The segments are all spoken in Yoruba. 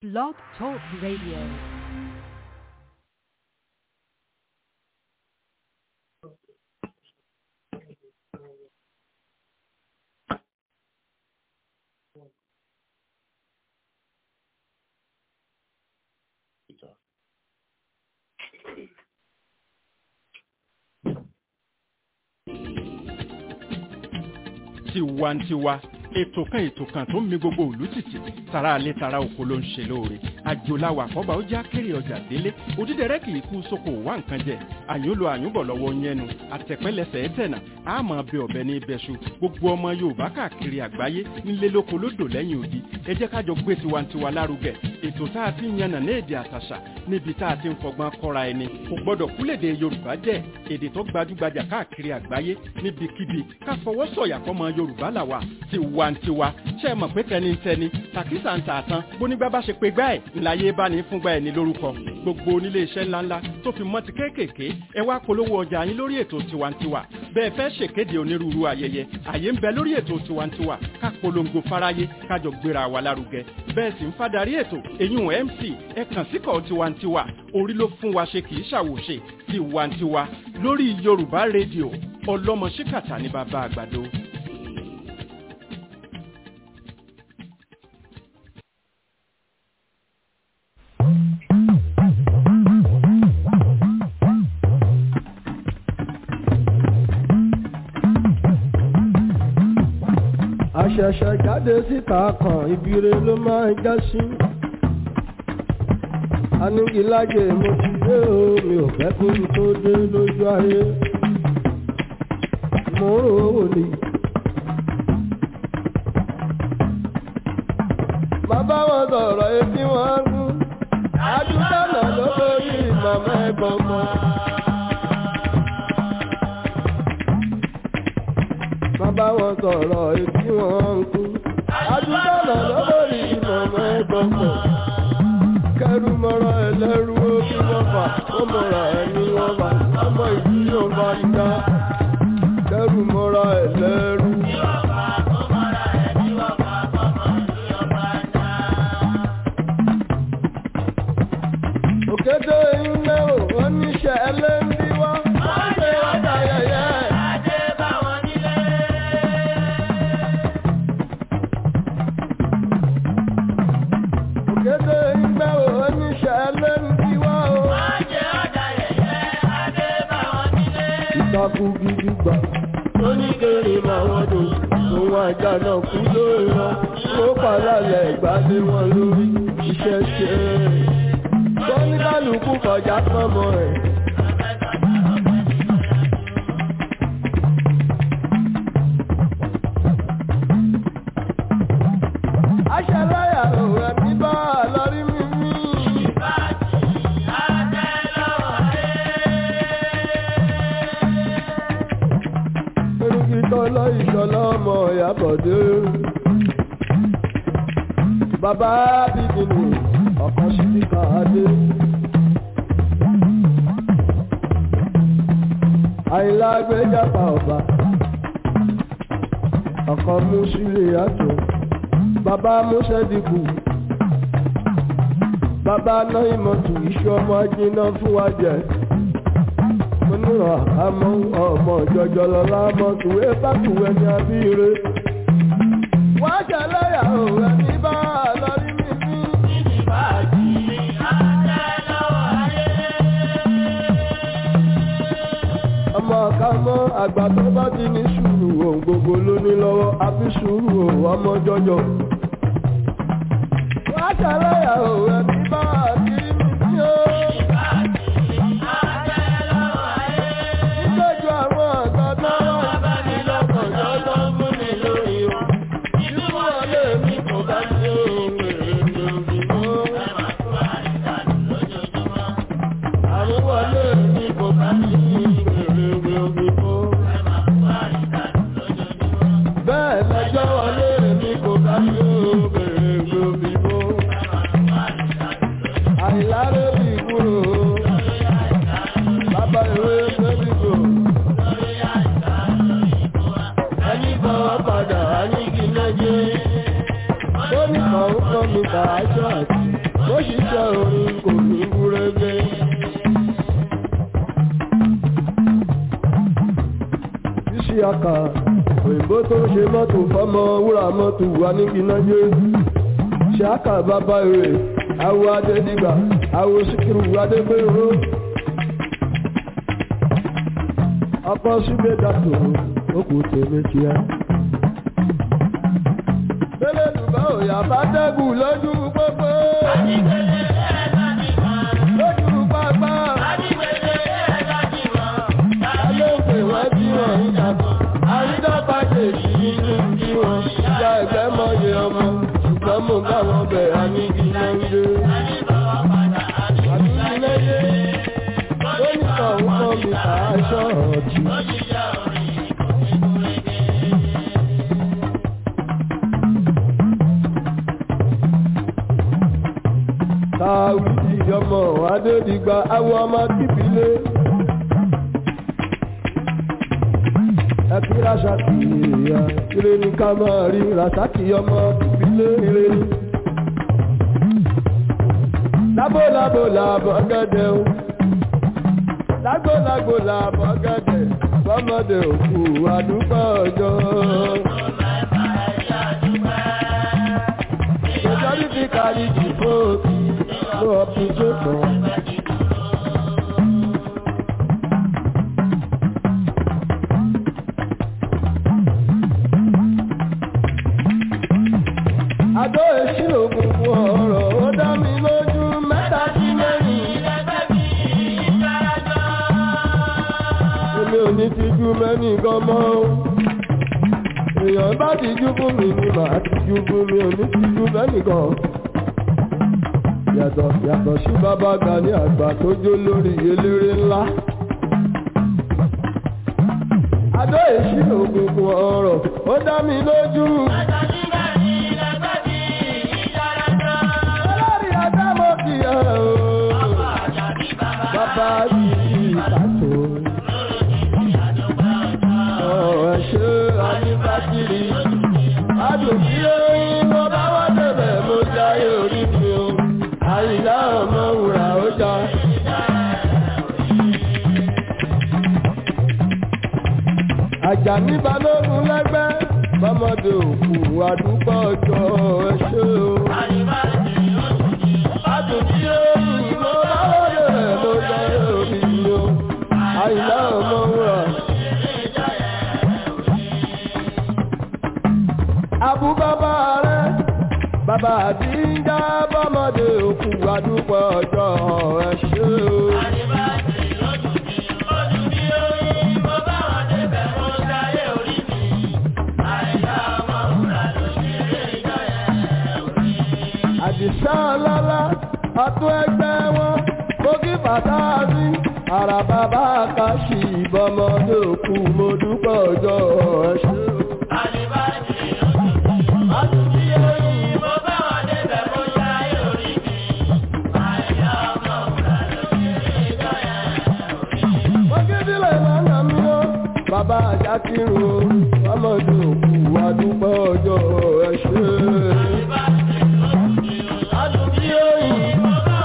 Blog Talk Radio. tiwantiwa ètò kan ètò kan tó ń mi gbogbo òlú tìtì tara alẹ́ tara oko ló ń ṣe lóore àjòláwà àkọ́bà ó já kéré ọjà délé òdídẹrẹ́ kì í kú sóko wá nǹkan jẹ àyúnlo àyúnbọ̀ lọ́wọ́ yẹnu àtẹ̀pẹ́lẹsẹ̀ ẹ̀tẹ̀nà àmọ́ bẹ ọ̀bẹ ní ibẹ̀ṣu gbogbo ọmọ yorùbá káàkiri àgbáyé nílé lóko lódò lẹ́yìn odi ẹ jẹ́ kájọ gbé tiwantiwa lárugẹ ètò tá a ti ń yànnà ní èdè àtàṣà níbi tá a ti ń fọgbọ́n kọ́ra ẹni kò gbọ́dọ̀ kúlèdè yorùbá jẹ́ èdè tó gbajúgbajà káàkiri àgbáyé níbikíbi ká fọwọ́ sọ̀yà fọmọ yorùbá làwà tiwantiwa ṣe é mọ̀ pé tẹnitẹni tàkísà ń tà tán bónígbà bá ṣe pé gbá ẹ̀ ńláyé bá ní fúngbà ẹ̀ ní lórúkọ gbogbo onílé iṣẹ́ ńláńlá tó fi mọ́ ti kéékèèké ẹ wá polówó ọjà yín lórí ètò tiwantiwa bẹ́ẹ̀ fẹ́ ṣèkéde onírúurú ayẹyẹ àyè ń bẹ lórí ètò tiwantiwa ká polongo fáráyé kájọ gbéra wa lárugẹ bẹ́ẹ̀ sì ń fadarí ètò èyún mc ẹ kàn síkọ̀ tiwantiwa orí ló fún wa ṣe kì í ṣàwòṣe tiwantiwa lórí yorùbá rédíò ọlọ́mọ ṣíkàtà ní bàbá àgbàdo. àṣẹ̀ṣẹ̀ jáde síta kan ibire ló máa já sí. anígilájẹ mo ti dé o mi ò fẹ́ kí n tó dé lójú ayé. mo ń rò ó ní. bàbá wọn sọ̀rọ̀ etí wọn gún. àdúgbò náà ló lórí màmá ẹ̀gbọ́n kan. bàbá wọn sọ̀rọ̀ etí wọn ń kú. Adúgbò náà lọ́bọ̀rì ìmọ̀mọ́ ẹ̀gbọ́n pọ̀. Kẹ́rù mọ́ra ẹlẹ́rú ó bí wọ́n fà, ó mọ̀ra ẹni wọ́n fà, ọmọ ìlú yóò bá ń dá. Kẹ́rù mọ́ra ẹlẹ́rú. Òkété ilé ò, wọ́n níṣẹ́ ẹlẹ́ndí wá. Wọ́n ṣe ọjà yẹ̀yẹ́. Òkété ìgbẹ́ ò oníṣẹ́ lẹ́ndí wá o. Ìtàkùn gidi gbà. Oníkèrè máa wọ́n dùn. Òun àjà náà kú lórí wọn. Ó pàlálẹ̀ ìgbàdé wọn lórí. Iṣẹ́ ṣe é. Sọ́níkàlùkù kọjá pọ́nmọ́ ẹ̀. Aṣàláyà òun ẹ̀mí bá a lọ rí mímí. Erúkí tọ́lọ́ ìṣọ́lá ọmọ ìyàbọ̀dé. Bàbá bíbí ni ọ̀kan sí ti kà á dé. Àyìnlá gbéjàpá ọba. Ọ̀kan mú sílé àtò. Bàbá Mọ́sẹ́dìkù. Bàbá náà ìmọ̀tù iṣu ọmọ ajiná fún wa jẹ. Mo nírọ̀ àmọ́ ọmọ jọjọ lọ́la mọ́tò ẹ bá tùwẹ̀ ní abíire. Wọ́n jẹ lẹ́yà òun ẹni bá a lọ rí mi ní. Ọmọ ọ̀ka mọ́ àgbà tó bá ti ní sùúrù ohun gbogbo ló ní lọ́wọ́ àfi sùúrù òun ọmọ jọjọ. Wọ́n jẹ lẹ́yà òun ẹni bá a kiri mi ní o. Nígbàjọ àwọn ọ̀gá náà wà ní lọ́kàn lọ́dọ́ mú mi lórí o. Ìlú wọlé mi kò bá ní ohun èrè lórí mọ́. Àrùn wọlé mi kò bá ní èrè lórí mọ́. Bẹ́ẹ̀ lọ́jọ́ wọlé mi kò bá ní èrè lórí mọ́. Àìlárè bí kúrò. Bàbá ìwé Mẹ́líkò. Ẹni bọ̀wọ̀ padà, a ní kí lẹ́jẹ́. Ó ní kàn ń kọ́ mi kà á ṣọ́ àti. ṣiṣẹ́ orin kò ní gúrégé. ṣíṣe àkà òyìnbó tó ṣe mọ́tò fọ́mọ wúrà mọ́tò wà níbi náà yé ṣáàkà bàbá rẹ̀ awo adédìgbà awo síkírù adégbèrò ọkọ síbẹ̀ dàtò okùn tèmi kíá. Bẹ́lẹ̀ dùbà òyà bá dẹ́gùn lójú pópó. Lójú pápá. Alóòfè wọ́n tí wọ́n ń dàbọ̀. Àrídọ́gba kejì nínú bí wọ́n. Ìjà ẹ̀gbẹ́ mọ̀yẹ ọmọ. Ṣùgbọ́n mo bá wọn bẹ̀ àníkí náà ń dé. Àníkí náà dé. Lónìí kan ń kọ́ mi kà á ṣọ́ọ̀tì. Táwùjì ọmọ Adédìgbà awọ ọmọ kíbílé. Ẹbí Rásàkì ìyá ire ní ká máa rí Rásàkì ọmọ kíbílé ire ní. Lábò lábò làbọ̀ gẹ́gẹ́ o. Lágbó lágbó làbọ̀ gẹ́gẹ́. Bọ́mọdé òkú àdúgbò ọjọ́. Majority carry the vote. No opposition. Adó èsìlò gbogbo ọ̀rọ̀ ó dá mi lójú mẹ́ta sí mẹ́rin. Èmi ò ní tijú mẹ́rin gan mọ́ o. Èèyàn bá tijú fún mi ni màá tijú fún mi ò ní tijú mẹ́rin gan yàtọ̀ yàtọ̀ sí bàbá Gani àgbà tó jó lórí eléré ńlá. Adó èsì ògùnkùn ọ̀rọ̀ ó dá mi lójú. Olórí Adámọ̀ kì í ẹ̀ o. Bàbá mi ìbátò. Ọ̀rọ̀ ṣe àníbàkiri. Adùnkí lóyún mo bá wọ́n débẹ̀ mo jáyé orí mi o àyíká ọmọ wùrà ó já. Àjàní balógun lẹ́gbẹ́ bọ́mọdé òkú àdúgbò ọjọ́ ẹṣẹ́ o. Àtúntí òyìn mo bá wọlé rẹ̀ mo jẹ́ orí mi o. Àyíká ọmọ wùrà. Àbú bàbá rẹ̀ bàbá àdíjà bọ́mọdé òkú àdúgbò ọjọ́ ẹṣẹ́ o. àdìsá ọlọ́lá ọtún ẹgbẹ́ wọn bókí bàtà rí ara bàbá kàṣì ìbọmọdé òkú mo dúpọ̀ ọjọ́ ẹṣẹ́ o. Bàbá àjákírun ọmọdé òkú àdúgbò ọjọ́ ẹṣẹ́. Adùnbí òyìn.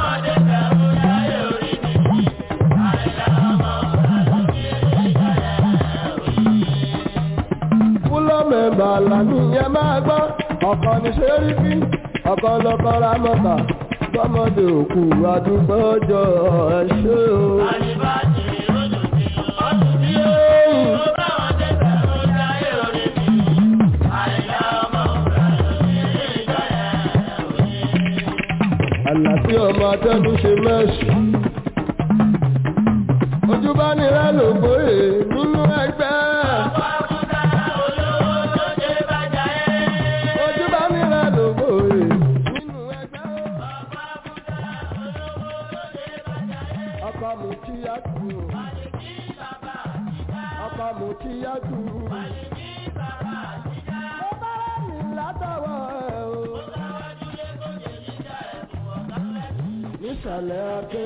Fúlọ́ mẹ́bà làmìyàn máa gbọ́, ọ̀kan ní ṣerífí, ọ̀kan lọ́kọ́ ra mọ́ta, gbọ́mọdé òkú àdúgbò ọjọ́ ẹṣẹ́ o. Àlàfí ọmọ atẹ́kùn ṣe mẹ́sì. Ojú bá nira ló gbóyè nínú ẹgbẹ́. Ojú bá nira ló gbóyè nínú ẹgbẹ́. Ọkọ mi kí á tù ú. Ọkọ mi kí á tù ú. Mo bá rẹ̀ mí látọwọ́ ẹ̀ o. nísàlẹ̀ adé.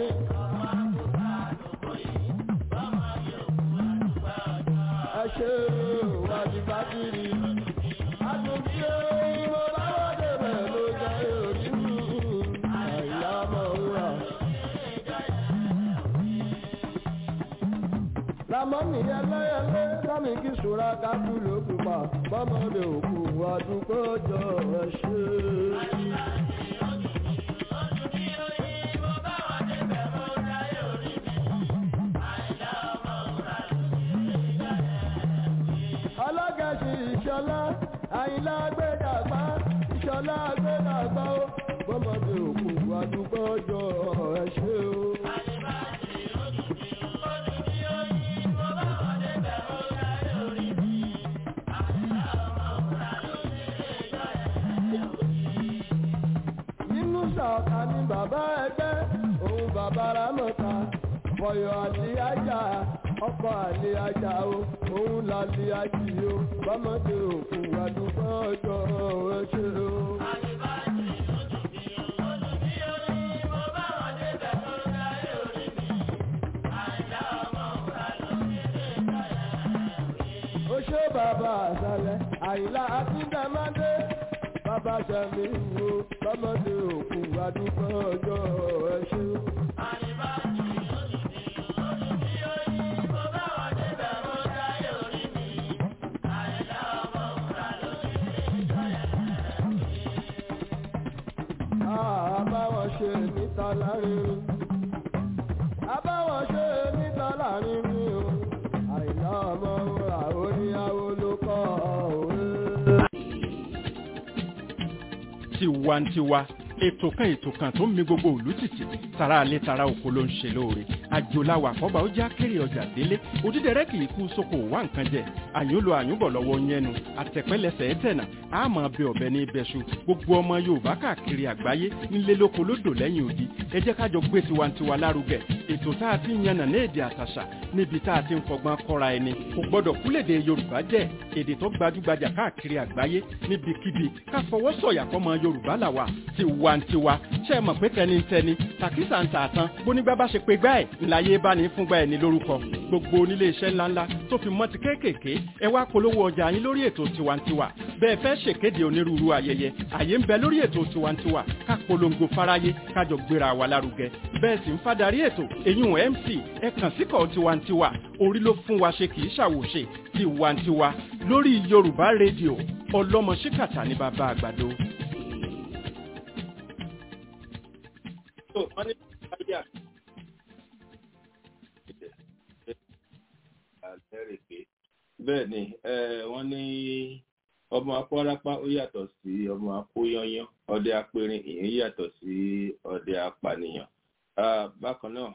ẹ ṣe wájú bátìrì. àtúntí mo bá wọ́n débẹ̀ ló jẹ́ òní mi. àyà ramọ́nì ẹlẹ́yẹlé sámi kí sùúrà kákú ló pupa bọ́mọdé òkú àdúgbò jọ ẹ ṣe. ọlọ́gẹ̀ẹ́sì ìṣọlá àyìnlá gbẹ́dàgbá ìṣọlá gbẹ́dàgbá ó bọ́mọdé òkú àdúgbò jọ ẹ ṣe o. nínú ṣọ̀ọ̀ká ni bàbá ẹgbẹ́ òun bàbá rámọ̀ta fọyọ̀ àti ajá ọkọ̀ àlè ajá o òun làlè ajì o bámọ́dé òkú àdúgbò ọjọ́ ẹ ṣe o. ó ṣe bàbá àṣàlẹ̀ àyìnlá akíndàmádé bàbá sẹ́mi wo bámọ́dé òkú àdúgbò ọjọ́ ẹ ṣe o. àbáwọn ṣe níta láàrin àbáwọn ṣe níta láàrin mi o àìná ọmọ ra oníyàwó ló kọ́ òwe. tiwantiwa ètò kan ètò kan tó ń mi gbogbo òlú tìtì tara alẹ́ tara oko ló ń ṣe lóore àjòláwà àkọ́bà ó já kéré ọjà délé òdídẹrẹ́ kì í kú sóko wá nǹkan jẹ àyùnlò àyùnbọ̀ lọ́wọ́ yẹnu àtẹ̀pẹ́lẹsẹ̀ ẹ̀tẹ̀nà àmọ́ bẹ ọ̀bẹ ní ibẹ̀ṣu gbogbo ọmọ yorùbá káàkiri àgbáyé ńlẹ́ lóko lódò lẹ́yìn odi ẹ jẹ́ kájọ gbé tiwantiwa lárugẹ ètò tá a ti ń yànnà ní èdè àtàṣà níbi tá a ti ń fọgbọ́n kọ́ra ẹni kò gbọ́dọ̀ kúlèdè yorùbá jẹ́ èdè tó gbajúgbajà káàkiri àgbáyé níbikíbi ká fọwọ́ sọ̀yà fọmọ yorùbá làwà tiwantiwa ṣe é mọ̀ pé tẹnitẹni tàkísà ń tààtàn bónígbà bá ṣe pé gbá ẹ̀ ńláyé bá ní fúngbà ẹ̀ ní lórúkọ gbogbo onílé iṣẹ́ ńláńlá tó fi mọ́ ti kéékèèké ẹ wá polówó ọjà yín lórí ètò tiwantiwa bẹ́ẹ̀ fẹ́ ṣèkéde onírúurú ayẹyẹ àyè ń bẹ lórí ètò tiwantiwa ká polongo fáráyé kájọ gbéra wa lárugẹ bẹ́ẹ̀ sì ń fadarí ètò eyín mc ẹ kàn síkọ̀ tiwantiwa orí ló fún wa ṣe kì í ṣàwòṣe tiwantiwa lórí yorùbá rédíò ọlọ́mọ ṣíkàtà ní bàbá àgbàdo. bẹ́ẹ̀ ni wọ́n ní ọmọ akọ́rápá ó yàtọ̀ sí ọmọ akóyányán ọdẹ apẹrin ìyẹn yàtọ̀ sí ọdẹ apànìyàn bákan náà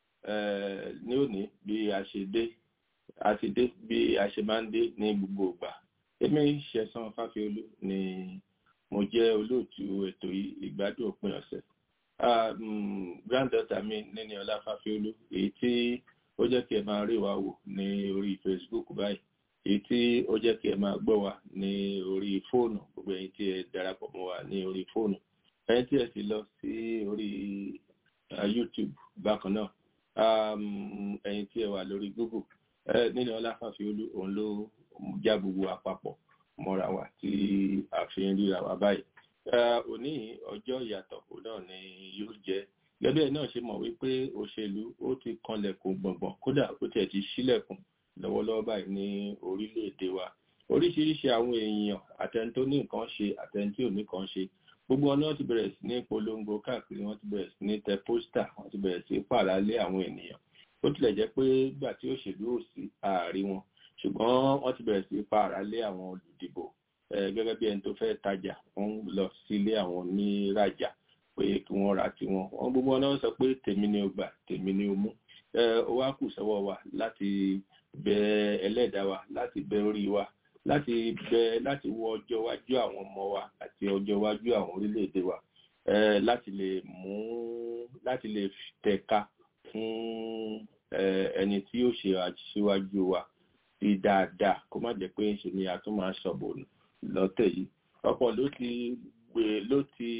ní òní bí a ṣe dé a ti dé bí a ṣe máa ń dé ní gbogbo ìgbà èmi ṣẹ̀san fáfiolú ni mo jẹ́ olóòtú ètò ìgbádùn òpin ọ̀sẹ̀ granddaughter mi níní ọlá fáfiolú èyí tí ó jẹ́ kí ẹ máa rí wa wò ní orí facebook báyìí èyí tí ó jẹ́ kí ẹ máa gbọ́ wa ní orí fóònù gbogbo ẹ̀yin tí ẹ darapọ̀ mọ́ wa ní orí fóònù ẹ̀yin tí ẹ sì lọ sí orí youtube bákan náà ẹ̀yin tí ẹ wà lórí google nínú ọláfàfiolú òun ló já gbogbo àpapọ̀ mọ́ra wa tí a fi ń ríra wa báyìí òní ọjọ́ ìyàtọ̀ òun náà ni yóò jẹ́ gẹ́gẹ́ náà ṣe mọ̀ wípé òṣèlú ó ti kanlẹ̀kùn gbọ̀ngbọ̀n kódà ó tiẹ̀ ti ṣílẹ̀kùn lọ́wọ́lọ́wọ́ báyìí ní orílẹ̀-èdè wa oríṣiríṣi àwọn èèyàn àtẹni tó ní nǹkan ṣe àtẹni tí ò ní nǹkan ṣe gbogbo ọ̀nà ti bẹ̀rẹ̀ sí ní polongo káàkiri wọ́n ti bẹ̀rẹ̀ sí ní tẹ pósítà wọ́n ti bẹ̀rẹ̀ sí pàlálé àwọn ènìyàn ó tilẹ̀ jẹ́ pé gbà tí òṣèlú ò sí ààrí wọn ṣùgbọ́n wọ́n ti bẹ̀rẹ̀ sí pàlálé àwọn olùdìbò gẹ́gẹ́ bí ẹni tó fẹ́ tajà wọ́n lọ sílé àwọn oníràjà pé kí wọ́n ra tiwọn wọ́n gbogbo ọ̀nà sọ pé tèmi ni ó gbà tèmi ni ó mú ó wá kù sọ́wọ́ wa láti bẹ ẹlẹ́dàá wa láti bẹ orí wa láti bẹ láti wo ọjọ́ iwájú àwọn ọmọ wa àti ọjọ́ iwájú àwọn orílẹ̀-èdè wa láti lè mú láti lè tẹ̀ka fún ẹni tí yóò ṣe aṣíwájú wa sí dáadáa kó má jẹ́ pé ṣe ni a tún máa sọ̀bọ̀ lọ́tẹ̀ yìí ọ̀pọ̀ ló ti gbé ló ti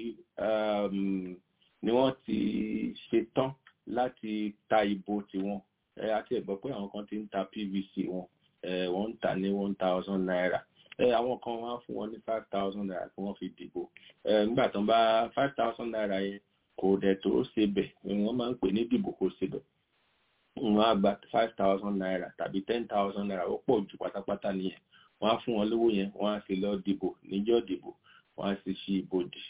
ni wọ́n ti ṣetán láti ta ìbò tiwọn àti ẹ̀gbọ́ pé àwọn kan ti ń ta pvc wọn wọ́n ń tà ní one thousand naira àwọn kan wá fún wọn ní five thousand naira kí wọ́n fi dìbò nígbà tó ń bá five thousand naira yẹn kò dẹ̀ tó ṣe bẹ̀ wọ́n máa ń pè ní dìbò kò ṣe bẹ̀ wọ́n á gba five thousand naira tàbí ten thousand naira ó pọ̀ jù pátápátá nìyẹn wọ́n á fún wọn lówó yẹn wọ́n á sì lọ dìbò níjọ́ dìbò wọ́n á sì ṣí ibodè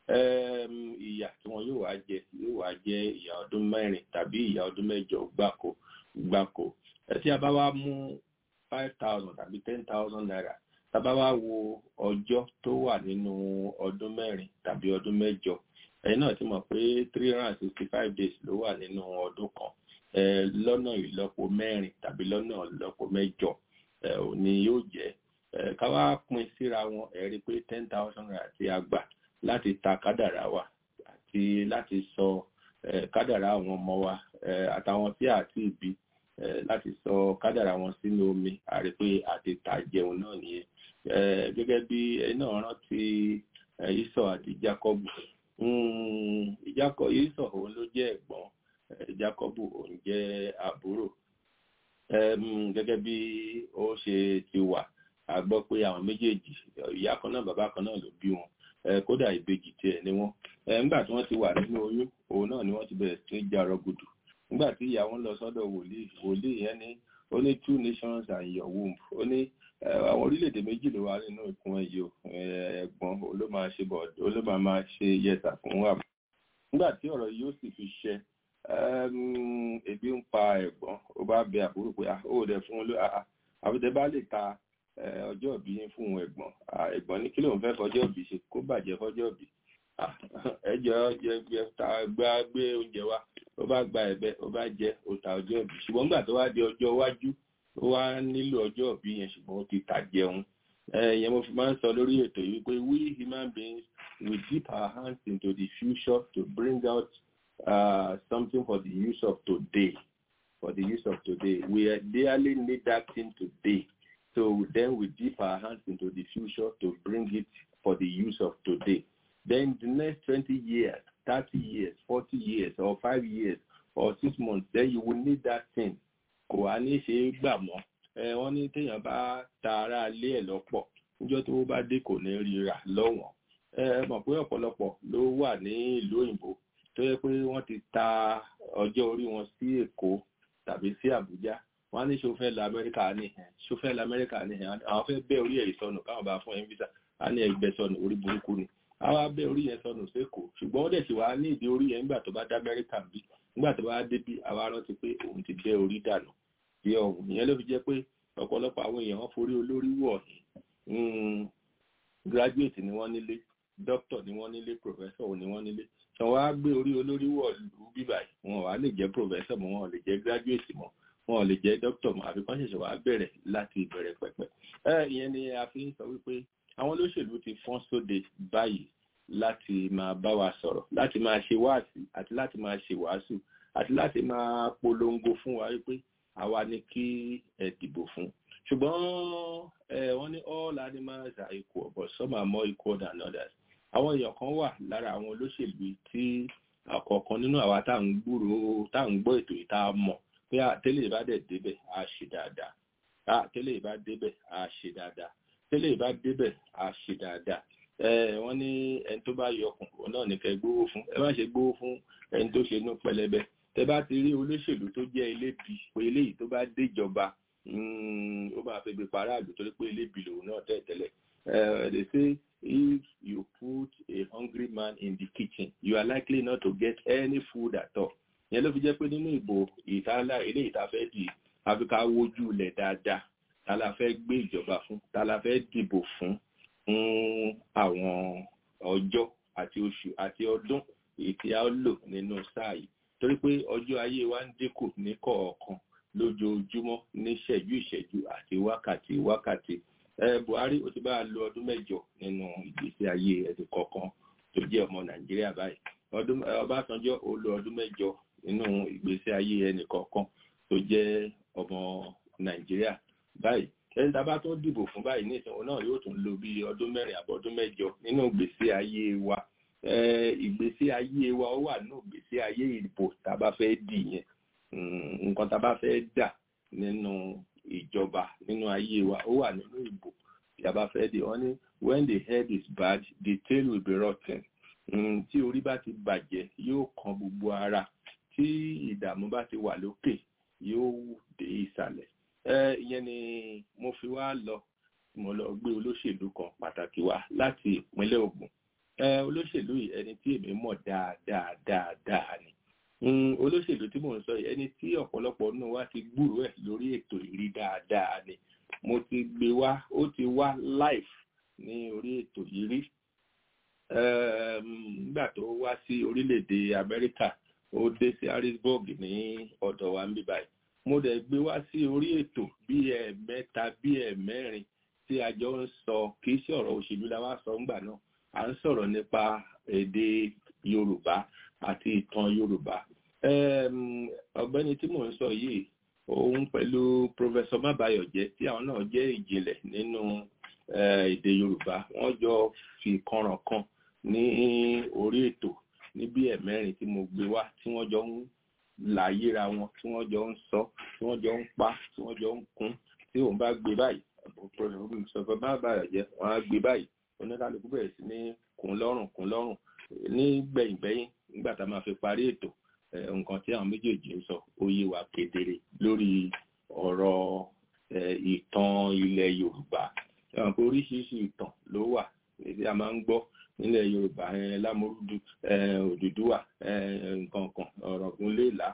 ìyà tí wọn yóò wá jẹ yóò wá jẹ ìyà ọdún mẹ́rin tàbí ìyà ọdún mẹ́jọ gbáko gbáko tí a bá wá mú five thousand tàbí ten thousand naira tá a bá wá wo ọjọ́ tó wà nínú ọdún mẹ́rin tàbí ọdún mẹ́jọ ẹ̀yin náà ti mọ̀ pé three hundred and sixty five days ló wà nínú ọdún kan lọ́nà ìlọ́po mẹ́rin tàbí lọ́nà ìlọ́po mẹ́jọ ni yóò jẹ́ ká wá pín síra wọn ẹ rí i pé ten thousand naira tí a gbà láti ta kádàrá wa àti láti sọ kádàrá àwọn ọmọ wa àtàwọn tí a ti bí láti sọ kádàrá wọn sínú omi a rí i pé àti tà jẹun náà nìyẹn gẹ́gẹ́ bí ẹni náà rántí ìsọ àti Jákọ́bù ìjákọ̀ ìsọ̀ òun ló jẹ́ ẹ̀gbọ́n Jákọ́bù òun jẹ́ àbúrò gẹ́gẹ́ bí ó ṣe ti wà a gbọ́ pé àwọn méjèèjì ìyá kan náà bàbá kan náà ló bí wọn kódà ìbejì tiẹ̀ ni wọ́n nígbà tí wọ́n ti wà nínú oyún òun náà ni wọ́n ti bẹ̀rẹ̀ sí jarọ gùdù nígbà tí ìyá wọn lọ sọ́dọ̀ wòlíì wòlíì yẹn ní ó ní two nations and your womb ó ní àwọn orílẹ̀-èdè méjì ló wà nínú ìkún ẹ̀yẹ ẹ̀gbọ́n ló máa ṣe bọ̀ ló máa máa ṣe yẹta fún wa. nígbà tí ọ̀rọ̀ yìí ó sì fi ṣẹ ebi ń pa ẹ̀gbọ́n ó bá bẹ àbúrò pé ó dẹ̀ fún un ló àbúté bá lè ta ọjọ́ ìbí yín fún un ẹ̀gbọ́n ẹ̀gbọ́n ní kí lóun fẹ́ fọjọ́ ìbí ṣe kó bàjẹ́ fọjọ́ ìbí ẹjọ́ jẹ ta gbá gbé oúnjẹ wa ó bá gba ẹ̀bẹ̀ ó bá jẹ ó ta ọjọ́ ìbí ṣùgbọ́n nígbà tó wá di ọjọ́ iwájú ó wá nílò ọjọ́ ìbí yẹn ṣùgbọ́n ó ti tà jẹun ẹ̀yẹn mo fi máa ń sọ lórí ètò yìí pé we human beings we dip our hands into the future to bring out uh, something for the use of today for the use of today we dearly need that thing today so then we dip our hands into the future to bring it for the use of today then the next 20 years 30 years 40 years or 5 years or 6 months then you will need that thing kò wá ní ṣe é gbà mọ́ ẹ wọ́n ní téèyàn bá ta ara lé ẹ̀ lọ́pọ̀ níjọ́ tó bá dé kò ní ríra lọ́wọ́n ẹ mọ̀ pé ọ̀pọ̀lọpọ̀ ló wà ní ìlú òyìnbó tó yẹ pé wọ́n ti ta ọjọ́ orí wọn sí Èkó tàbí sí Àbújá wọ́n á ní ṣòfẹ́ lọ Amẹ́ríkà ní ẹ̀ ṣòfẹ́ lọ Amẹ́ríkà ní ẹ̀ àwọn fẹ́ bẹ́ orí ẹ̀ sọnù káwọn bá fún ẹ̀ ń visa á ní ẹgbẹ́ sọnù orí burúkú ni àwọn abẹ́ orí yẹn sọnù sékòó ṣùgbọ́n ó dẹ̀ sì wá ní ìdí orí yẹn nígbà tó bá dá Amẹ́ríkà bí nígbà tó bá débi àwa rántí pé òun ti bẹ́ orí dànù bí ọ̀hún ìyẹn ló fi jẹ́ pé ọ̀pọ̀lọpọ̀ àwọn èèyàn wọn forí olórí wọ̀ graduate ni wọ́n nílé doctor ni wọ́n nílé professor ni wọ́n nílé ṣé wọ́n á gbé orí olórí wọ̀ lù bíbà yìí wọn wà lè jẹ́ professor mọ́ wọn ò lè jẹ́ graduate mọ́ wọn ò lè jẹ́ doctor mọ́ àfi kán ṣẹ̀ṣẹ̀ wá bẹ̀rẹ̀ láti ìbẹ̀rẹ̀ pẹ̀pẹ̀ ẹ ìyẹn ni a fi ń sọ wípé àwọn olóṣèlú ti fọ́n sóde báyìí láti máa bá wa sọ̀rọ̀ láti máa ṣe wáàsí àti láti máa ṣe wàásù àti láti máa polongo fún wa wípé àwa ni kí ẹ dìbò fún ṣùgbọ́n ẹ wọ́n ní all animals are equal but some are more equal than others àwọn èèyàn kan wà lára àwọn olóṣèlú tí ọ̀kọ̀ọ̀kan nínú àwa tá à ń gbúrò tá à ń gbọ́ ètò yìí tá a mọ̀ pé tẹ́lẹ̀ ìbá dẹ̀ débẹ̀ á ṣe dáadáa tẹ́lẹ̀ ìbá débẹ̀ á ṣe dáadáa tẹ́lẹ̀ ìbá débẹ̀ á ṣe dáadáa wọ́n ní ẹni tó bá yọ ọkùn òun náà ní kẹ́ gbówó fún ẹ má ṣe gbówó fún ẹni tó ṣe inú pẹlẹbẹ tẹ bá ti rí olóṣèlú tó jẹ́ elébi pé eléyìí tó bá déjọba ó máa fi gbé paráàlú torí pé elébi lòun náà tẹ̀ tẹ́lẹ̀ they say if you put a hungry man in the kitchen you are likely not to get any food at all yẹn ló fi jẹ́ pé nínú ìbò ìtàlá eléyìí tá a fẹ́ di àfikà wojú ilẹ̀ dáadáa tá la fẹ́ gbé ìjọba fún tá la fẹ́ dìbò fún fún àwọn ọjọ́ àti oṣù àti ọdún èyí tí a lò nínú sáà yìí torí pé ọjọ́ ayé wa ń dínkù ní kọ̀ọ̀kan lójoojúmọ́ ní ṣẹ́jú ìṣẹ́jú àti wákàtí wákàtí ẹ Buhari ó ti bá a lo ọdún mẹ́jọ nínú ìgbésí ayé ẹni kọ̀ọ̀kan tó jẹ́ ọmọ Nàìjíríà báyìí ọdún Ọbásanjọ́ ó lo ọdún mẹ́jọ nínú ìgbésí ayé ẹni kọ̀ọ̀kan tó jẹ́ ọmọ Nàìjíríà báyìí ẹni tá a bá tó dìbò fún báyìí ní ìsìnkú náà yóò tún lo bí ọdún mẹ́rin àbọ̀dún mẹ́jọ nínú ìgbésí ayé wa ìgbésí ayé wa ó wà nínú ìgbésí ayé ìbò tá a bá fẹ́ dì yẹn nǹkan tá a bá fẹ́ dà nínú ìjọba nínú ayé wa ó wà nínú ìbò tí a bá fẹ́ dì wọ́n ní when the head is bad the tail will be rotten tí orí bá ti bàjẹ́ yóò kan gbogbo ara tí ìdààmú bá ti wà lókè yóò dé ìsàlẹ̀ ìyẹn ni mo fi wá lọ mo lọ gbé olóṣèlú kan pàtàkì wá láti ìpínlẹ̀ Ògùn olóṣèlú yìí ẹni tí èmi mọ̀ dáadáa dáadáa ni olóṣèlú tí mò ń sọ yìí ẹni tí ọ̀pọ̀lọpọ̀ nínú wa ti gbúròó ẹ̀ lórí ètò ìrí dáadáa ni mo ti gbé wá ó ti wá live ní orí ètò yìí rí nígbà tó wá sí orílẹ̀-èdè Amẹ́ríkà ó dé sí Harrisburg ní ọ̀dọ̀ wa níbí báyìí mo dẹ̀ gbé wá sí orí ètò bí ẹ̀ẹ̀mẹ́ta bí ẹ̀ẹ̀mẹ́rin tí a jọ ń sọ kì í ṣe ọ̀rọ̀ òṣèlú la wá sọ ńgbà náà à ń sọ̀rọ̀ nípa èdè Yorùbá àti ìtàn Yorùbá ọ̀gbẹ́ni tí mò ń sọ yìí òun pẹ̀lú Professor Mabayọ̀jẹ́ tí àwọn náà jẹ́ ìjìnlẹ̀ nínú èdè Yorùbá wọ́n jọ fi kànràn kan ní orí ètò ní bí ẹ̀mẹ́rin tí mo gbé wá tí wọ́n jọ ń láyéra wọn tí wọ́n jọ ń sọ tí wọ́n jọ ń pa tí wọ́n jọ ń kún tí òun bá gbé báyìí Professor Mabayọ̀jẹ́ wọ́n á gbé báyìí oníkálukú bẹ̀rẹ̀ sí ní kún lọ́rùn kún lọ́rùn ní gbẹ̀yìngbẹ̀yìn nígbà tá a máa fi parí ètò nǹkan tí àwọn méjèèjì ń sọ ó yé wa kedere lórí ọ̀rọ̀ ìtàn ilẹ̀ Yorùbá ẹ̀wọ̀n pé oríṣiríṣi ìtàn ló wà tí a máa ń gbọ́ nílẹ̀ Yorùbá Lámúrúdù Odùduwà nǹkan kan Ọ̀ràngúnléèlà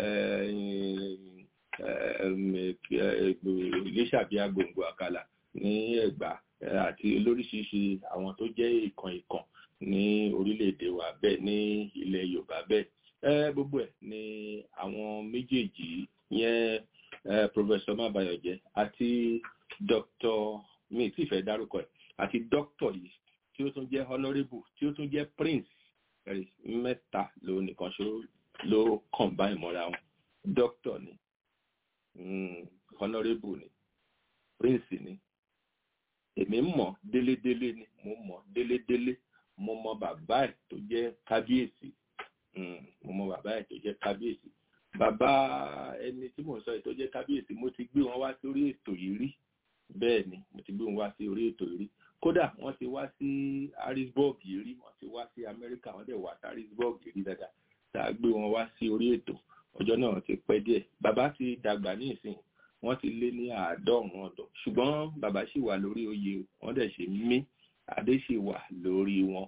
Iléṣàbí Agbòǹgbò Àkàlà ní Ẹ̀gbá àti lóríṣiríṣi àwọn tó jẹ́ ìkàn ìkàn ní orílẹ̀-èdè wa bẹ́ẹ̀ ní ilẹ̀ Yorùbá bẹ́ẹ̀ gbogbo ẹ̀ ni àwọn méjèèjì yẹn Professor Mabayọ̀jẹ́ àti Dr. mi tí ìfẹ́ dárúkọ ẹ̀ àti Dr. yìí tí ó tún jẹ́ honourable tí ó tún jẹ́ prince mẹ́ta ló nìkan ṣó ló combine mọ́ra wọn Dr. ni honourable ni prince ni èmi mọ̀ délédélé ni mo mọ̀ délédélé mo mọ̀ bàbá ẹ̀ tó jẹ́ kábíyèsí mo mọ̀ bàbá ẹ̀ tó jẹ́ kábíyèsí bàbá ẹni tí mò ń sọ ẹ̀ tó jẹ́ kábíyèsí mo ti gbé wọn wá sórí ètò yìí rí bẹ́ẹ̀ ni mo ti gbé wọn wá sí orí ètò yìí rí kódà wọ́n ti wá sí Harrisburg yìí rí wọ́n ti wá sí Amẹ́ríkà wọ́n dẹ̀ wá sí Harrisburg yìí rí dáadáa tá a gbé wọn wá sí orí ètò ọjọ́ náà ti pẹ́ díẹ̀ bàbá ti dàgbà ní ìsìn wọ́n ti lé ní àádọ́rùn-ún ọdún ṣùgbọ́n bàbá sì wà lórí oyè wọ́n dẹ̀ ṣe mí adé sì wà lórí wọn.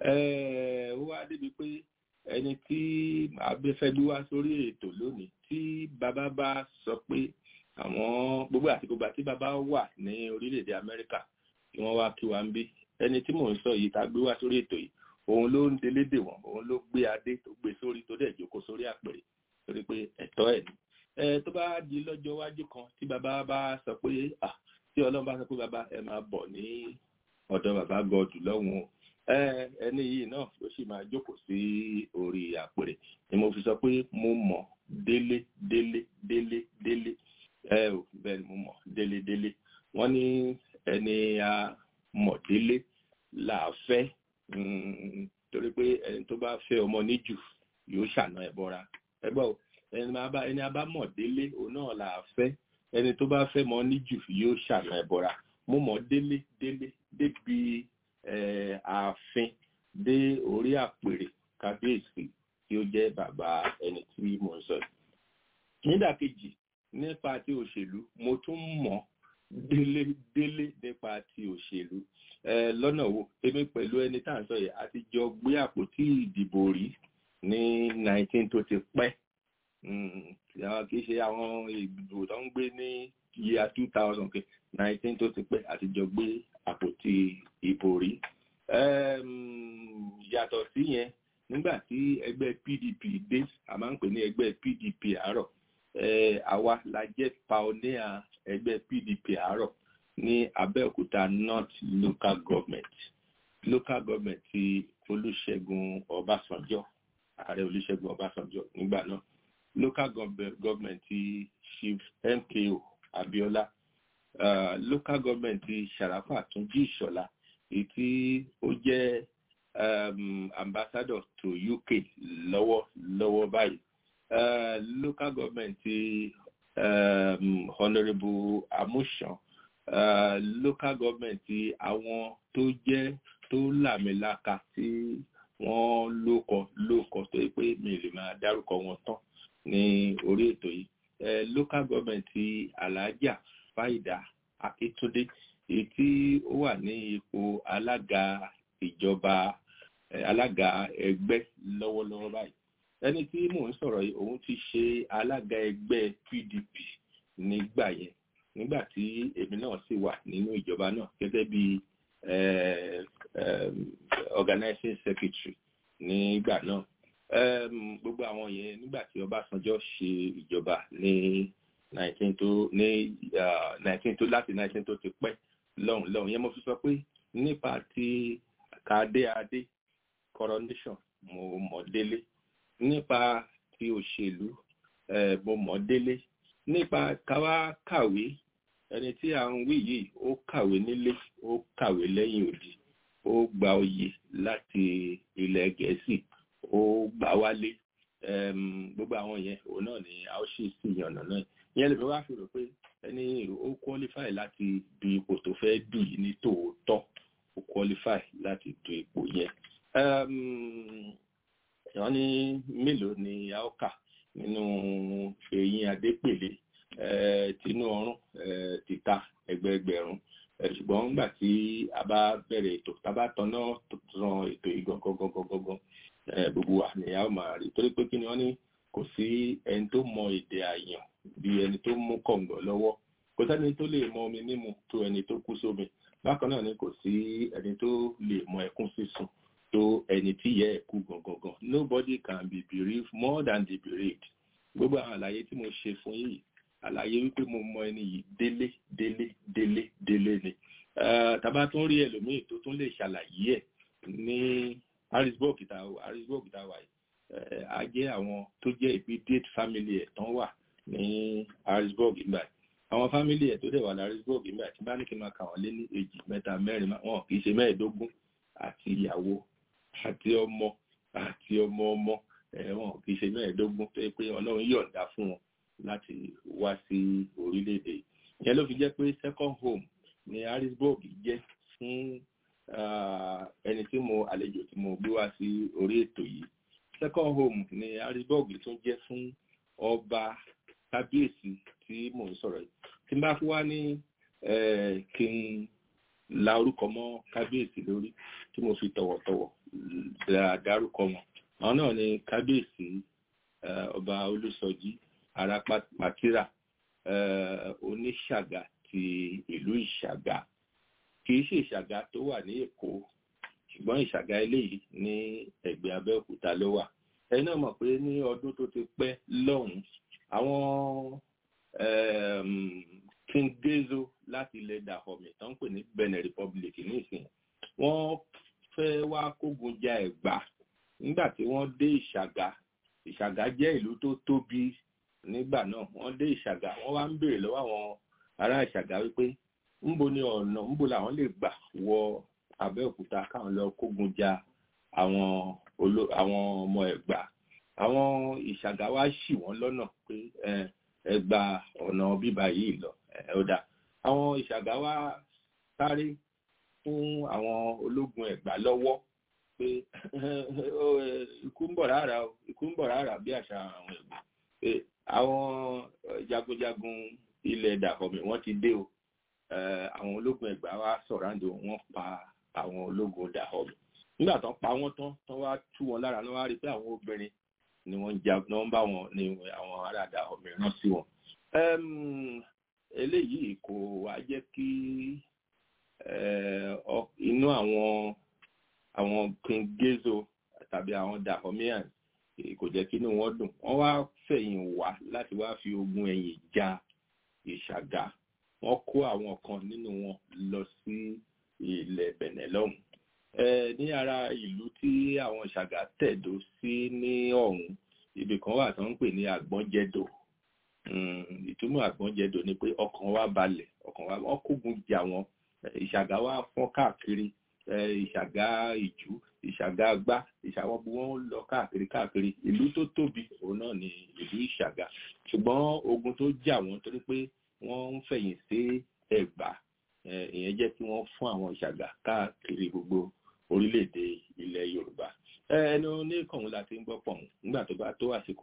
ó wá débi pé ẹni tí abẹ́fẹ́ gbé wá sórí ètò lónìí tí bàbá bá sọ pé àwọn gbogbo àti gbogbo àti bàbá wà ní orílẹ̀-èdè Amẹ́ríkà tí wọ́n wá kí wa ń bí ẹni tí mò ń sọ yìí tá a gbé wá sórí ètò yìí òun ló ń delédè wọn òun ló gbé adé tó gbé sórí tó dẹ̀ jókòó sórí àpèrè torí pé ẹ̀tọ́ ẹ̀ ni ẹ tó bá di lọ́jọ́ iwájú kan tí bàbá bá sọ pé ah tí ọlọ́run bá sọ pé bàbá ẹ máa bọ̀ ní ọ̀dọ̀ bàbá gọ́ọ̀dù lọ́hùn o ẹni yìí náà ló sì máa jókòó sí orí àpèrè ni mo fi sọ pé mo mọ̀ délé délé délé délé ẹ ò bẹ́ẹ̀ ni mo mọ̀ délé délé wọ́n ní ẹni a mọ̀ délé là á fẹ́ torí pé ẹni tó bá fẹ́ ọmọ níjù yóò ṣàna ẹ̀ bọ́ra ẹ gbọ́ o ẹni abá ẹni abá mọ̀ délé òun náà là á fẹ́ ẹni tó bá fẹ́ mọ níjù yóò ṣàna ẹ̀ bọ́ra mo mọ̀ délé délé débi ààfin dé orí àpèrè kábíyèsí tí ó jẹ́ bàbá ẹni tí mò ń sọ yìí. nídàkejì nípa ti òṣèlú mo tún mọ̀ délé délé nípa ti òṣèlú lọ́nà wo èmi pẹ̀lú ẹni tá à ń sọ yìí a ti jọ gbé àpótí ìdìbò rí ní 19 tó ti pẹ́ kì í ṣe àwọn ìdìbò tó ń gbé ní year 2000 kì 19 tó ti pẹ́ a ti jọ gbé àpótí ìbò rí yàtọ̀ sí yẹn nígbà tí ẹgbẹ́ PDP dé a máa ń pè ní ẹgbẹ́ PDP àárọ̀ àwa la jẹ́ pioneer ẹgbẹ́ PDP àárọ̀ ní Abẹ́òkúta North Local Government local government ti Olúṣẹ́gun Ọbásanjọ́ ààrẹ Olúṣẹ́gun Ọbásanjọ́ nígbà náà local government ti Chief MKO Abiola uh, local government ti Sharafa Túnjí Ìṣọ̀lá èyí tí ó jẹ́ um, ambassador to UK lọ́wọ́ lọ́wọ́ báyìí uh, local government ti um, honourable Amushan uh, local government ti àwọn tó jẹ́ tó làmìlaka tí wọ́n lókọ lókọ tó yẹ pé mi lè máa dárúkọ wọn tán ní orí ètò yìí local government ti Alhaja Faida Akíntúndé èyí tí ó wà ní ipò alága ìjọba alága ẹgbẹ́ lọ́wọ́lọ́wọ́ báyìí ẹni tí mò ń sọ̀rọ̀ yìí òun ti ṣe alága ẹgbẹ́ PDP nígbà yẹn nígbà tí èmi náà sì wà nínú ìjọba náà gẹ́gẹ́ bí organizing secretary nígbà náà gbogbo àwọn yẹn nígbà tí Ọbásanjọ́ ṣe ìjọba ní nineteen tó ní nineteen tó láti nineteen tó ti pẹ́ lọ́hùn lọ́hùn yẹn mo fi sọ pé nípa ti kàdé adé coronation mo mọ̀ délé nípa ti òṣèlú mo mọ̀ délé nípa káwá kàwé ẹni tí à ń wí yìí ó kàwé nílé ó kàwé lẹ́yìn odi ó gba oyè láti ilẹ̀ gẹ̀ẹ́sì ó gbà wálé gbogbo àwọn yẹn òun náà ni a ó ṣì sí ìyànnà náà ìyẹn lè fi wá fi rò pé ẹni ó qualify láti du ipò tó fẹ́ dù yìí ní tòótọ́ ó qualify láti du ipò yẹn wọ́n ní mélòó ni a ó kà nínú eyín adépèlé tinú ọrún títà ẹgbẹẹgbẹ̀rún ṣùgbọ́n nígbà tí a bá bẹ̀rẹ̀ ètò tá a bá tanná ran ètò yìí gangan gbogbo wa ni a ó máa rí torí pé kí ni wọ́n ní kò sí ẹni tó mọ èdè àyàn bí ẹni tó mú kọ̀ǹgọ̀ lọ́wọ́ kò sẹ́ni tó lè mọ omi mímu tó ẹni tó kú sómi bákan náà ni kò sí ẹni tó lè mọ ẹkún sísun tó ẹni tí yẹ ẹkú gangan nobody can be bereaved more than the bereaved gbogbo àwọn àlàyé tí mo ṣe fún yìí àlàyé wípé mo mọ ẹni yìí délé délé délé délé ni tàbá tún rí ẹlòmíì tó tún lè ṣàlàyé ẹ ní harrisburg tá harrisburg tá wà yìí a jẹ àwọn tó jẹ immediate family ẹ tán wà ní harrisburg ìgbà àwọn family ẹ tó dẹ̀ wà ní harrisburg ìgbà tí bá ní kí n máa kà wọ́n lé ní èjì mẹ́ta mẹ́rin wọn kì í ṣe mẹ́ẹ̀ẹ́dógún àti ìyàwó àti ọmọ àti ọmọ ọmọ wọn kì í ṣe mẹ́ẹ̀ẹ́dógún tó yẹ pé ọlọ́run yọ̀ǹda fún wọn láti wá sí orílẹ̀-èdè ìyẹn ló fi jẹ́ pé second home ní harrisburg jẹ́ fún ẹni tí mo àlejò tí mo gbé wá sí orí ètò yìí second home ní harrisburg tún jẹ́ fún ọba kábíyèsí tí mò ń sọ̀rọ̀ yìí tí n bá fi wá ní kí n la orúkọ mọ́ kábíyèsí lórí tí mo fi tọ̀wọ̀tọ̀wọ̀ dárúkọ wọn àwọn náà ni kábíyèsí ọba olùsọjí ará pàtírà oníṣàgà ti ìlú ìṣàgà kì í ṣe ìṣàgà tó wà ní èkó ṣùgbọ́n ìṣàgà eléyìí ní ẹ̀gbẹ́ abẹ́òkúta ló wà ẹ̀yin náà mọ̀ pé ní ọdún tó ti pẹ́ lọ́hùn àwọn king gezo láti ilẹ̀ dahomey tó ń pè ní benin republic nísìnyí wọ́n fẹ́ wá kógun ja ẹ̀gbá nígbà tí wọ́n dé ìṣàgà ìṣàgà jẹ́ ìlú tó tóbi nígbà náà wọ́n dé ìṣàgà wọ́n wá ń béèrè lọ́wọ́ àwọn ará ìṣàgà wípé ńbo ni ọ̀nà ńbo làwọn lè gbà wọ abẹ́òkúta káwọn lọ kógun ja àwọn àwọn ọmọ ẹ̀gbá àwọn ìṣàgà wá ṣì wọ́n lọ́nà pé ẹ gba ọ̀nà bíbá yìí lọ ọ̀dà àwọn ìṣàgà wá sáré fún àwọn ológun ẹ̀gbá lọ́wọ́ pé ikú ń bọ̀ rárá o ikú ń bọ̀ rárá bí àṣà àwọn ẹ̀gbá pé àwọn jagunjagun ilẹ̀ dàkọ̀mí wọ́n ti dé o àwọn ológun ẹ̀gbá wá sọ̀ráǹdì wọ́n pa àwọn ológun dàkọ̀mí nígbà tán pa wọ́n tán tán wá tú wọn lára náà wá rí pé àwọn obìnrin ni wọ́n jagun náà ń bá wọn ní àwọn ará dàkọ̀mí rán sí wọn eléyìí kò wá jẹ́ kí inú àwọn àwọn king gezo tàbí àwọn dahomians kò jẹ́ kí inú wọn dùn wọ́n wá fẹ̀yìn wá láti wá fi ogun ẹ̀yìn ja ìṣàgà wọ́n kó àwọn kan nínú wọn lọ sí ilẹ̀ bẹ̀nẹ̀ lọ́hùn ní ara ìlú tí àwọn ìṣàgà tẹ̀dó sí ní ọ̀hún ibì kan wà tó ń pè ní àgbọ́njẹ̀dò ìtumọ̀ àgbọ́njẹ̀dò ni pé ọkàn wa balẹ̀ ọkàn wa wọ́n kógun jà wọ́n ìṣàgà wa fọ́n káàkiri ìṣàgà ìjú ìṣàgà gbá ìṣàwọn bí wọ́n lọ káàkiri káàkiri ìlú tó tóbi òun náà ni ìlú ìṣàgà ṣùgbọ́n ogun tó jà wọ́n torí pé wọ́n ń fẹ̀yìn sí ẹ̀gbá ìyẹn jẹ́ kí wọ́n fún àwọn ìṣàgà káàkiri gbogbo orílẹ̀-èdè ilẹ̀ yorùbá ẹni oníkànnì la ti ń gbọ́ pọ̀ nígbà tó bá tó àsìkò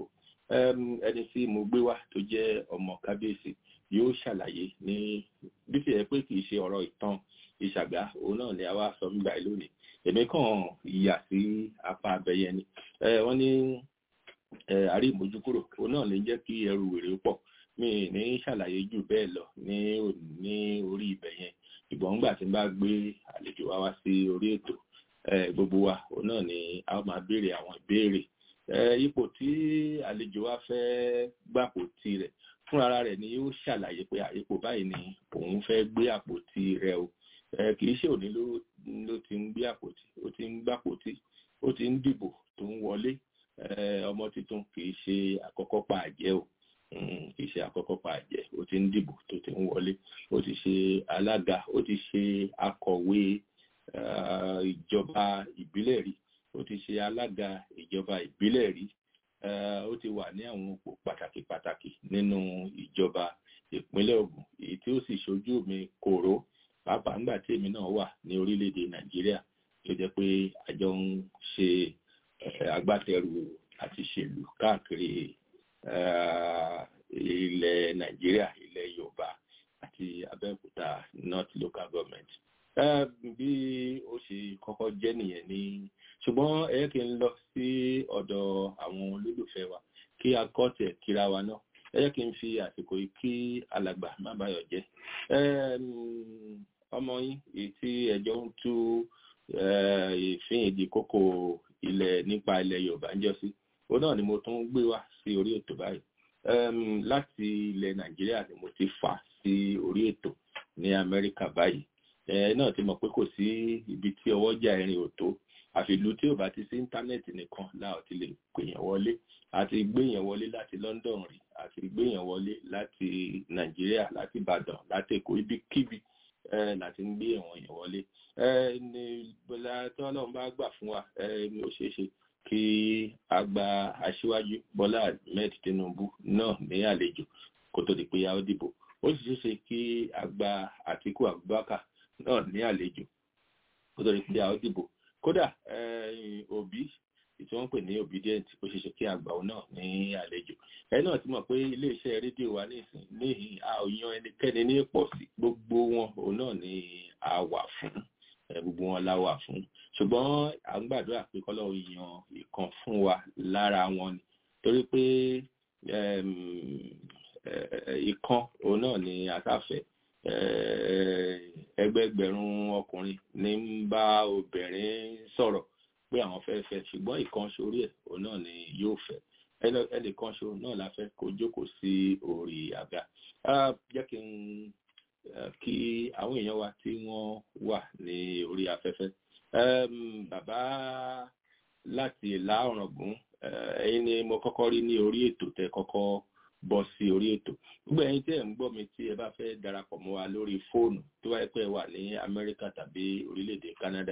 ẹni tí mo gbé wá tó jẹ́ ọmọ kábíyèsí yóò ṣàlàyé ní bí ti yẹ pé kì í ṣe ọ̀rọ̀ ìtàn ìṣàgbá òun náà ni a wá sọ nígbà yìí lónìí èmi kàn yà sí apá abẹyẹ ni wọ́n ní àrí ìmójúkúrò òun náà lè jẹ́ kí ẹrù wèrè pọ̀ mi ní ṣàlàyé jù bẹ́ẹ̀ lọ ní ní orí ibẹ̀ yẹn ìgbọ̀n ńgbà tí n bá gbé àlejò wa wá sí orí ètò gbogbo wa òun náà ni a máa béèrè àwọn ìbéèrè ipò tí àlejò wa fẹ́ gbàpò tirẹ̀ fún ara rẹ̀ ni yóò ṣàlàyé pé ipò báyìí ni òun fẹ́ gbé àpótí rẹ̀ o kì í ṣe òní ló ti ń gbé àpótí ó ti ń gbàpótí ó ti ń dìbò tó ń wọlé ọmọ tuntun kì í ṣe àkọ́kọ́ pa àjẹ́ o kì í ṣe àkọ́kọ́ pa àjẹ́ ó ti ń dìbò tó ti ń wọlé ó ti ṣe alága ó ti ṣe akọ̀wé ìjọba ìbílẹ̀ rí ó ti ṣe alága ìjọba ìbílẹ̀ rí ó ti wà ní àwọn òpó pàtàkì pàtàkì nínú ìjọba ìpínlẹ̀ Ògùn èyí tí ó sì ṣojú mi kòró pàápàá ńgbà tí èmi náà wà ní orílẹ̀-èdè Nàìjíríà tó jẹ́ pé àjọ ń ṣe agbátẹrù àti ṣèlú káàkiri ilẹ̀ Nàìjíríà ilẹ̀ Yorùbá àti Abẹ́òkúta North Local Government bí ó ṣe kọ́kọ́ jẹ́ nìyẹn ní ṣùgbọ́n ẹ kí n lọ sí ọ̀dọ̀ àwọn olólùfẹ́ wa kí a kọ́ tẹ̀ kíra wa náà ẹ kí n fi àsìkò yìí kí alàgbà má bàyọ̀ jẹ́ ọmọ yín èyí tí ẹjọ́ ń tú ìfín ìdí kókó ilẹ̀ nípa ilẹ̀ Yorùbá ń jọ sí òun náà ni mo tún gbé wá sí orí ètò báyìí láti ilẹ̀ Nàìjíríà ni mo ti fà sí orí ètò ní Amẹ́ríkà báyìí ẹ náà ti mọ̀ pé kò sí ibi tí ọwọ́ jà ẹ̀rìn ò tó àfi ìlú tí ò bá ti sí íńtánẹ́ẹ̀tì nìkan láò ti lè pèèyàn wọlé àti gbéyàn wọlé láti London rí àti gbéyàn wọlé láti Nàìjíríà láti Ìbàdàn láti Èkó ibikíbi láti ń gbé àwọn èèyàn wọlé ní bọ́lá tí Ọlọ́run bá gbà fún wa ó ṣeé ṣe kí a gba aṣíwájú Bọ́lá Ahmed Tinubu náà ní àlejò kó tó di pé a ó dìbò ó sì ṣeé ṣe kí a gba Àtíkù Abubakar náà ní àlejò kó tó di pé a ó dìbò kódà òbí tí wọ́n ń pè ní obedient ó ṣe ṣe kí àgbà òun náà ní àlejò ẹ náà ti mọ̀ pé iléeṣẹ́ rédíò wa nísìn ní a ò yan ẹnikẹ́ni ní pọ̀ sí gbogbo wọn òun náà ni a wà fún gbogbo wọn la wà fún ṣùgbọ́n à ń gbàdúrà pé kọ́lọ́run yan ìkan fún wa lára wọn ni torí pé ìkan òun náà ni àtàfẹ́ ẹgbẹgbẹ̀rún ọkùnrin ní ń bá obìnrin sọ̀rọ̀ pé àwọn fẹ́ fẹ́ ṣùgbọ́n ìkan sórí ẹ̀ òun náà ni yóò fẹ́ ẹnìkan ṣo náà la fẹ́ kó jókòó sí orí àga jẹ́ kí n kí àwọn èèyàn wa tí wọ́n wà ní orí afẹ́fẹ́ bàbá láti ìlà ọ̀ràngún ẹ̀yin ni mo kọ́kọ́ rí ní orí ètò tẹ kọ́kọ́ bọ́ sí orí ètò gbogbo ẹ̀yin tí ẹ̀ ń gbọ́ mi tí ẹ bá fẹ́ darapọ̀ mọ́ wa lórí fóònù tó wáyé pé wà ní Amẹ́ríkà tàbí orílẹ̀-èdè Canada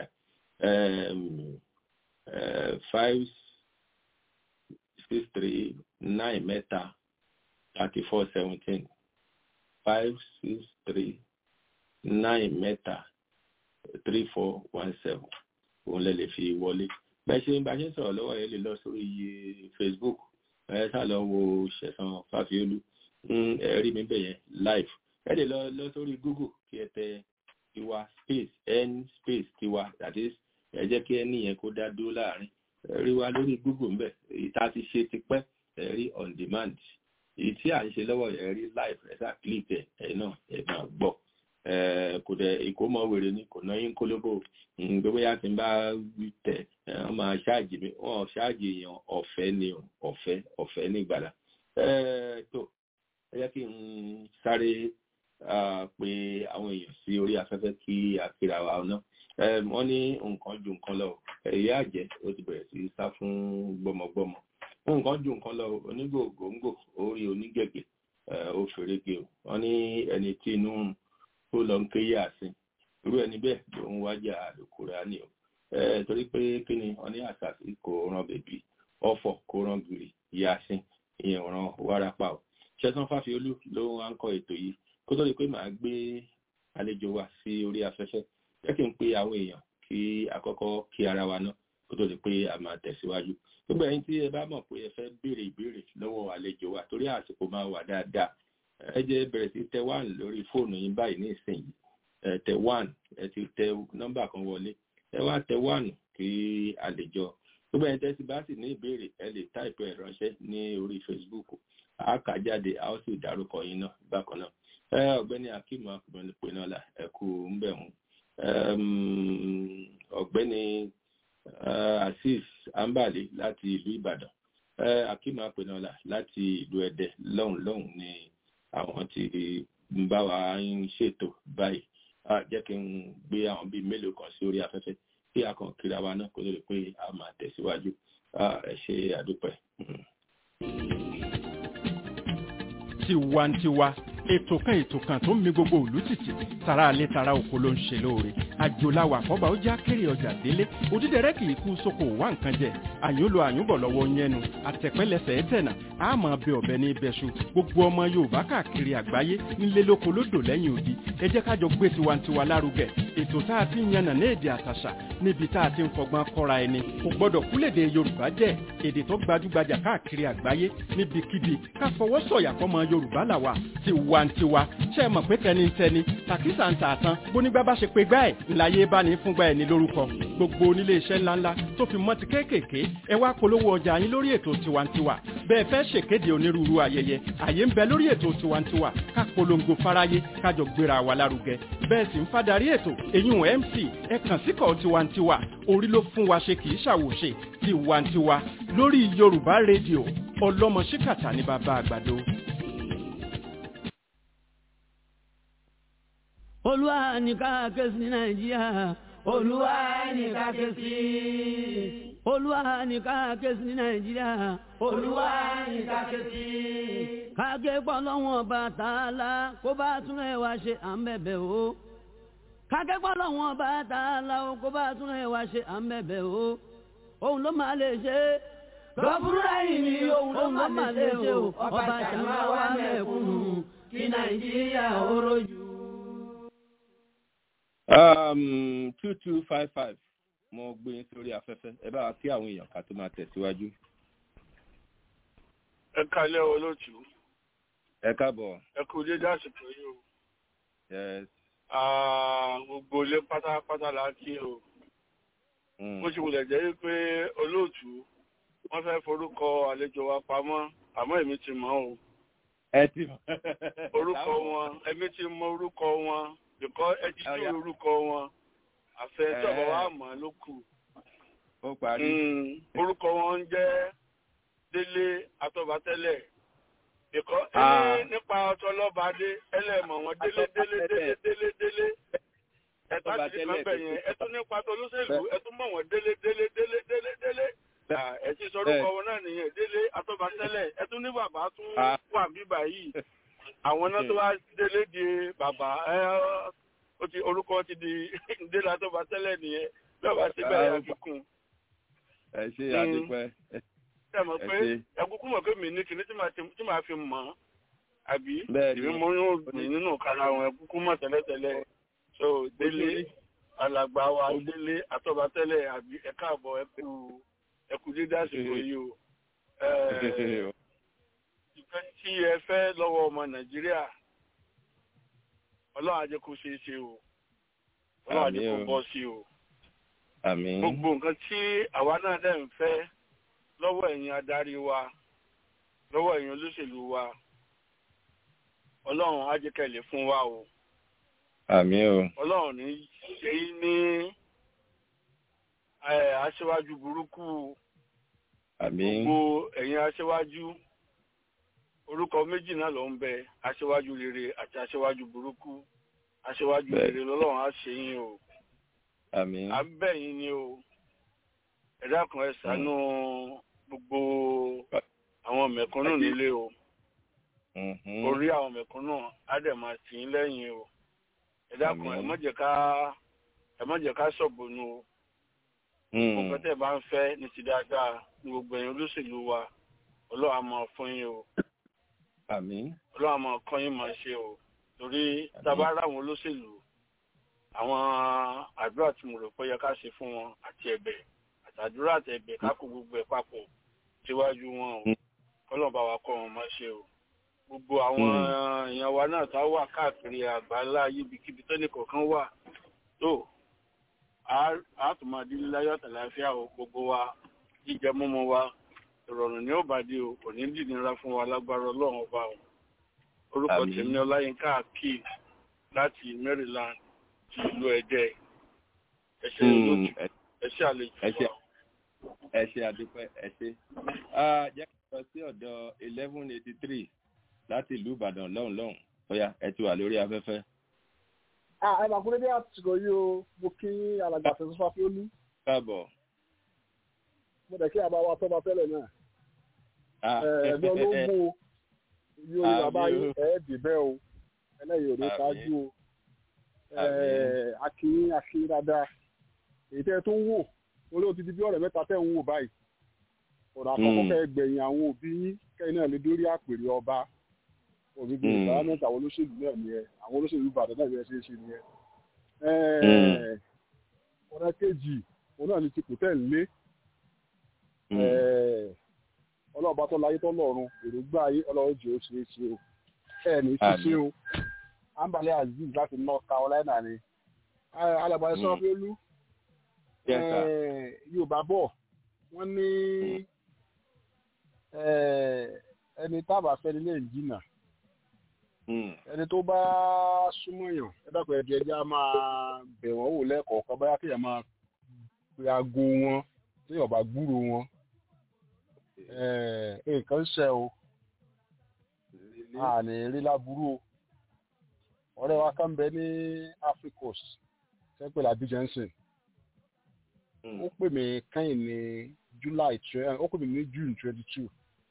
five six three nine mẹ́ta thirty four seventeen five six three nine mẹ́ta three four one seven òun lè lè fi wọlé bẹ́ẹ̀ ṣe bá ṣe ń sọ̀rọ̀ lọ́wọ́ yẹn lè lọ sórí Facebook ẹ sá lọ wo ṣẹ̀san fàfiolú ẹ rí mi bẹ̀ yẹn live ẹ lè lọ lọ sórí Google kí ẹ tẹ tiwa space n space tiwa that is ẹ jẹ́ kí ẹ níyẹn kó dá dúró láàrin ẹ rí wa lórí Google ńbẹ̀ èyí tá a ti ṣe tipẹ́ ẹ rí on demand èyí tí à ń ṣe lọ́wọ́ ẹ rí live ẹ sá click ẹ ẹ náà ẹ máa gbọ́ kò dẹ̀ ìkómọ wèrè ni kò náà yín kólóbó gbogbo yá ti ń bá tẹ wọn máa ṣáàjì mi wọn ṣáàjì èèyàn ọ̀fẹ́ ni ọ̀fẹ́ ọ̀fẹ́ ní ìgbàlá tó ẹ jẹ́ kí n sáré pé àwọn èèyàn sí orí afẹ́fẹ́ kí àkìrà wa náà wọ́n ní nǹkan ju nǹkan lọ ẹ̀yà àjẹ́ ó ti bẹ̀rẹ̀ sí sá fún gbọmọgbọmọ nǹkan ju nǹkan lọ onígbòǹgbò orí onígẹ̀gẹ̀ ó fèrègé o wọ́n ní ẹni tí inú tó lọ ń ké yà sí irú ẹni bẹ́ẹ̀ ló ń wájà àlùkùránì o torí pé kí ni wọ́n ní àṣàṣì kò ràn bèbí ọ̀fọ̀ kò ràn gìrì yasin ìyẹn ràn wárápá o ṣẹ́sán fáfiolú ló ń kọ́ ètò yìí kó tó di pé màá gbé àlejò wa sí orí afẹ́fẹ́ jẹ́ kí n pe àwọn èèyàn kí àkọ́kọ́ kí ara wa ná kó tó di pé a máa tẹ̀síwájú gbogbo ẹ̀yin tí ẹ bá mọ̀ pé ẹ fẹ́ béèrè ìbéèrè lọ́wọ́ àlejò wa torí àsìkò máa wà dáadáa ẹ jẹ́ bẹ̀rẹ̀ sí tẹ one lórí fóònù yín báyìí ní ìsinyìí ẹ tẹ one ẹ ti tẹ nọ́mbà kan wọlé ẹ wá tẹ one kí àlejò gbogbo ẹ̀yin tẹ́sí bá sì ní ìbéèrè ẹ lè táìpù ẹ̀ ránṣẹ́ ní orí Facebook a kà jáde a ó sì dárúkọ yín náà bákan náà ẹ ọ̀gbẹ́ni Akeem akùnrin pè náà là ẹ kú ń bẹ̀ wọ́n ọ̀gbẹ́ni Azeez Ambali láti ìlú Ìbàdàn Akeem apẹnọlá láti ìlú Ẹdẹ lọ́hùn lọ́hùn ni àwọn tí ń bá wa ń ṣètò báyìí jẹ́ kí n gbé àwọn bíi mélòó kan sí orí afẹ́fẹ́ kí a kàn kíra wa náà kó lè pé a máa tẹ̀síwájú ẹ ṣe àdúpẹ́. tiwantiwa ètò kan ètò kan tó ń mi gbogbo òlú títì tara alẹ́ tara oko ló ń ṣe lóore àjòláwà àkọ́bà ó já kéré ọjà délé òdídẹrẹ́ kì í kú sóko wá nǹkan jẹ àyúnlò àyúnbọ̀ lọ́wọ́ yẹnu àtẹ̀pẹ́lẹsẹ̀ ẹ̀tẹ̀nà àmọ́ bẹ ọ̀bẹ ní ibẹ̀ṣu gbogbo ọmọ yorùbá káàkiri àgbáyé nílé lóko lódò lẹ́yìn odi ẹ jẹ́ kájọ gbé tiwantiwa lárugẹ ètò tá a ti ń yànnà ní èdè àtàṣà níbi tá a ti ń fọgbọ́n kọ́ra ẹni kò gbọ́dọ̀ kúlèdè yorùbá jẹ́ èdè tó gbajúgbajà káàkiri àgbáyé níbikíbi ká fọwọ́ sọ̀yà fọmọ yorùbá làwà tiwantiwa ṣe é mọ̀ pé tẹnitẹni tàkísà ń tà tán bónígbà bá ṣe pé gbá ẹ̀ ńláyé bá ní fúngbà ẹ̀ ní lórúkọ gbogbo onílé iṣẹ́ ńláńlá tó fi mọ́ ti kéékèèké ẹ wá polówó ọjà yín lórí ètò tiwantiwa bẹ́ẹ̀ fẹ́ ṣèkéde onírúurú ayẹyẹ àyè ń bẹ lórí ètò tiwantiwa ká polongo fáráyé kájọ gbéra wa lárugẹ bẹ́ẹ̀ sì ń fadarí ètò èyún mc ẹ kàn síkọ̀ tiwantiwa orí ló fún wa ṣe kì í ṣàwòṣe tiwantiwa lórí yorùbá rédíò ọlọ́mọ ṣíkàtà ní bàbá àgbàdo. olúwa ní ká ké sí nàìjíríà olúwa ní ká ké sí olúwa ní ká ké sí nàìjíríà olúwa ní ká ké sí. kágé pọ̀ lọ́wọ́n ọba tààlà kó bá tún ẹ̀ wá ṣe à ń bẹ̀bẹ̀ o. kágé pọ̀ lọ́wọ́n ọba tààlà kó bá tún ẹ̀ wá ṣe à ń bẹ̀bẹ̀ o. òun ló máa lè ṣe é lọ́bùrúdà yìí ni òun ló máa lè ṣe o ọba ṣàmà wà mẹ́kúnnù kí nàìjíríà ó rojú um two two five five mo gbé yín sórí afẹ́fẹ́ ẹ bá wa kí àwọn èèyàn ká tó máa tẹ̀síwájú. ẹ kálẹ́ olóòtú. ẹ káàbọ̀. ẹ kú dédé àsìkò yìí o. yes. gbogbo ilé pátápátá la kí o. bó ṣe wulẹ̀ jẹ́ pé olóòtú wọ́n fẹ́ forúkọ àlejò wa pamọ́ àmọ́ èmi ti mọ̀ o. ẹ ti mọ̀. orúkọ wọn èmi ti mọ̀ orúkọ wọn bìkọ́ ẹ ti tí orúkọ wọn àfẹ tọ́bọ̀ wa mọ̀ ló kù. ó parí. orúkọ wọn ń jẹ́ délé atọ́batẹ́lẹ̀ bìkọ́ ẹni nípa ọtọlọ́badé ẹlẹ́mọ̀ wọn délé délé délé délé délé ẹ̀tọ́ àti kan bẹ̀ yẹn ẹtún nípa tolóṣèlú ẹtún mọ̀ wọn délé délé délé délé délé ẹ ti sọ orúkọ wọn náà nìyẹn délé atọ́batẹ́lẹ̀ ẹtún ní bàbá tún wà bíbà yìí àwọn náà tó wá délé di bàbá ẹ ó ti orúkọ ti di délé tó bá tẹ́lẹ̀ nìyẹn lọ́ba síbẹ̀ yà kíkún. ẹ ṣe àdúpẹ́. ẹ mọ̀ pé ẹkúkú mọ̀ pé mi ní kinní tí màá fi mọ̀ ọ́ àbí ìbí mo yóò gbìn nínú kára àwọn ẹkúkú mọ̀ tẹ́lẹ̀tẹ́lẹ̀ so délé alàgbà wa délé àtọ́ba tẹ́lẹ̀ àbí ẹ̀ka àbọ̀ ẹkú ẹkú dídá àsìkò yìí o ìfẹ́ tí ẹ fẹ́ lọ́wọ́ ọmọ nàìjíríà ọlọ́run ajé kó ṣeé ṣe o ọlọ́run ajé kó bọ́ sí o gbogbo nǹkan tí àwa náà dẹ̀ ń fẹ́ lọ́wọ́ ẹ̀yin adarí wa lọ́wọ́ ẹ̀yin olóṣèlú wa ọlọ́run ajé kẹlẹ̀ fún wa o àmín o ọlọ́run ní ṣe é ní aṣíwájú burúkú àmín gbogbo ẹ̀yin aṣíwájú orúkọ méjì náà ló ń bẹ aṣíwájú rere àti aṣíwájú burúkú aṣíwájú rere lọ́lọ́run á ṣe yín o àmín à ń bẹ̀ yín ni o ẹ dákun ẹ ṣàánú gbogbo àwọn mẹ̀kúnnù nílé o orí àwọn mẹ̀kúnnù á dẹ̀ máa tì í lẹ́yìn o ẹ dákun ẹ má jẹ́ ká ẹ má jẹ́ ká ṣọ̀bùnú o gbogbo tẹ́ ẹ bá ń fẹ́ ní ti dáadáa ní gbogbo ẹ̀yin olóṣèlú wa ọlọ́run á máa fún yín o àmín. ọlọ́run àmọ́ kan yín máa ṣe o torí tábàárà àwọn olóṣèlú àwọn àdúrà tí mo rò pé yẹ ká ṣe fún wọn àti ẹ̀bẹ̀ àti àdúrà àti ẹ̀bẹ̀ ká kó gbogbo ẹ̀ papọ̀ síwájú wọn o kọ́lọ̀ bá wa kọ́ wọn má ṣe o gbogbo àwọn èèyàn wa náà tá wà káàkiri àgbáńlá yíbikíbi tẹ́lẹ̀ kọ̀ọ̀kan wà tó a tún máa dín láyọ̀ àtàláfíà o gbogbo wa jíjẹ mímu wa ìrọ̀rùn ní òbàdí o kò ní dìnnira fún wa lágbára ọlọ́run ọba o orúkọ tèmi ọláyínká akeem láti maryland ti ìlú ẹdẹ ẹṣẹ olóòtú ẹṣẹ àlejò wa. ẹ ṣe àdúpẹ́ ẹ ṣe jẹ́ kí n lọ sí ọ̀dọ̀ eleven eighty three láti ìlú ìbàdàn lọ́hùn lọ́hùn bóyá ẹ ti wà lórí afẹ́fẹ́. ẹ máa kúrẹ́ bí àtìkọ yìí o mo kí alàgbà fẹsẹ̀ fáfí ó ní. káàbọ̀. mo dẹ̀ kí àbá wa tọ́ ma tẹ́lẹ̀ náà. ẹ̀ẹ́dọ́ ló ń mú o yóò bàbá yín ẹ̀ẹ́dì bẹ́ẹ̀ o ẹlẹ́yìn òní ṣáájú o akínyín akínyín dáadáa èyí tẹ́ tó ń wò orí ó ti di bí ọ̀rẹ́ mẹ́ta tẹ́ ń wò báyìí ọ̀rọ̀ àkọ́kọ́ kẹ́ gbẹ̀yìn àwọn òbí yín kẹ́yìn náà lè dórí àpèrè ọba òbíbi environment àwọn olóṣèlú náà ni ẹ àwọn olóṣèlú ìbàdàn náà ni ẹ ṣe é ṣe ni ẹ. ọ̀rẹ́ kejì òun náà ni ti kòtẹ́ ńlé ọlọ́ọ̀bá tó láyé tó lọ́run èròǹgbà ayé ọlọ́run jẹ́ ó ṣeé ṣe o ẹ̀ ní ṣíṣe o ambale azeez láti north carolina ni alàgbà ẹ̀sọ́ fẹ́lú yorùbá bọ̀ wọ́n ní ẹni tábà fẹ́ni lè jìnnà ẹni tó bá súnmọ́ yàn ẹ dákun ẹ̀dí ẹjẹ́ á máa bẹ̀ wọ́n wò lẹ́ẹ̀kọ̀ọ̀kan báyà kéèyàn máa pe aago wọn téèyàn bá gbúrò wọn nǹkan ṣe o àní rí láburú o ọ̀rẹ́ wa kan bẹ ní africos sẹ́pẹ̀ làbí jensen ó pè mí kẹ́yìn ní july ó pè mí ní june twenty two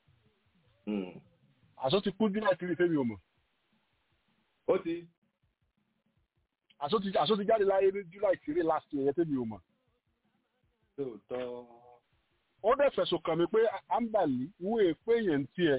àṣọ ti kú july three fẹ́mi ò mọ̀ ó ti àṣọ ti jáde láyé ní july three last year yẹn fẹ́mi ò mọ̀ lóòótọ́ ó dẹ̀ fẹ̀sùn kàn mí pé ambali ìwé pé yẹn ń tiẹ̀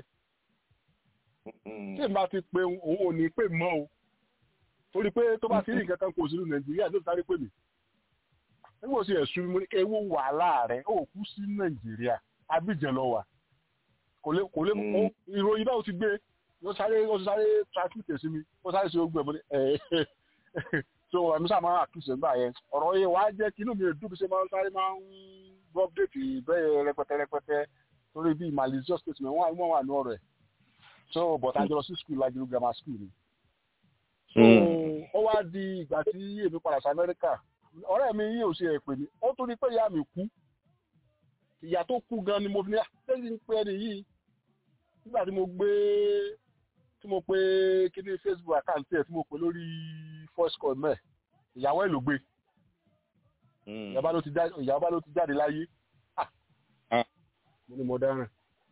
tí n bá ti pe òun ò ní pè mọ́ o torí pé tó bá ti rí nǹkan kan kò sínú nàìjíríà ló sáré pè mí nígbà tí ẹ̀sùn mi ní ewu wàhálà rẹ̀ ó kú sí nàìjíríà abidjan lọ wà kò lè kò lè mú ìròyìn náà ti gbé ó sáré ó sáré traffic sí mi ó sáré sí ogun ẹ̀ mọ́ ní ẹ̀ so ẹ̀mí sáà máa àkíyèsí nígbà yẹn ọ̀rọ̀ yẹn wàá jẹ́ kí inú mi dùn bí ṣe máa ń sáré máa ń gbọ́ update bẹ́ẹ̀ rẹpẹtẹ rẹpẹtẹ torí bíi malicious statement wọ́n wà ní ọ̀rọ̀ ẹ̀ so but àjọ lọ sí school lájú grammar school ni so ó wá di ìgbà tí èmi padà sí amẹ́ríkà ọ̀rẹ́ mi yìí ò ṣe èpè mi ó tún ní pé ìyá mi kú ìyá tó kú gan ni mo fi ní àtẹ́sí ń pé ẹni yìí nígbà tí mo gbé tí mo pé kíní facebook account ẹ̀ tí mo pè lórí voice call mẹ́ ìyàwó ẹ̀ ló gbé ìyàwó ló ti jáde láyé mo ní mo dáràn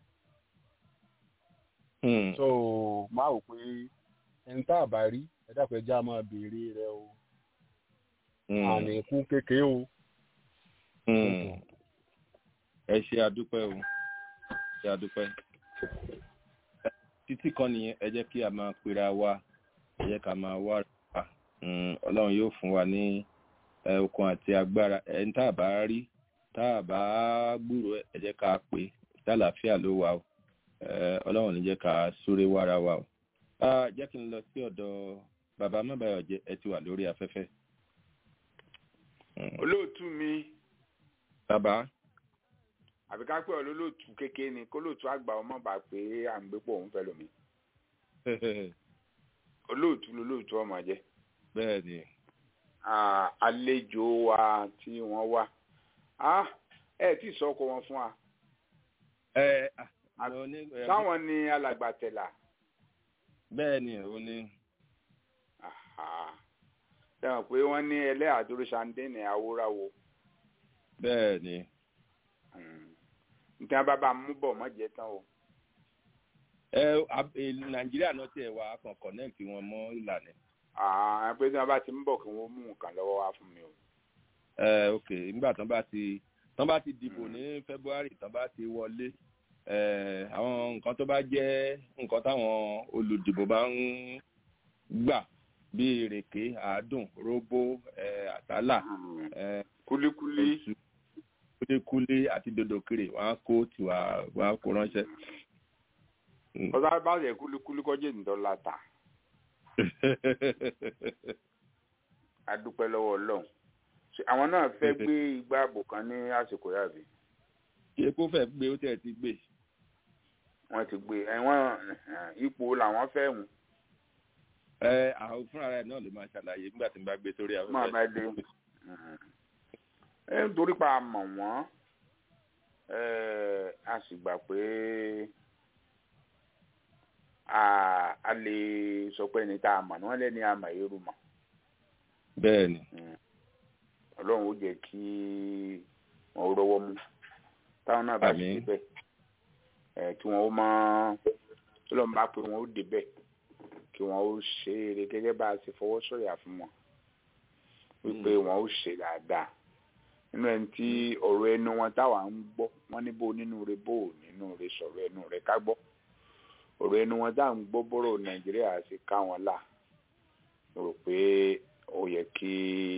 so máa wò pé ẹni tá a bá rí ẹ dákun ẹjẹ á máa béèrè rẹ o àní kú kékeré o. ẹ ṣe àdúpẹ́ o ṣe àdúpẹ́ títí kan nìyẹn ẹ jẹ́ kí a máa pera wa ẹ jẹ́ ká máa wá ra ọlọ́run yóò fún wa ní okun àti agbára ẹni tá a bá rí tá a bá gbúrò ẹ jẹ́ ká pè tálàáfíà ló wà o ọlọ́run ní jẹ́ ká súré wára wa o jẹ́ kí n lọ sí ọ̀dọ̀ bàbá mọ́bàyọ̀ jẹ́ ẹ ti wà lórí afẹ́fẹ́. olóòtú mi. bàbá. àbí ká pẹ́ ọ lólóòtú kékeré ni kó lóòtú àgbà ọmọ bá pé à ń gbé pọ̀ òun fẹ́ lómi. olóòtú lólóòtú ọmọ jẹ́. bẹ́ẹ̀ ni. àlejò wa tí wọ́n wá ẹ tí sọ ọkọ wọn fún wa. ẹ táwọn ni alàgbàtẹ̀là. bẹ́ẹ̀ ni ó ní. sẹ́wọ̀n pé wọ́n ní ẹlẹ́àdúró sandéènì awúráwo. bẹ́ẹ̀ ni. nǹkan bàbá mú bọ̀ mọ́ jẹ́ tán o. ẹ nàìjíríà náà tiẹ̀ wá kàn connect wọn mọ́ ìlànà. pé tí wọ́n bá ti ń bọ̀ kí wọ́n mú nǹkan lọ́wọ́ wá fún mi o. ẹ ok nígbà tán bá ti tán bá ti dìbò ní february tán bá ti wọlé àwọn nǹkan tó bá jẹ́ nǹkan táwọn olùdìbò bá ń gbà bíi ìrèké àádùn róbó àtàlà kúlíkúlí kúlékúlé àti dòdòkèrè wọn á kó tiwa wọn á kó ránṣẹ́. ọ̀sán bá yẹ kúlíkúlí kọjá ìdọ́là ta a dúpẹ́ lọ́wọ́ ọlọ́run àwọn náà fẹ́ gbé igbá ààbò kan ní àsìkò yàbí. ṣé kó fẹ́ gbé ó tẹ̀ ti gbé. wọ́n ti gbé ẹ̀wọ̀n ipò làwọn fẹ́ hùn. ẹ àwọn fúnra rẹ̀ náà lè máa ṣàlàyé nígbà tí n bá gbé sórí afẹ́fẹ́. máa bá dé ẹ nítorí pa mọ̀ wọ́n a sì gbà pé a lè sọ pé ẹni tá a mọ̀ ní wọ́n lẹ́ni àmọ̀ èrú mọ̀. bẹ́ẹ̀ni. ọlọ́run ó jẹ́ kí wọ́n rọ́wọ́ mú táwọn náà bá sì débẹ̀ kí wọ́n ó mọ ọlọ́run bá pé wọ́n ó débẹ̀ kí wọ́n ó ṣe eré gẹ́gẹ́ bá a ṣe fọwọ́ sọ̀yà fún wọn wípé wọ́n ó ṣe dáadáa nínú ẹni tí ọ̀rọ̀ ẹnu wọn táwa ń gbọ́ wọ́n ní bó nínú rẹ bó nínú rẹ sọ̀rọ̀ ẹnu rẹ ká gbọ́ ọ̀rọ̀ ẹnu wọn tá à ń gbọ́ bọ́rọ̀ nàìjíríà ṣe ká wọn là rò pé ó yẹ kí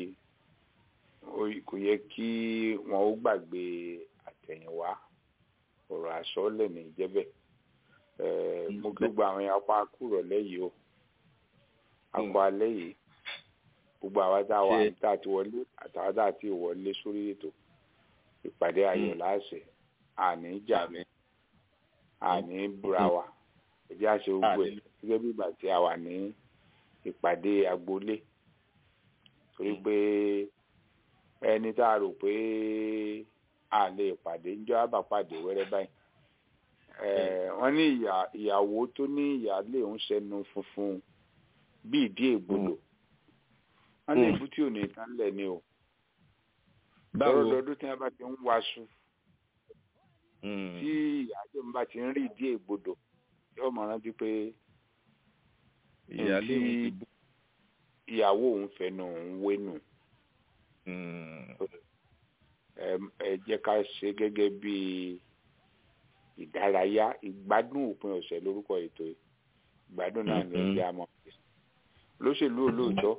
kò yẹ kí wọn ó gbàgbé àtẹ̀yìnwá ọ̀rọ̀ àsọlẹ̀ ní ìjẹ́bẹ̀ mo kí gbogbo àwọn apá kúrọ̀ lẹ́yìn o apá alẹ́ yìí gbogbo àwa tá a wà tá a ti wọlé àtàwọn tá a ti wọlé sórí ètò ìpàdé ayọ̀ láṣẹ àní jà mí àní búra wa ẹjẹ́ àṣẹ gbogbo ẹ̀ gẹ́gẹ́ bí ìgbà tí a wà ní ìpàdé agboolé torí pé ẹni tá a rò pé a lè pàdé ń jọ àbàpàdé wẹ́rẹ́ báyìí wọ́n ní ìyàwó tó ní ìyáálé ń ṣẹnu funfun bí ìdí ègbodò wọ́n lè bú tí ò ní tán lẹ̀ ni o lọ́rọ̀ lọ́dún tí wọ́n bá ti ń waṣu tí ìyáálé ń bá ti ń rí ìdí ègbodò yóò mọ̀ rántí pé ìyáálé òun ti bú ìyàwó òun fẹnu òun wénu ẹ jẹ́ ká ṣe gẹ́gẹ́ bí ìdárayá ìgbádùn òpin ọ̀sẹ̀ lórúkọ ètò ìgbádùn náà ní ẹgbẹ́ àmọ́ olóṣèlú olóòótọ́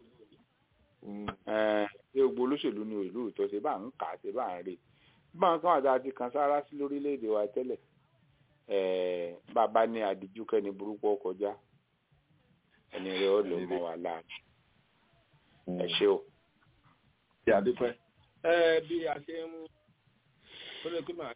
ṣé gbogbo olóṣèlú ní ìlú òótọ́ ṣe bá ń kà á ṣe bá ń rè báwọn kan àti àti kan sára sí lórílẹ̀‐èdè wa tẹ́lẹ̀ bàbá ní àdìjú kẹ́ni burúkú ọkọjá ẹni rẹ̀ ó lò mọ́ wa láàbù ẹ ṣé o. ṣe àdúpẹ́ ẹ bí a ṣe ń ó lè pé màá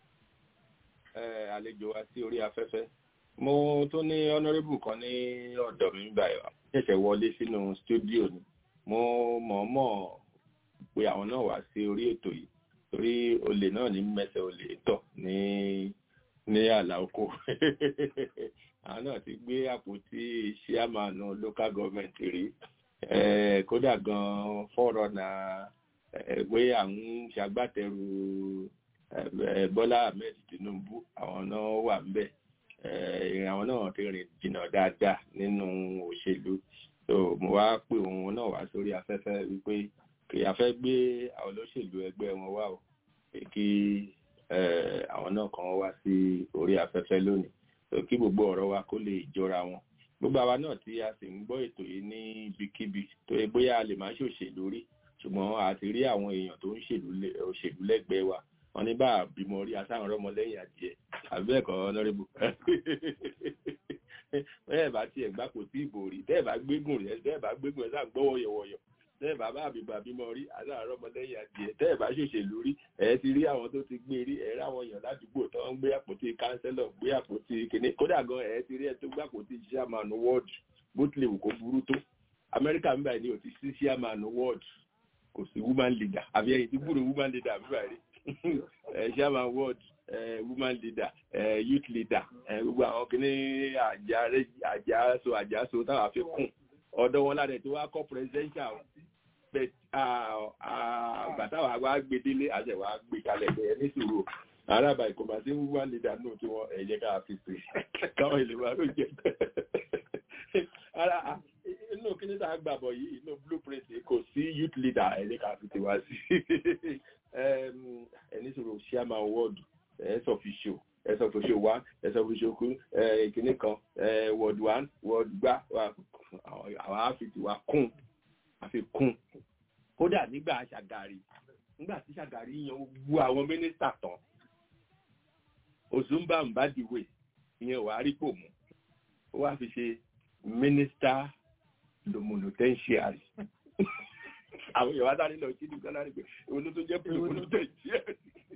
àlejò wa sí orí afẹ́fẹ́ mo tún ní honourable kan ní ọ̀dọ̀ mi báyìí wá ṣẹ̀ṣẹ̀ wọlé sínú stúdíò ni mo mọ̀ọ́mọ̀ pé àwọn náà wá sí orí ètò yìí torí olè náà ní mẹ́sẹ̀ olè tọ̀ ní ní àlà oko àwọn náà ti gbé àpótí ṣíàmánu local government rí kódà gan fọ́rọ̀nà pé à ń ṣagbátẹrù Bọ́lá Ahmed Tinubu àwọn náà wà ńbẹ̀ àwọn náà ti rìn jìnnà dáadáa nínú òṣèlú so mo wá pè òun náà wá sórí afẹ́fẹ́ wípé kì í afẹ́ gbé àwọn olóṣèlú ẹgbẹ́ wọn wá o pé kí àwọn náà kan wá sí orí afẹ́fẹ́ lónìí so kí gbogbo ọ̀rọ̀ wa kó lè jọra wọn gbogbo àwa náà tí a sì ń gbọ́ ètò yìí ní ibikíbi tó yẹ bóyá a lè má ṣòṣèlú rí ṣùgbọ́n a ti rí àwọn èèyàn tó ń ṣèlú lẹ́gbẹ̀ẹ́ wa wọn ní bá a bímọ rí asáhùn rọmọ lẹ́yìn adìẹ àbí ẹ̀kọ́ ọ̀nàrẹ́bù bẹ́ẹ̀ bá tiẹ̀ gbá kò tí ìbò rí bẹ́ẹ̀ bá gbégùn rẹ̀ bẹ́ẹ̀ bá gbégùn rẹ̀ sáà ń gbọ́ wọ̀yọ̀wọ̀yọ̀ bẹ́ẹ̀ bá bá àbíbà bímọ rí asáhùn rọmọ lẹ́yìn adìẹ bẹ́ẹ̀ bá ṣòṣèlú rí ẹ̀ ti rí àwọn tó ti gbé rí ẹ̀ ráwọn èèyàn ládùúgbò tó ń gbé àpótí kánsẹ́lọ̀ gbé àpótí kìnní kódà gan ẹ̀ ti rí ẹ̀ tó gbé àpótí chairman ward bó tilẹ̀ wù kó burú tó amẹ́ríkà ń báyìí ní òtí sí chairman ward kò sí woman leader àbí ẹ̀yìn tí gbúrò woman leader àbí báyìí rí chairman ward uh, woman leader uh, youth leader gbogbo àwọn kìíní àjàso àjàso táwọn àfi kùn ọ̀dọ̀ wọn láti tí wọ́n á kọ́ presidential bàtà wà wá gbé délé àṣẹ wà gbé kalẹ̀ bẹ́ẹ̀ ní sùúrù arábà ìkọ̀mà sí woman leader náà tí wọ́n ẹ̀yẹ ká fi pè káwọn ìlú wa ló jẹ ara inú kíní tá a gbàbọ̀ yìí inú blueprint kò sí youth leader ẹ̀yẹ ká fi tiwa sí ẹni sọ̀rọ̀ chairman ward ẹ̀s official ẹ̀s official one ẹ̀s official two ìkíní kan ward one ward gbá àwọn àfi tiwa kún àfi kún kódà nígbà àṣàgàrí nígbà tí Ṣàgàrí yan wu àwọn mínísítà tán Ozumba Mbadiwe ìyẹn wàá rí pò mú ó wá fi ṣe mínísítà lomonotentiary àwọn èèyàn wá sáré lọ sí ìdúgbò náà rí pé òun ló tún jẹ́ lomonotentiary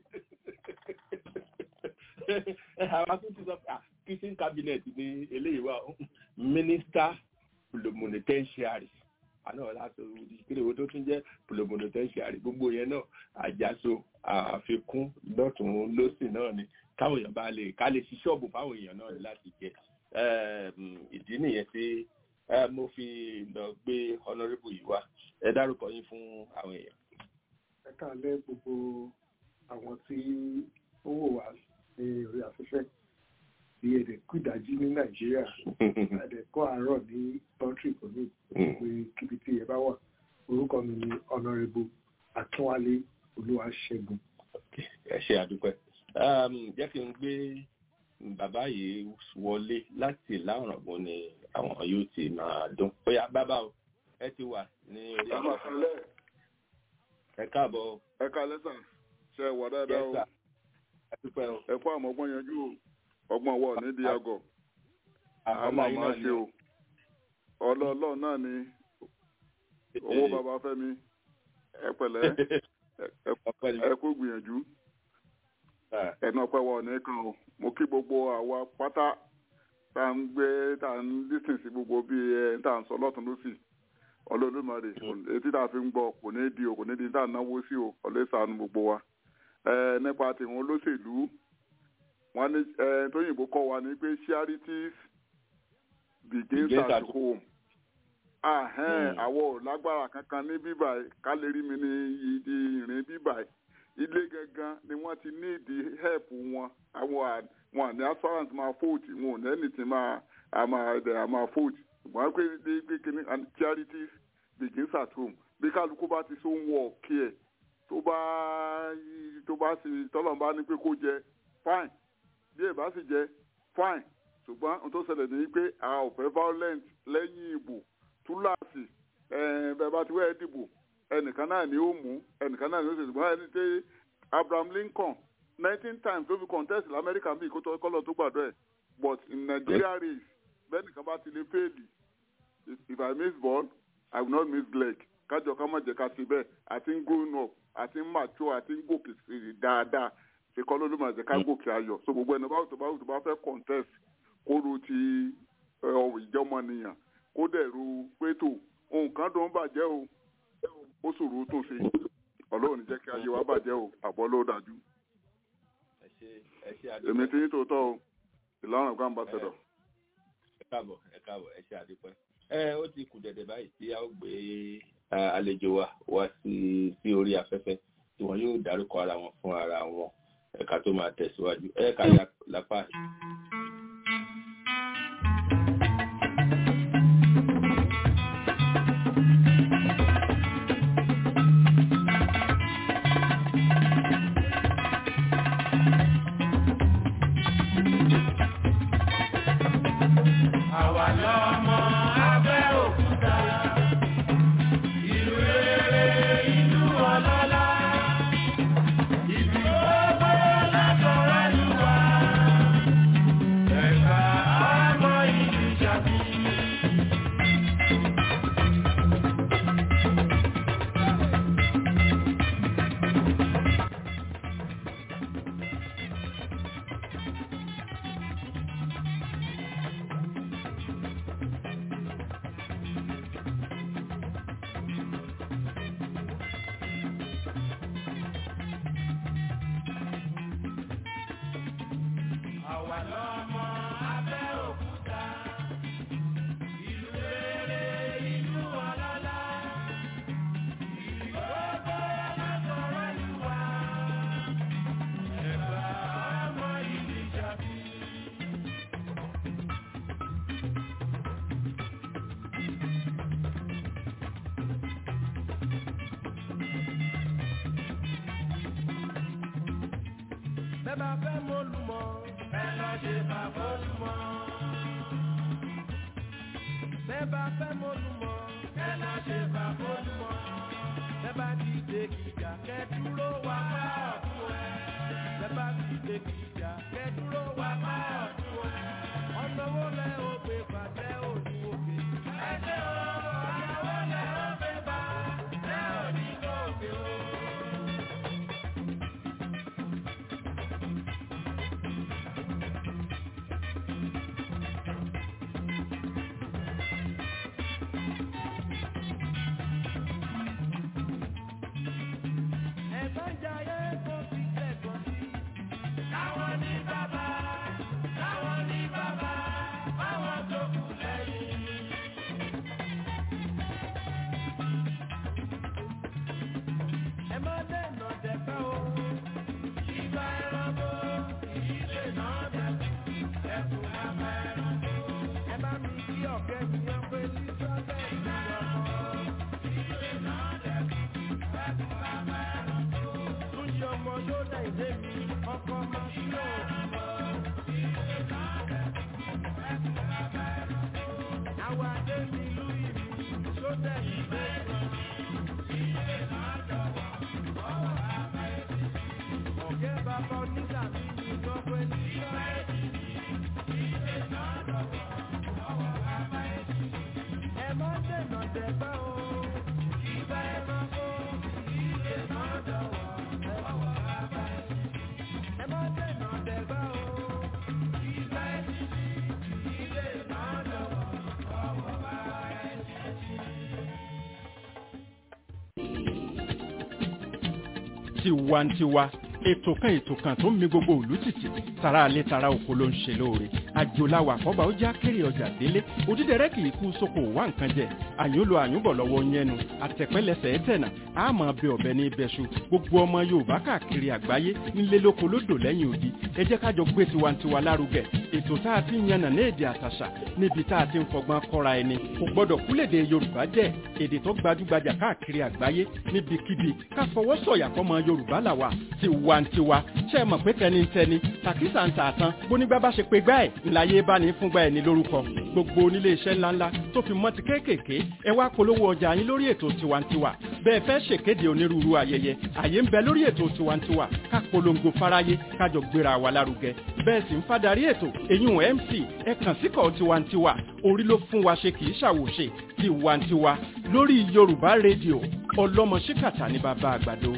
àwọn akókò sọ pé kitchen cabinet ní eléyìí wà mínísítà lomonotentiary àná láti ìpínlẹ̀ owó tó tún jẹ́ lomonotentiary gbogbo yẹn náà àjàso àfikún lọ́tún lọ́sìn náà ni káwọn èèyàn bá lè ká lè ṣí ṣọ́ọ̀bù fáwọn èèyàn náà láti jẹ ìdí nìyẹn tí mo fi lọ gbé honourable yìí wá ẹ dárúkọ yín fún àwọn èèyàn. ẹ káàlẹ́ gbogbo àwọn tí ó wò wá ní orí afẹ́fẹ́ bí èdè kú ìdájí ní nàìjíríà àdẹ̀kọ́ àárọ̀ ní country kò ní pé kíbi tí ẹ bá wà orúkọ mi ni honourable akínwálé olúwaṣẹ́gun. ẹ ṣe àdúpẹ́ jẹ́ kí n gbé bàbá yìí wọlé láti láwùrọ̀gbọ́n ni àwọn yóò ti máa dún bóyá bàbá o ẹ ti wà ní orí àwọn ẹ káàbọ̀. ẹ ká lẹ́sà ṣe é wà dáadáa o ẹ kó àmọ́ ọgbọ́n yanjú o ọgbọ́n wọ̀ nídìí àgọ̀ àmọ́ àmọ́ ṣe o ọlọ́ọ̀lọ́ náà ni owó bàbá fẹ́mi ẹ pẹ̀lẹ́ ẹ kó gbìyànjú ẹnu ọpẹ́ wọ nìkan o mo kí gbogbo àwa pátá tá à ń gbé tá à ń lísìn sí gbogbo bí ẹ tá à ń sọ lọ́tún lọ́sì ọlọ́dúnmọ̀rẹ́ etí tá a fi ń gbọ́ kò ní di o kò ní di tá à ń náwó sí o ọlẹ́sàánú gbogbo wa nípa tìwọn olóṣèlú wọn ní tóyìnbó kọ́ wa ní pé charities begins at home àwọ̀ lágbára kankan ní bíbà ká lè rí mi ní ìrìn bíbà ilé gangan ni wọ́n ti ní ìdí help wọn àwọn wọn ní assurance máa fóòtì wọn ò ní ẹni tí máa àmà ẹ̀dẹ̀ àmà fóòtì ṣùgbọ́n pé pé kíní charities begins at home bí kálukú bá ti so ń wọ ọ̀kí ẹ̀ tó bá tó bá sì tọ́lọ̀ bá ní pé kó jẹ fine bí ẹ̀ bá sì jẹ fine ṣùgbọ́n ohun tó ṣẹlẹ̀ ní pé a ò fẹ́ violent lẹ́yìn ìbò túláàsì bẹ́ẹ̀ bá ti wẹ́ dìbò ẹnìkan náà ni ó mú ẹnìkan náà ni ó ṣe ṣùgbọ́n ẹni tẹ́ Abraham Lincoln nineteen times ló fi contest lamẹ́ríkà bíi kó kọ́lọ̀ tó gbàdọ̀ ẹ̀ but in Nigeria race bẹ́ẹ̀ nìkan bá ti lè fẹ́ẹ̀lì if I miss ball I will not miss leg kájọ ká má jẹ́ ká ṣe bẹ́ẹ̀ àti ń grown up àti ń mature àti ń gòkè sí dáadáa ṣe kọ́ ló ló máa jẹ́ ká gòkè ayọ̀ so gbogbo ẹni báwo tó báwo tó bá fẹ́ contest kó ro ti ìjọmọnìyàn kó dẹ̀ ro pé tó nǹkan tó ń bàjẹ́ o ó ṣòro tó ṣe ọlọ́run jẹ́ kí ayé wa bàjẹ́ o àbọ̀ ló dájú. èmi ti ní tòótọ́ o ìlànà ọ̀gá ambassador. ẹ káàbọ̀ ẹ káàbọ̀ ẹ ṣe àdúpẹ́. ẹ ó ti kù dẹ̀dẹ̀ báyìí tí a ó gbé àlejò wa wá sí sí orí afẹ́fẹ́ tí wọ́n yóò dárúkọ ara wọn fún ara wọn ẹ̀ka tó máa tẹ̀síwájú ẹ̀ka lápá. bá fẹ́ mọ́lùmọ́ ẹ lọ ṣe bàbá olùmọ́. bẹ́ẹ̀ bá fẹ́ mọ́lùmọ́ ẹ lọ ṣe bàbá olùmọ́. bẹ́ẹ̀ bá ti dé gíga kẹ́dúró. dé mi ọkọ máa sí o. àwa dé mi lùyìí mi sódà yìí bẹ́ẹ̀ ọ̀gẹ́ bàbá onígbà mi ní gbọ́gbẹ́ nígbà. ẹ má dènà dẹ̀gbẹ́ o ìgbà ẹranko ilé náà dọ̀wọ́ ẹ̀wọ̀ bàbá ẹ̀. ẹ má dènà dẹ̀gbẹ́ o ìgbà ẹ̀sìn ilé náà dọ̀wọ́ ọwọ́ bàbá ẹ̀. tiwantiwa ètò kan ètò kan tó ń mi gbogbo òlú tìtì tara alẹ́ tara oko ló ń ṣe lóore àjòláwà àkọ́bà ó já kéré ọjà délé òdídẹrẹ́ kì í kú sóko wá nǹkan jẹ àyùnlò àyùnbọ̀ lọ́wọ́ yẹnu àtẹ̀pẹ́lẹsẹ̀ ẹ̀tẹ̀nà àmọ́ bẹ ọ̀bẹ ní ibẹ̀ṣu gbogbo ọmọ yorùbá káàkiri àgbáyé nílé lóko lódò lẹ́yìn odi ẹ jẹ́ kájọ gbé tiwantiwa lárugẹ ètò tá a ti ń yànnà ní èdè àtàṣà níbi tá a ti ń fọgbọ́n kọ́ra ẹni kò gbọ́dọ̀ kúlèdè yorùbá jẹ́ èdè tó gbajúgbajà káàkiri àgbáyé níbikíbi ká fọwọ́ sọ̀yà fọmọ yorùbá làwà tiwantiwa ṣe é mọ̀ pé tẹnitẹni tàkísà ń tààtàn bónígbà bá ṣe pé gbá ẹ̀ ńláyé bá ní fúngbà ẹ̀ ní lórúkọ gbogbo onílé iṣẹ́ ńláńlá tó fi mọ́ ti kéékèèké ẹ wá polówó ọjà yín lórí ètò tiwantiwa bẹ́ẹ̀ fẹ́ ṣèkéde onírúurú ayẹyẹ àyè ń bẹ lórí ètò tiwantiwa ká polongo fáráyé kájọ gbéra wa lárugẹ bẹ́ẹ̀ sì ń fadarí ètò èyún mc ẹ kàn síkọ̀ tiwantiwa orí ló fún wa ṣe kì í ṣàwòṣe tiwantiwa lórí yorùbá rédíò ọlọ́mọ ṣíkàtà ní bàbá àgbàdo.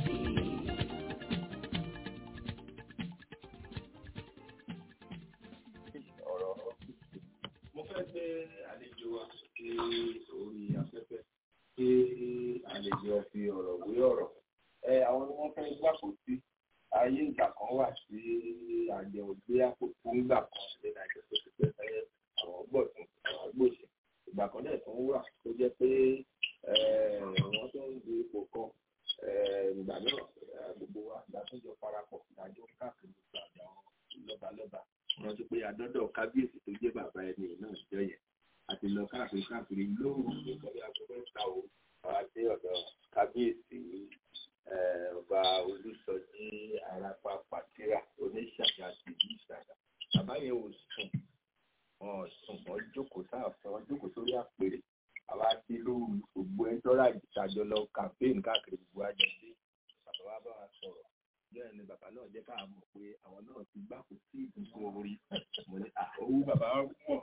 mo fẹ́ gbé àlejò wa sí orí afẹ́fẹ́ kí àlejò fi ọ̀rọ̀ wé ọ̀rọ̀ ẹ àwọn ni wọ́n fẹ́ gbàpò sí ayé ìgbà kan wà sí àjẹwò gbé àpò tó ń gbà kan ní nàìjíríà tó ti pẹ́ fẹ́ àwọn gbọ̀tún àwọn gbòòsì ìgbà kan dẹ̀ tó ń wà tó jẹ́ pé wọ́n tó ń du ipò kan ìgbà náà gbogbo wa ìdásójọ parapọ̀ ìdájọ́ káàkiri gbogbo àjọ lọ́balọ́ba wọ́n ti pé adọ́dọ̀ kábíyèsí tó jẹ́ bàbá ẹni náà jọ yẹn àti lọ káàkiri káàkiri lóòrùn nítorí agbẹ́fẹ́ ta o àti ọ̀dọ̀ kábíyèsí ọba olùsọjí arapa pàtírà oníṣàgà sí ìlú ìṣàgà bàbá yẹn ò sùn wọn sùn wọn jókòó sáàfin wọn jókòó sórí àpèrè àwa ti lóòrùn gbogbo ẹjọ́ rà ìtajọ lọ campaign káàkiri gbogbo àjọṣe bàbá wa bá wa sọ̀rọ̀ bẹ́ẹ̀ ni bàbá náà jẹ́ ká mọ̀ pé àwọn náà ti gbà kó sí ìdúgbò orí mo ní owó bàbá mọ̀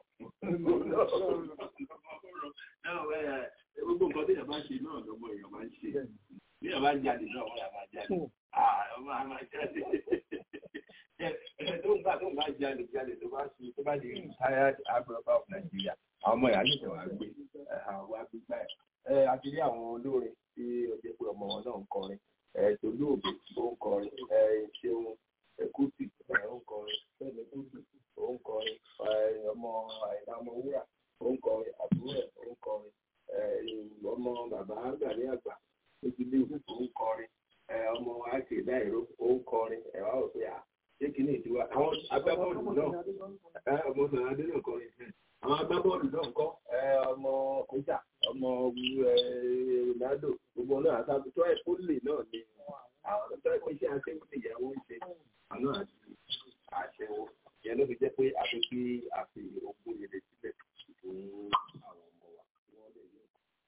gbogbo nǹkan tí yàrá bá ṣe náà lọ́mọ èèyàn máa ń ṣe bí yàrá bá ń jáde náà wọ́n yà máa jáde ọmọ àwọn máa jáde tó ń bá tó ń bá jáde jáde tó bá ṣe tó bá di retired agbọ̀nba of Nigeria àwọn ọmọ ìyá nìkan wà gbé àwọn wà gbé gbà ẹ̀ àti rí àwọn olórin tí ó jẹ́ pé ọmọ wọn náà ń kọrin tolóògbé ó ń kọrin ṣeun ẹkútì ó ń kọrin fẹmi kútì ó ń kọrin ọmọ àìlá ọmọ wúrà ó ń kọrin àbúrò ẹ ó ń kọrin ọmọ bàbá gàrí àgbà ó ti lé ìwé ó ń kọrin ọmọ àti ìdáìró ó ń kọrin ẹwà òfin à ṣé kí ni ìdíwá àwọn agbábọ́ọ̀lù náà ọmọ sàrádé náà kọrin àwọn agbábọ́ọ̀lù náà ń kọ́ ọmọ kọjá ọmọ ronaldo gbogbo náà àtàkùn tó ẹ̀ pólì náà ni àwọn tó ẹ̀ pé iṣẹ́ aṣẹ́wó ti ìyàwó ń ṣe àná àti àṣẹwó ìyẹn ló fi jẹ́ pé àfi kí a fi ogún yẹlẹ sílẹ̀ fún àwọn ọmọ wa kí wọ́n lè yọ.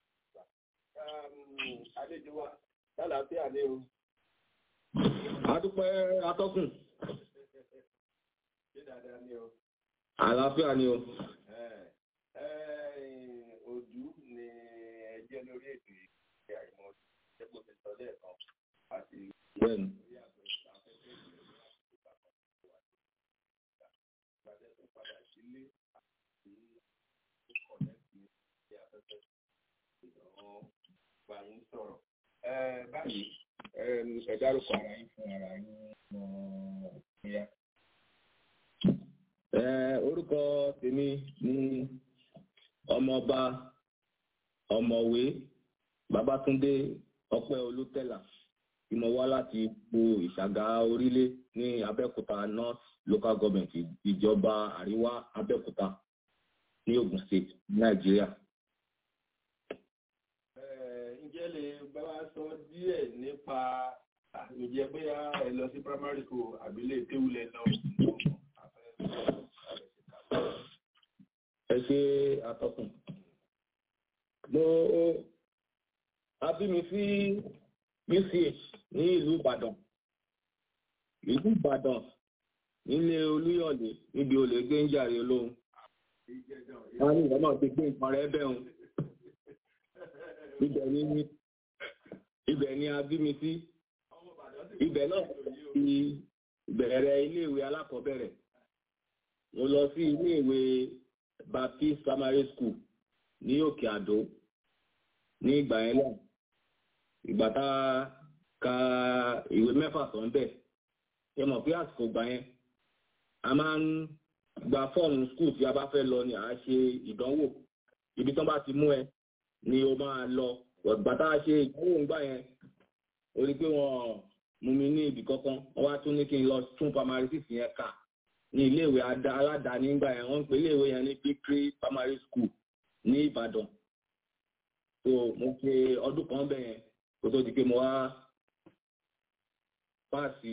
àlejò wa lálàáfíà ni o. adúpẹ́ atọ́kùn. ṣé dáadáa ni o. àlàáfíà ni o. Ojú ni ẹjẹ́ lórí ètò ìgbé àìmọ̀ ẹgbẹ́ mi sọ lẹ́ẹ̀kan àti bẹ́ẹ̀ni. Báyìí, ẹ dárúkọ ara yín fún ara yín ọ̀ya. Orúkọ tèmi ní ọmọọba ọ̀mọ̀wé Babátúndé Ọpẹ́ Olútẹ́là tí mo wá láti ipò ìṣàgà orílẹ̀ ní Abẹ́òkúta North Local Government ìjọba àríwá Abẹ́òkúta ní Ogun State Nàìjíríà. Ǹjẹ́ lè bá wa sọ díẹ̀ nípa ǹjẹ́ bóyá ẹ lọ sí primary school àbílẹ̀ kéwúlẹ̀ lọ. ẹ ṣe àtọkùn mo a bí mi sí uch ní ìlú ìbàdàn ìlú ìbàdàn nílé olúyọ̀lé níbi olè gbé ń jàre olóhùn wọn ní ìwọ náà ti gbé nǹkan rẹ bẹ́ẹ̀ ibẹ̀ ni ibẹ̀ ni a bí mi sí ibẹ̀ náà ti bẹ̀rẹ̀ iléèwé alákọ̀ọ́bẹ̀rẹ̀ mo lọ sí iléèwé baptist primary school ní òkè àdó ní ìgbà yẹn náà ìgbà tá a ka ìwé mẹ́fà sọ̀n bẹ̀ ẹ mọ̀ pé àsìkò gbà yẹn a máa ń gba fọ́ọ̀mù skul tí a bá fẹ́ lọ ni à á ṣe ìdánwò ibi tí wọ́n bá ti mú ẹ ni o máa lọ ìgbà tá a ṣe ìdánwò ńgbà yẹn o rí pé wọ́n mú mi ní ibì kankan wọ́n wá tún ní kí n lọ tún primary six yẹn kà ní iléèwé aládàáni ńgbà yẹn wọ́n ń pè iléèwé yẹn ní victory primary school ní ìbàdàn so mo ṣe ọdún kan bẹ̀ yẹn kó tó di pé mo wá páàsì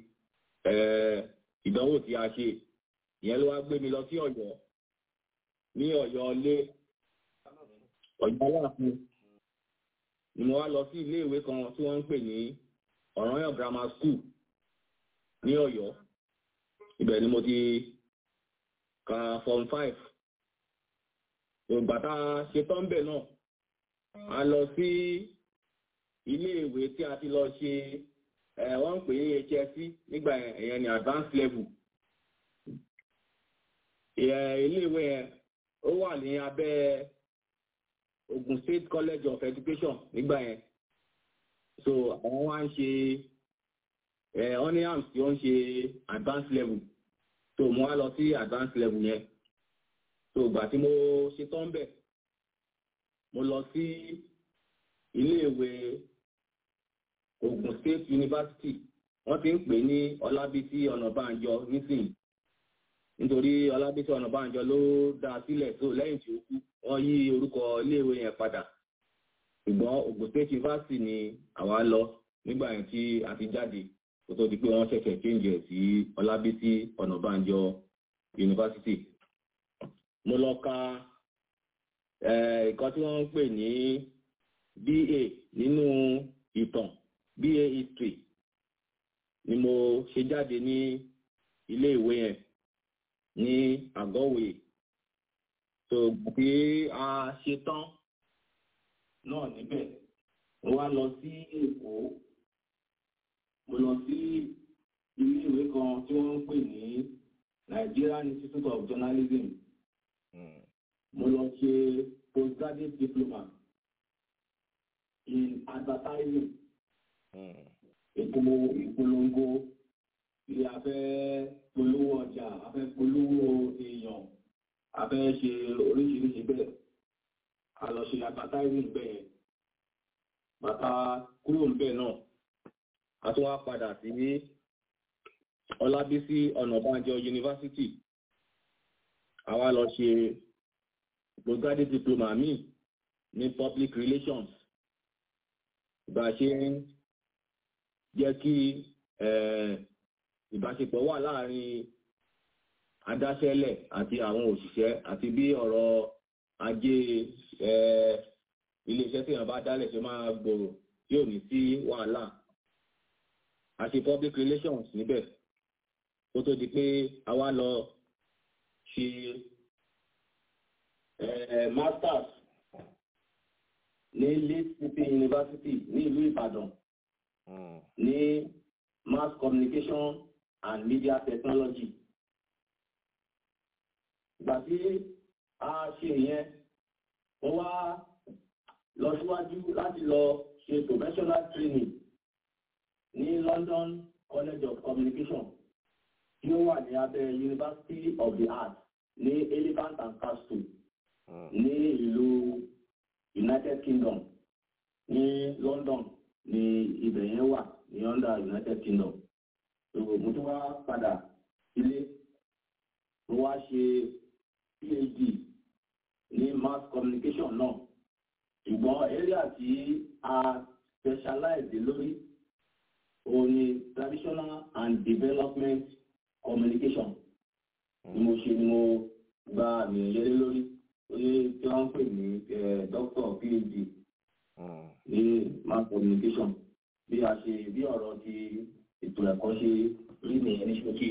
ìdánwò tí a ṣe ìyẹn ló wá gbé mi lọ sí ọ̀yọ́ ní ọ̀yọ́ ilé ọ̀yọ́ aláàfin ni mo wá lọ sí iléèwé kan tí wọ́n ń pè ní ọ̀ranyàn grammar school ní ọ̀yọ́ ibẹ̀ ni mo ti ka form five ìgbà tá a ṣe tán bẹ̀ náà a lọ sí iléèwé tí a ti lọ ṣe ẹ̀ wọ́n ń pè ní hsc nígbà yẹn ní advanced level iléèwé yẹn ó wà ní abẹ́ Ogun State College of Education nígbà yẹn so àwọn wá ń ṣe ẹ oniams tí ó ń ṣe advanced level so mo wá lọ sí advanced level yẹn so ìgbà tí mo ṣe tán bẹ̀ mo lọ sí iléèwé Ogun State University wọ́n ti ń pè ní Ọlábísí Ọ̀nàbànjọ nísìnyí nítorí Ọlábísí Ọ̀nàbànjọ ló dá a sílẹ̀ tó lẹ́yìn tí ó kú wọ́n yí orúkọ iléèwé yẹn padà ṣùgbọ́n Ogun State University ni àwa lọ nígbà yẹn tí a ti jáde kó tó di pé wọ́n ṣẹ̀ṣẹ̀ change ẹ̀ sí Ọlábísí Ọ̀nàbànjọ University. mo lọ ka nǹkan tí wọ́n ń pè ní BA nínú ìtàn BA history ni mo ṣe jáde ní ilé ìwé yẹn ní àgọ́wé tó bí a ṣe tán náà níbẹ̀ mo wá lọ sí Èkó mo lọ sí ilé ìwé kan tí wọ́n ń pè ní Nigerian Institute of Journalism mo lọ ṣe postgraduate diploma in advertising ètò ìpolongo ilé afẹ́ polówó ọjà afẹ́ polówó èèyàn afẹ́ ṣe oríṣiríṣi bẹ́ẹ̀ a lọ ṣe advertising bẹ́ẹ̀ bàtà kúrò níbẹ̀ náà a tún wá padà sí Ọlábísí Ọ̀nàbànjọ University àwa lọ ṣe postgraduate diploma mi ní public relations bá a ṣe ń jẹ́ kí ìbáṣepọ̀ wà láàrin adáṣẹ́lẹ̀ àti àwọn òṣìṣẹ́ àti bí ọ̀rọ̀ ajé iléeṣẹ́ tí wọ́n bá dálẹ̀ ṣe máa gbòòrò tí ò ní sí wàhálà àti public relations níbẹ̀ kó tó di pé a wá lọ ṣe masters ní Leeds City University ní ìlú Ìbàdàn ní mass communication and media technology. Ìgbà tí a ṣe ìyẹn, wọ́n wá lọ síwájú láti lọ ṣe professional training ní London College of Communication tí ó wà ní abẹ́ University of the Arts ní Elephant and Castle ní ìlú United Kingdom ní London ní ibẹ̀ yẹn wà ní under United Kingdom so mo tún wá padà sílé mo wá ṣe PhD ní mass communication náà ṣùgbọ́n area tí a specialize lórí òun ni traditional and development communication ni mo ṣe ni mo gba àmì ìyẹlé lórí oye tí wọ́n ń pè ní doctor phd ní mass communication bí a ṣe bí ọ̀rọ̀ ti ètò ẹ̀kọ́ ṣe rí nìyẹn ní ṣókí.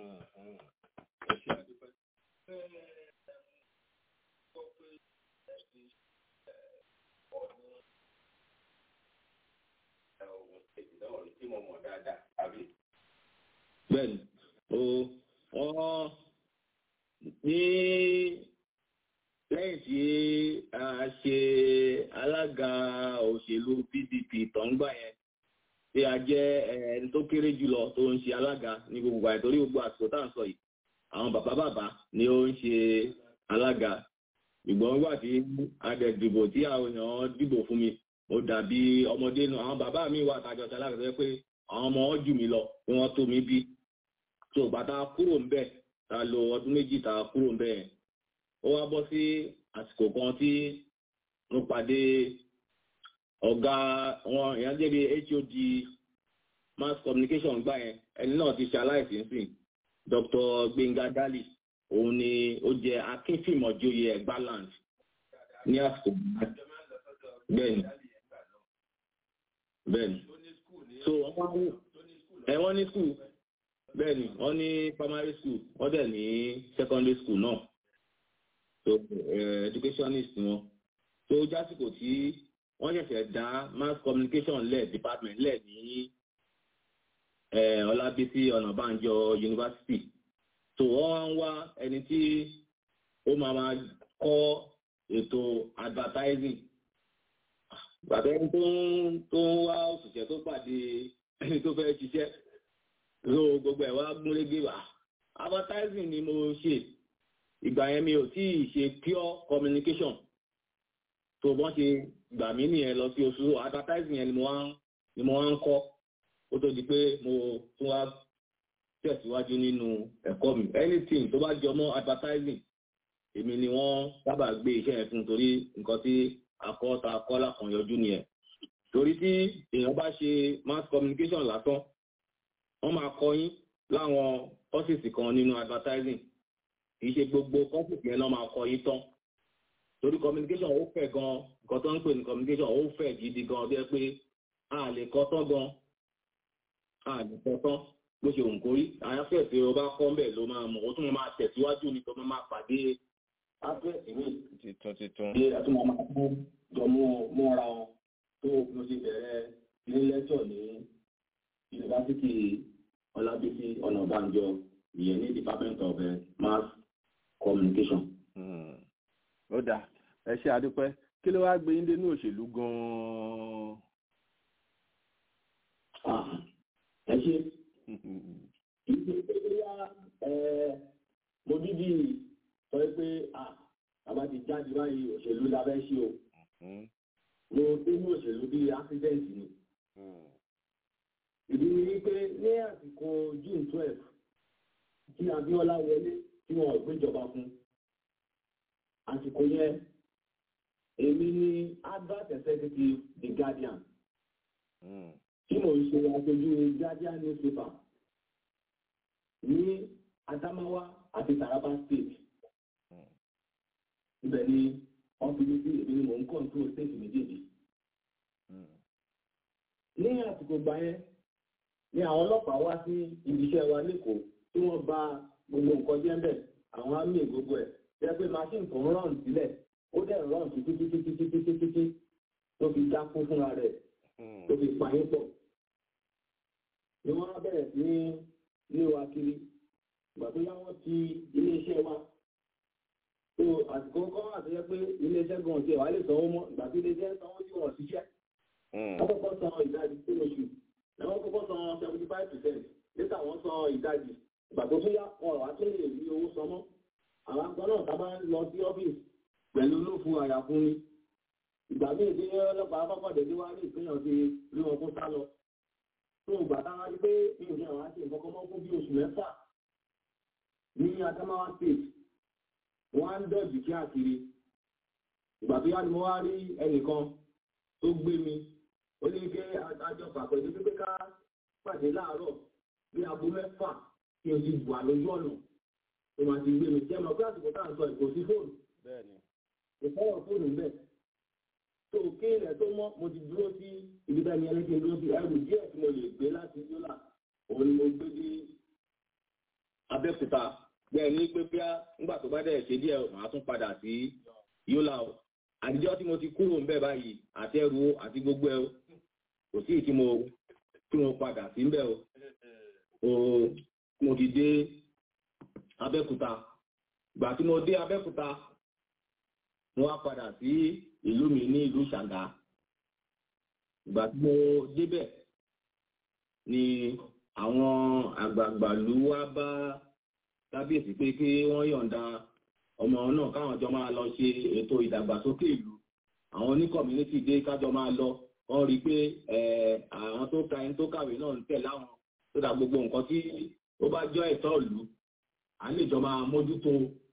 bẹ́ẹ̀ni o wọ́n ní lẹ́yìn tí a ṣe alága òṣèlú pdp tó ń gbà yẹn tí a jẹ́ ẹni tó kéré jùlọ tó ń ṣe alága ní gbogbo àyè torí gbogbo àsìkò tá à ń sọ yìí àwọn bàbá bàbá ni ó ń ṣe alága ìgbọ̀n nígbà tí a dẹ̀ dìbò tí àwọn èèyàn dìbò fún mi mo dàbí ọmọdé nu àwọn bàbá mi wà tàjọ ṣe alága tó yẹ pé àwọn ọmọ wọn jù mí lọ pé wọ́n tó mi bí tó bàtà kúrò ń bẹ̀ ta lo ọdún méjì ta kúrò ń bẹ̀ yẹn ó wá bọ́ sí àsìkò kan tí mo pàdé ọ̀gá wọn èèyàn jẹ́ bí hod mass communication gbà yẹn ẹni náà ti ṣe aláìsí nsìn dr gbẹngà dali òun ni ó jẹ akínfìmọ̀jòyè ẹ̀gbáland ní àsìkò bẹ́ẹ̀ni bẹ́ẹ̀ni so wọ́n ní school bẹ́ẹ̀ni wọ́n ní primary school wọ́n dẹ̀ ní secondary school náà so uh, educationist wọn tó jásìkò tí wọ́n ṣẹ̀ṣẹ̀ dá mass communication lẹ̀ department lẹ̀ ní ọlábísí ọ̀nàbànjọ university so wọ́n wá ń wá ẹni tí ó máa máa kọ́ ètò advertising bàtà ẹni tó ń tó ń wá òṣìṣẹ́ tó pàdé ẹni tó fẹ́ ṣiṣẹ́ so gbogbo ẹ̀ wá gúnrégé wá advertising ni mo ṣe ìgbà yẹn mi ò tí ì ṣe pure communication tó bọ́n ṣe gbà mí nìyẹn lọ sí oṣù advertising yẹn ni mo wá ń ni mo wá ń kọ́ ó tó di pé mo tún wá tẹ̀síwájú nínú ẹ̀kọ́ mi anything tó bá jọ mọ́ advertising èmi ni wọ́n sábà gbé iṣẹ́ yẹn fún torí nǹkan tí akọ́ta akọ́lá kan yọjú nìyẹn torí tí èèyàn bá ṣe mass communication lásán wọ́n máa kọ́ yín láwọn ọ́fíìsì kan nínú advertising kì í ṣe gbogbo kọ́fíìsì yẹn náà máa kọ́ yín tán torí communication ó fẹ̀ gan nǹkan tó ń pè ní communication ó fẹ̀ gidi gan bí ẹ pé a lè kọ́ tán gan a lè kọ́ tán bó ṣe òǹkó rí àyàfẹ́ tí o bá kọ́ mbẹ̀ ló máa mọ̀ ó tún máa tẹ̀síwájú ní tó máa pàdé áfẹ́ẹ̀sì mi titun titun. ṣe àtúmọ̀ máa kú jọ mú múra wọn tó mo ṣe bẹ̀rẹ̀ ilé lẹ́tọ̀ ní yunifásitì ọlábísí ọ̀nàbànjọ ìyẹn ní department of uh, mass communication. ó dáa ẹ ṣe àdúpẹ́ kí ló wáá gbé yín dénú òṣèlú gan-an. ẹ ṣe ìṣe pé bóyá mo dídì sọ pé àbá ti jáde báyìí òṣèlú la fẹ́ ṣe o mo dénú òṣèlú bíi accident ni ìdí ni wípé ní àsìkò june twelve tí abiola wọlé tí wọn ò gbéjọba fún àsìkò yẹn èmi ni advert executive the guardian tí mò ń ṣe aṣojú guardian newspaper ní adamawa àti taraba state ibẹ̀ ni wọ́n fi mi sí èmi ni mò ń control state méjèèjì ní àsìkò gbà yẹn ni àwọn ọlọ́pàá wá sí ibiṣẹ́ wa lẹ́kọ̀ọ́ tí wọ́n bà gbogbo nǹkan jẹ́ bẹ́ẹ̀ àwọn àmì gbogbo ẹ̀ jẹ́ pé machine tó ń rán sílẹ̀ ó dẹ̀ rán títí títí títí títí títí tó fi dákú fúnra rẹ̀ tó fi pa yín pọ̀. ni wọ́n á bẹ̀rẹ̀ sí ní lé wa kiri ìgbà tó yá wọ́n ti iléeṣẹ́ wa tó àsìkò kọ́ àtẹ́jẹ́ pé iléeṣẹ́ gan ti ẹ̀wà lè sanwó mọ́ ìgbà tí iléeṣẹ́ sanwó tí wọ́n ṣiṣẹ́ wọ́n kọ́kọ́ san ìdajì tó lóṣù lẹ́wọ́n kọ́kọ́ san seventy five percent níta wọ́n san ìdajì ìgbà tó tún yá wọn wá tún lè rí owó san mọ́ àwọn àgbọn náà tábà ń lọ sí ọ́fíìsì pẹ̀lú olófin àyàfún ni ìgbà míì tí ọlọ́pàá kọ́kọ́ dé wá ní ìpínyàn ti rí wọn kó sá lọ tó ìgbà táwa rí pé mi ò ní àwọn àti ìfọkọ́ mọ́ fún bí oṣù mẹ́fà ní Adamawa state wọ́n á ń dọ̀jì káàkiri ìgbà tó yá ni mo wá rí ẹnìkan tó gbé mi ó ní pé àjọ pàpẹ́ ní pípé ká pàdé láàárọ̀ bí aago mẹ́fà kí o ti wà lójú ọ̀nà tó máa ti gbé mi jẹ́ mọ̀ pé àsìkò tá à ń sọ ìkò sí fóònù ìfọwọ́ fóònù bẹ́ẹ̀ tó kí ilẹ̀ tó mọ́ mo ti dúró sí ibi tá ní ẹlẹ́kìn dúró sí ẹrù díẹ̀ tí mo lè gbé láti yólà òun ni mo gbé dé abẹ́òkúta bẹ́ẹ̀ ní pé bí nígbà tó bá dẹ̀ ṣe díẹ̀ màá tún padà sí yólà o àtijọ́ tí mo ti kúrò ńbẹ̀ báyìí àti ẹrù o àti gbogbo ẹ o kò sí tí mo tí mo padà sí ńbẹ̀ o o mo ti dé abẹ́òkúta ìgbà tí mo dé abẹ́òkúta mo wá padà sí ìlú mi ní ìlú ṣàgá ìgbà tí mo débẹ̀ ni àwọn àgbààgbà ló wá bá kábíyèsí pé kí wọ́n yọ̀ǹda ọmọ náà káwọn jọ máa lọ ṣe ètò ìdàgbàsókè ìlú àwọn oní community dé kájọ máa lọ wọ́n rí i pé àwọn tó ka ẹni tó kàwé náà ń tẹ̀ láwọn tó dà gbogbo nǹkan tí ó bá jọ ẹ̀tọ́ ìlú à ń lè jọ máa mójútó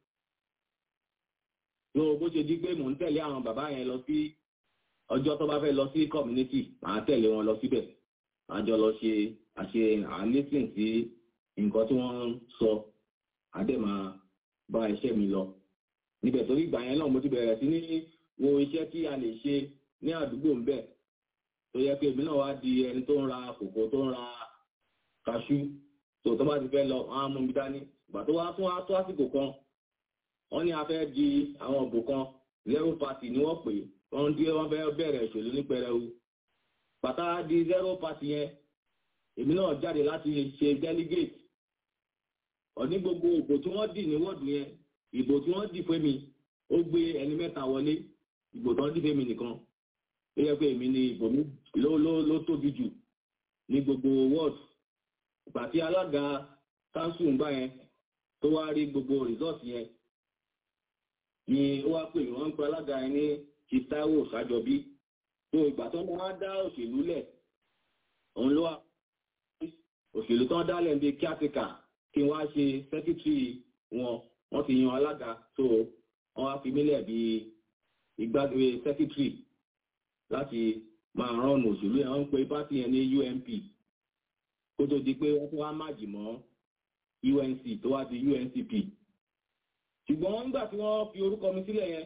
ló bó ṣe di pé mò ń tẹ̀lé àwọn bàbá yẹn lọ sí ọjọ́ tó bá fẹ́ lọ sí community màá tẹ̀lé wọn lọ síbẹ̀ àjọ lọ ṣe àṣe àlésìn sí nǹkan tí wọ́n ń sọ àdè máa bá iṣẹ́ mi lọ níbẹ̀ torí ìgbà yẹn náà mo ti bẹ̀rẹ̀ sí ní wo iṣẹ́ tí a lè ṣe ní àdúgbò ńbẹ̀ tó yẹ pé èmi náà wá di ẹni tó ń ra kòkó tó ń ra kaṣú tó tó bá ti fẹ́ lọ wọn á mú mi dání ìgbà tó wá tún wá tó àsìkò kan wọ́n ní a fẹ́ di àwọn òbò kan zero party ni wọ́n pè wọ́n dí wọ́n fẹ́ bẹ̀rẹ̀ ìṣèlú ní pẹrẹu bàtà di zero party yẹn èmi náà jáde láti ṣe delegate ọ̀ní gbogbo ìbò tí wọ́n dì ní wọ́ọ̀dù yẹn ìbò tí wọ́n dì fún mi ó gbé ẹni mẹ́ta wọlé ìbò tí wọ́n dì fún mi nìkan ó yẹ pé èmi ni ìbò mi ló ló ló tóbi jù ní gbogbo wọ́ọ̀dù ìgbà tí alága council ń gbà yẹn tó wá rí gbogbo result yẹn ni ó wá pè wọ́n ń pe alága yẹn ní ti Táíwò Ṣàjọbí tó ìgbà tó máa dá òṣèlú lẹ̀ òun ló wà òṣèlú tó ń dálẹ̀ ń bí kíátíkà kí wọ́n á ṣe sẹ́kítírì wọn wọ́n ti yan alága tó wọ́n á fi mílẹ̀ bí ìgbàgbé sẹ́kítírì láti máa rán òṣèlú yẹn wọ́n ń pe pátì yẹn ní UNP kó tó di pé wọ́n tún wá máàjì mọ́ UNC tó wá di UNCP ṣùgbọ́n nígbà tí wọ́n fi orúkọ mi sílẹ̀ yẹn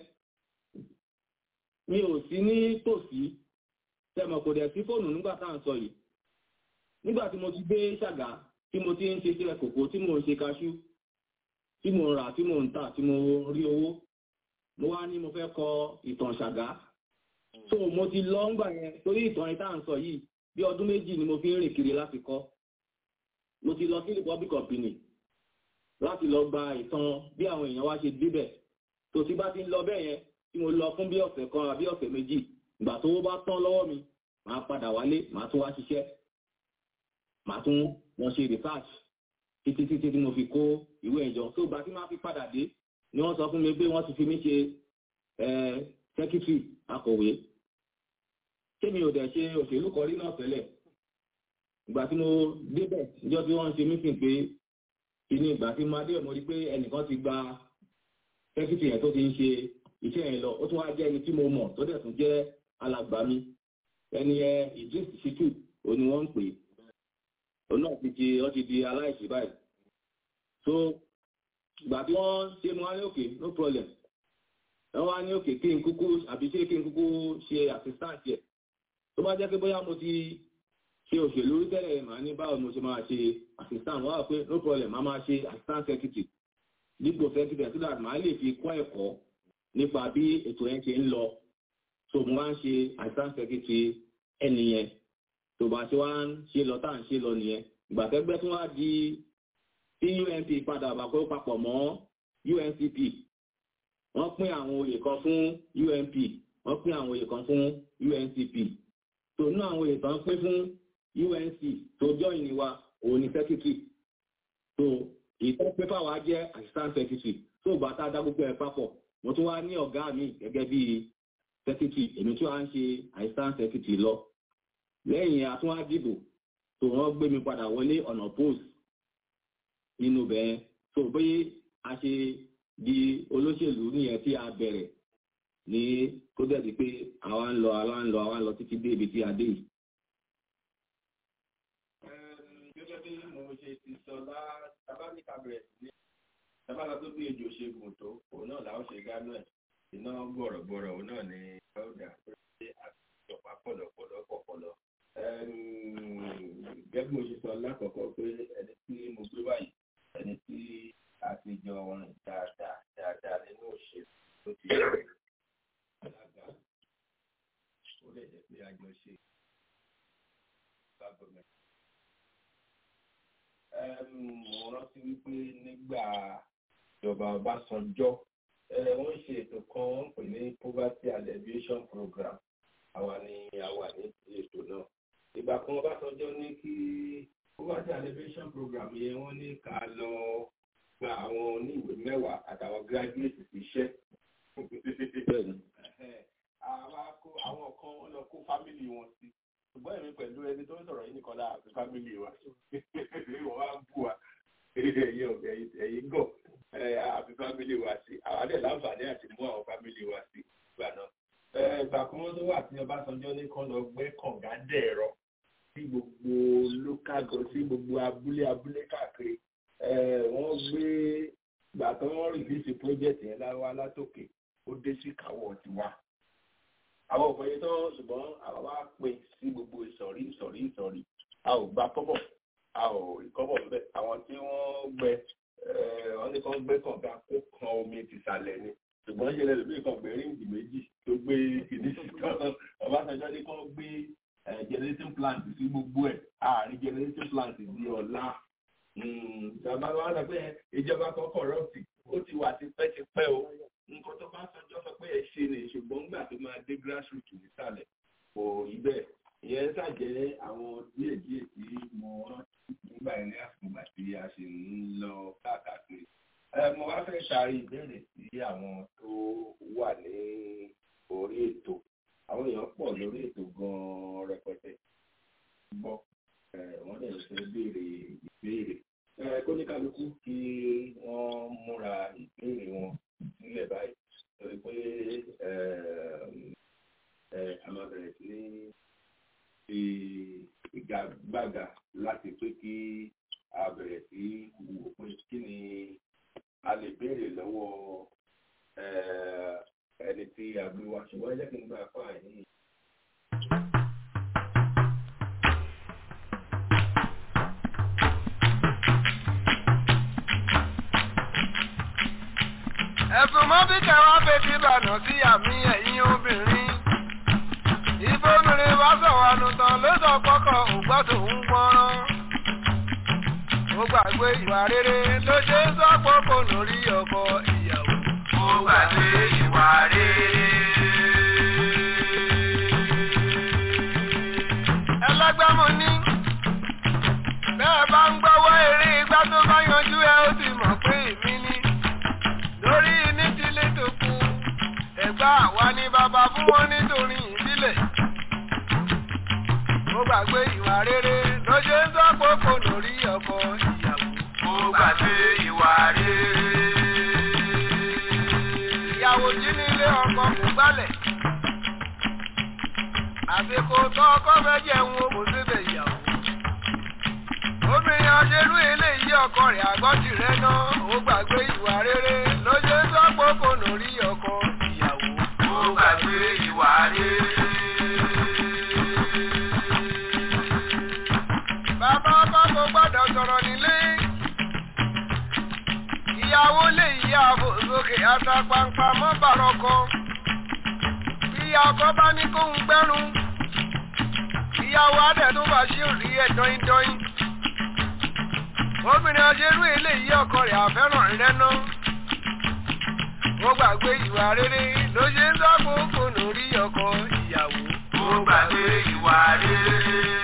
mi ò sí ní tòsí tẹmọ̀ kò dẹ̀ sí fóònù nígbà tá à ń sọ yìí nígbà tí mo ti gbé ṣàgá tí mo ti ń ṣe sílẹ̀ kòkó tí mo ń ṣe kaṣú tí mo ń rà tí mo ń tà tí mo rí owó mo wá ní mo fẹ́ kọ ìtàn ṣàgá so mo ti lọ ńgbà yẹn torí ìtàn yìí tá à ń sọ yìí bí ọdún méjì ni mo fi ń rìn kiri láti kọ́ mo ti lọ sí republic of benin láti lọ gba ìtàn bí àwọn èèyàn wá ṣe débẹ̀ tó ti bá ti ń lọ bẹ́ẹ̀ yẹn tí mo lọ fún bí ọ̀sẹ̀ kan àbí ọ̀sẹ̀ méjì ìgbà tó bá tán lọ́wọ́ mi màá padà wálé màá tún wá ṣiṣẹ́ màá tún wọn ṣe research títí títí tí mo fi kó ìwé ìjọ tó gba tí máa fi padà dé ni wọ́n sọ fún mi pé wọ́n ti fi mí ṣe secretary akọ̀wé kémi ò dẹ̀ ṣe òṣèlú kọrí náà tẹ́lẹ̀ ìgbà tí mo débẹ̀ níjọ́ tí wọ́n ń ṣe meeting pé ìní ìgbà tí máa dé mo rí pé ẹnìkan ti gba sẹ́kítì yẹn tó ti ń ṣe iṣẹ́ yẹn lọ ó tún wá jẹ́ ẹni tí mo mọ̀ tó dẹ̀ tún jẹ́ alàgbà mi ẹni ẹ Idris Shitu òní wọ́n ń pè òun náà ti di ó ti di aláìsí báyìí so ìgbà tí wọ́n ṣe mo wá ní òkè no problem wọ́n wá ní òkè kí n kúkú àbí ṣé kí n kúkú ṣe assistant yẹ tó bá jẹ́ pé bóyá mo ti ṣe òṣèlú rí tẹ́lẹ̀ màá ní báwo mo ṣe máa ṣe assistant wọ́n wá pé no problem máa máa ṣe assistant secretary dípò secretary so that màá lè fi kọ́ ẹ̀kọ́ nípa bí ètò yẹn ṣe ń lọ so mo máa ń ṣe assistant secretary ẹni yẹn tó bá ṣe wá ń ṣe lọ tá à ń ṣe lọ nìyẹn ìgbà tẹ́gbẹ́ tó wá di tí UNP padà wà kó papọ̀ mọ́ UNCP wọ́n pín àwọn oyè kan fún UNP wọ́n pín àwọn oyè kan fún UNCP tó nú àwọn oyè kan pín fún UNC tó join ni wa òun ni secretary so ìtọ́ pépà wa jẹ́ assistant secretary tó bá tá a dá gbogbo ẹ̀ papọ̀ mo tún wá ní ọ̀gá mi gẹ́gẹ́ bí secretary èmi tí wàá ń ṣe assistant secretary lọ lẹ́yìn àtúnwá dìbò tó wọ́n gbé mi padà wọlé ọ̀nà post nínú bẹ́ẹ̀ tó bóyá a ṣe di olóṣèlú nìyẹn tí a bẹ̀rẹ̀ ní kó dẹ̀ di pé àwa ń lọ àwa ń lọ àwa ń lọ títí dé ibi tí a dé yìí. ṣe ti sọ lá tábàmìkà bẹ̀rẹ̀ sí ní tábàlá tó bí ejò ṣe gùn tó òun náà làwọn ṣe gánú ẹ̀ iná gbọ̀rọ̀gbọ̀rọ̀ òun náà ni ọ̀dà pé àtijọba pọ̀lọpọ̀lọ pọ̀pọ̀lọ. gẹ́gẹ́ bí mo ṣe sọ lákọ̀ọ́kọ́ pé ẹni tí mo gbé báyìí ẹni tí a ti jọ rìn dáadáa dáadáa nínú òṣèlú tó ti yẹ alága ó lè jẹ́ pé a jọ ṣe gọ́ọ̀mẹ̀ntì. mo rántí wípé nígbà ìjọba Ọbásanjọ́ wọ́n ṣe ètò kan wọ́n pè ní poverty alleviation program àwa ni a wà ní ètò náà ìgbà kan Ọbásanjọ́ ní kí poverty alleviation program yẹn wọ́n ní ká lọ gba àwọn oníwèé mẹ́wàá àtàwọn graduate iṣẹ́ àwọn kan wọ́n lọ kó fámìlì wọn sí ṣùgbọ́n èmi pẹ̀lú ẹni tó ń sọ̀rọ̀ yìí nìkan láà fi fámìlì wa wọ́n wá bù wá ẹ̀yìn gọ̀ àfi fámìlì wa sí àwọn adé láǹfààní àti mú àwọn fámìlì wa sí ìgbà náà. ìgbà kan wọ́n tó wà tí Ọbásanjọ́ ní kán lọ gbẹ́ kànga dẹ̀rọ sí gbogbo local government sí gbogbo abúlé abúlé káàkiri wọ́n gbé ìgbà tó wọ́n rìlíìsì project yẹn láwa látòkè ó dé sí káwọ́ tiwa àwọn òfin yìí tó ṣùgbọ́n àwọn wá pè sí gbogbo ìsọ̀rí ìsọ̀rí ìsọ̀rí a ò gba kọ́bọ̀ a ò rí kọ́bọ̀ bẹ́ẹ̀ àwọn tí wọ́n gbẹ wọ́n ní kàn gbé kànga kó kan omi tìsàlẹ̀ ni ṣùgbọ́n ṣe lẹ́nu bí kàn gbé ríǹgì méjì tó gbé kìíní sí tán Ọbásanjọ́ ní kàn gbé generating plant sí gbogbo ẹ̀ àárín generating plant di ọ̀la ìjọba wa sọ pé ìjọba kan kọ̀rọ̀tì ó ti wà tipẹ́tipẹ́ o nǹkan tó bá sọjọ́ sọ pé ẹ ṣe ni ṣùgbọ́n nígbà tó máa dé grassroots nísàlẹ̀ kò rí bẹ́ẹ̀ ìyẹn ṣàjẹ́ àwọn díẹ̀ díẹ̀ tí mo rántí nígbà yẹn ní àsìkò tí a ṣe ń lọ káàkiri. mo wá fẹ́ ṣàrí ìbéèrè sí àwọn tó wà ní orí ètò àwọn èèyàn pọ̀ lórí ètò gan-an rẹpẹtẹ gbọ́ wọ́n lè fẹ́ béèrè ìbéèrè kóníkàlùkù kí wọ́n múra ìbéèrè wọn sílẹ̀ báyìí torí pé a máa bẹ̀rẹ̀ sí ní fi ìgagbága láti pé kí a bẹ̀rẹ̀ sí wò pé kí ni a lè béèrè lọ́wọ́ ẹni tí a gbé wá ṣùgbọ́n ẹ jẹ́ kí n gbà fún àyè. ẹ̀sùn mọ́ bí kẹwàá fetí ìbànú sí àmì ẹ̀yìn obìnrin. ìbomìnrin bá sọ̀rọ̀ ànùtàn ló sọ pọ́kọ̀ ògbọ́dọ̀ ń gbọ́rán. ó gbàgbé ìwà rere ló ṣe ń sọ pọ́kọ̀ lórí ọkọ ìyàwó. ó gbàgbé ìwà rere. ẹlẹ́gbẹ́ mo ní. bẹ́ẹ̀ bá ń gbọ́wọ́ eré igbá tó bá yanjú ẹ ó sì mọ̀ pé èmi ni lórí ní tilé tó kú ẹ̀gbá àwa ni bàbá fún wọn nítorí ìbílẹ̀. mo gbàgbé ìwà rere ló ṣe ń sọ́pọ̀pọ̀ lórí ọkọ ìyàwó. mo gbàgbé ìwà rere. ìyàwó jí nílé ọkọ kò gbálẹ̀. àsìkò tó ọkọ fẹ́ jẹun o kò síbẹ̀ ìyàwó. obìnrin aṣerú eléyìí ọkọ rẹ̀ àgọ́jì rẹ̀ náà ó gbàgbé ìwà rere ló ṣe ń sọ́pọ̀pọ̀ lórí ọkọ ìyàwó. ó gbàgbé ìwà rere. bàbá ọkọ kò gbọ́dọ̀ sọ̀rọ̀ nílé. ìyàwó lè yí ààbò sókè àtàpàǹpà mọ́ bàrọ̀kọ. ìyá ọkọ bá ní kóhun gbẹ́rùn. ìyàwó adẹ̀ tó bá ṣe rí ẹ̀ dọ́yìndọ́yìn obìnrin aṣerú eléyìí ọkọ rẹ̀ àfẹ́ràn rẹ̀ ná. ó gbàgbé ìwà rere ló ṣe ń sọ́kòókò lórí ọkọ ìyàwó. ó gbàgbé ìwà rere.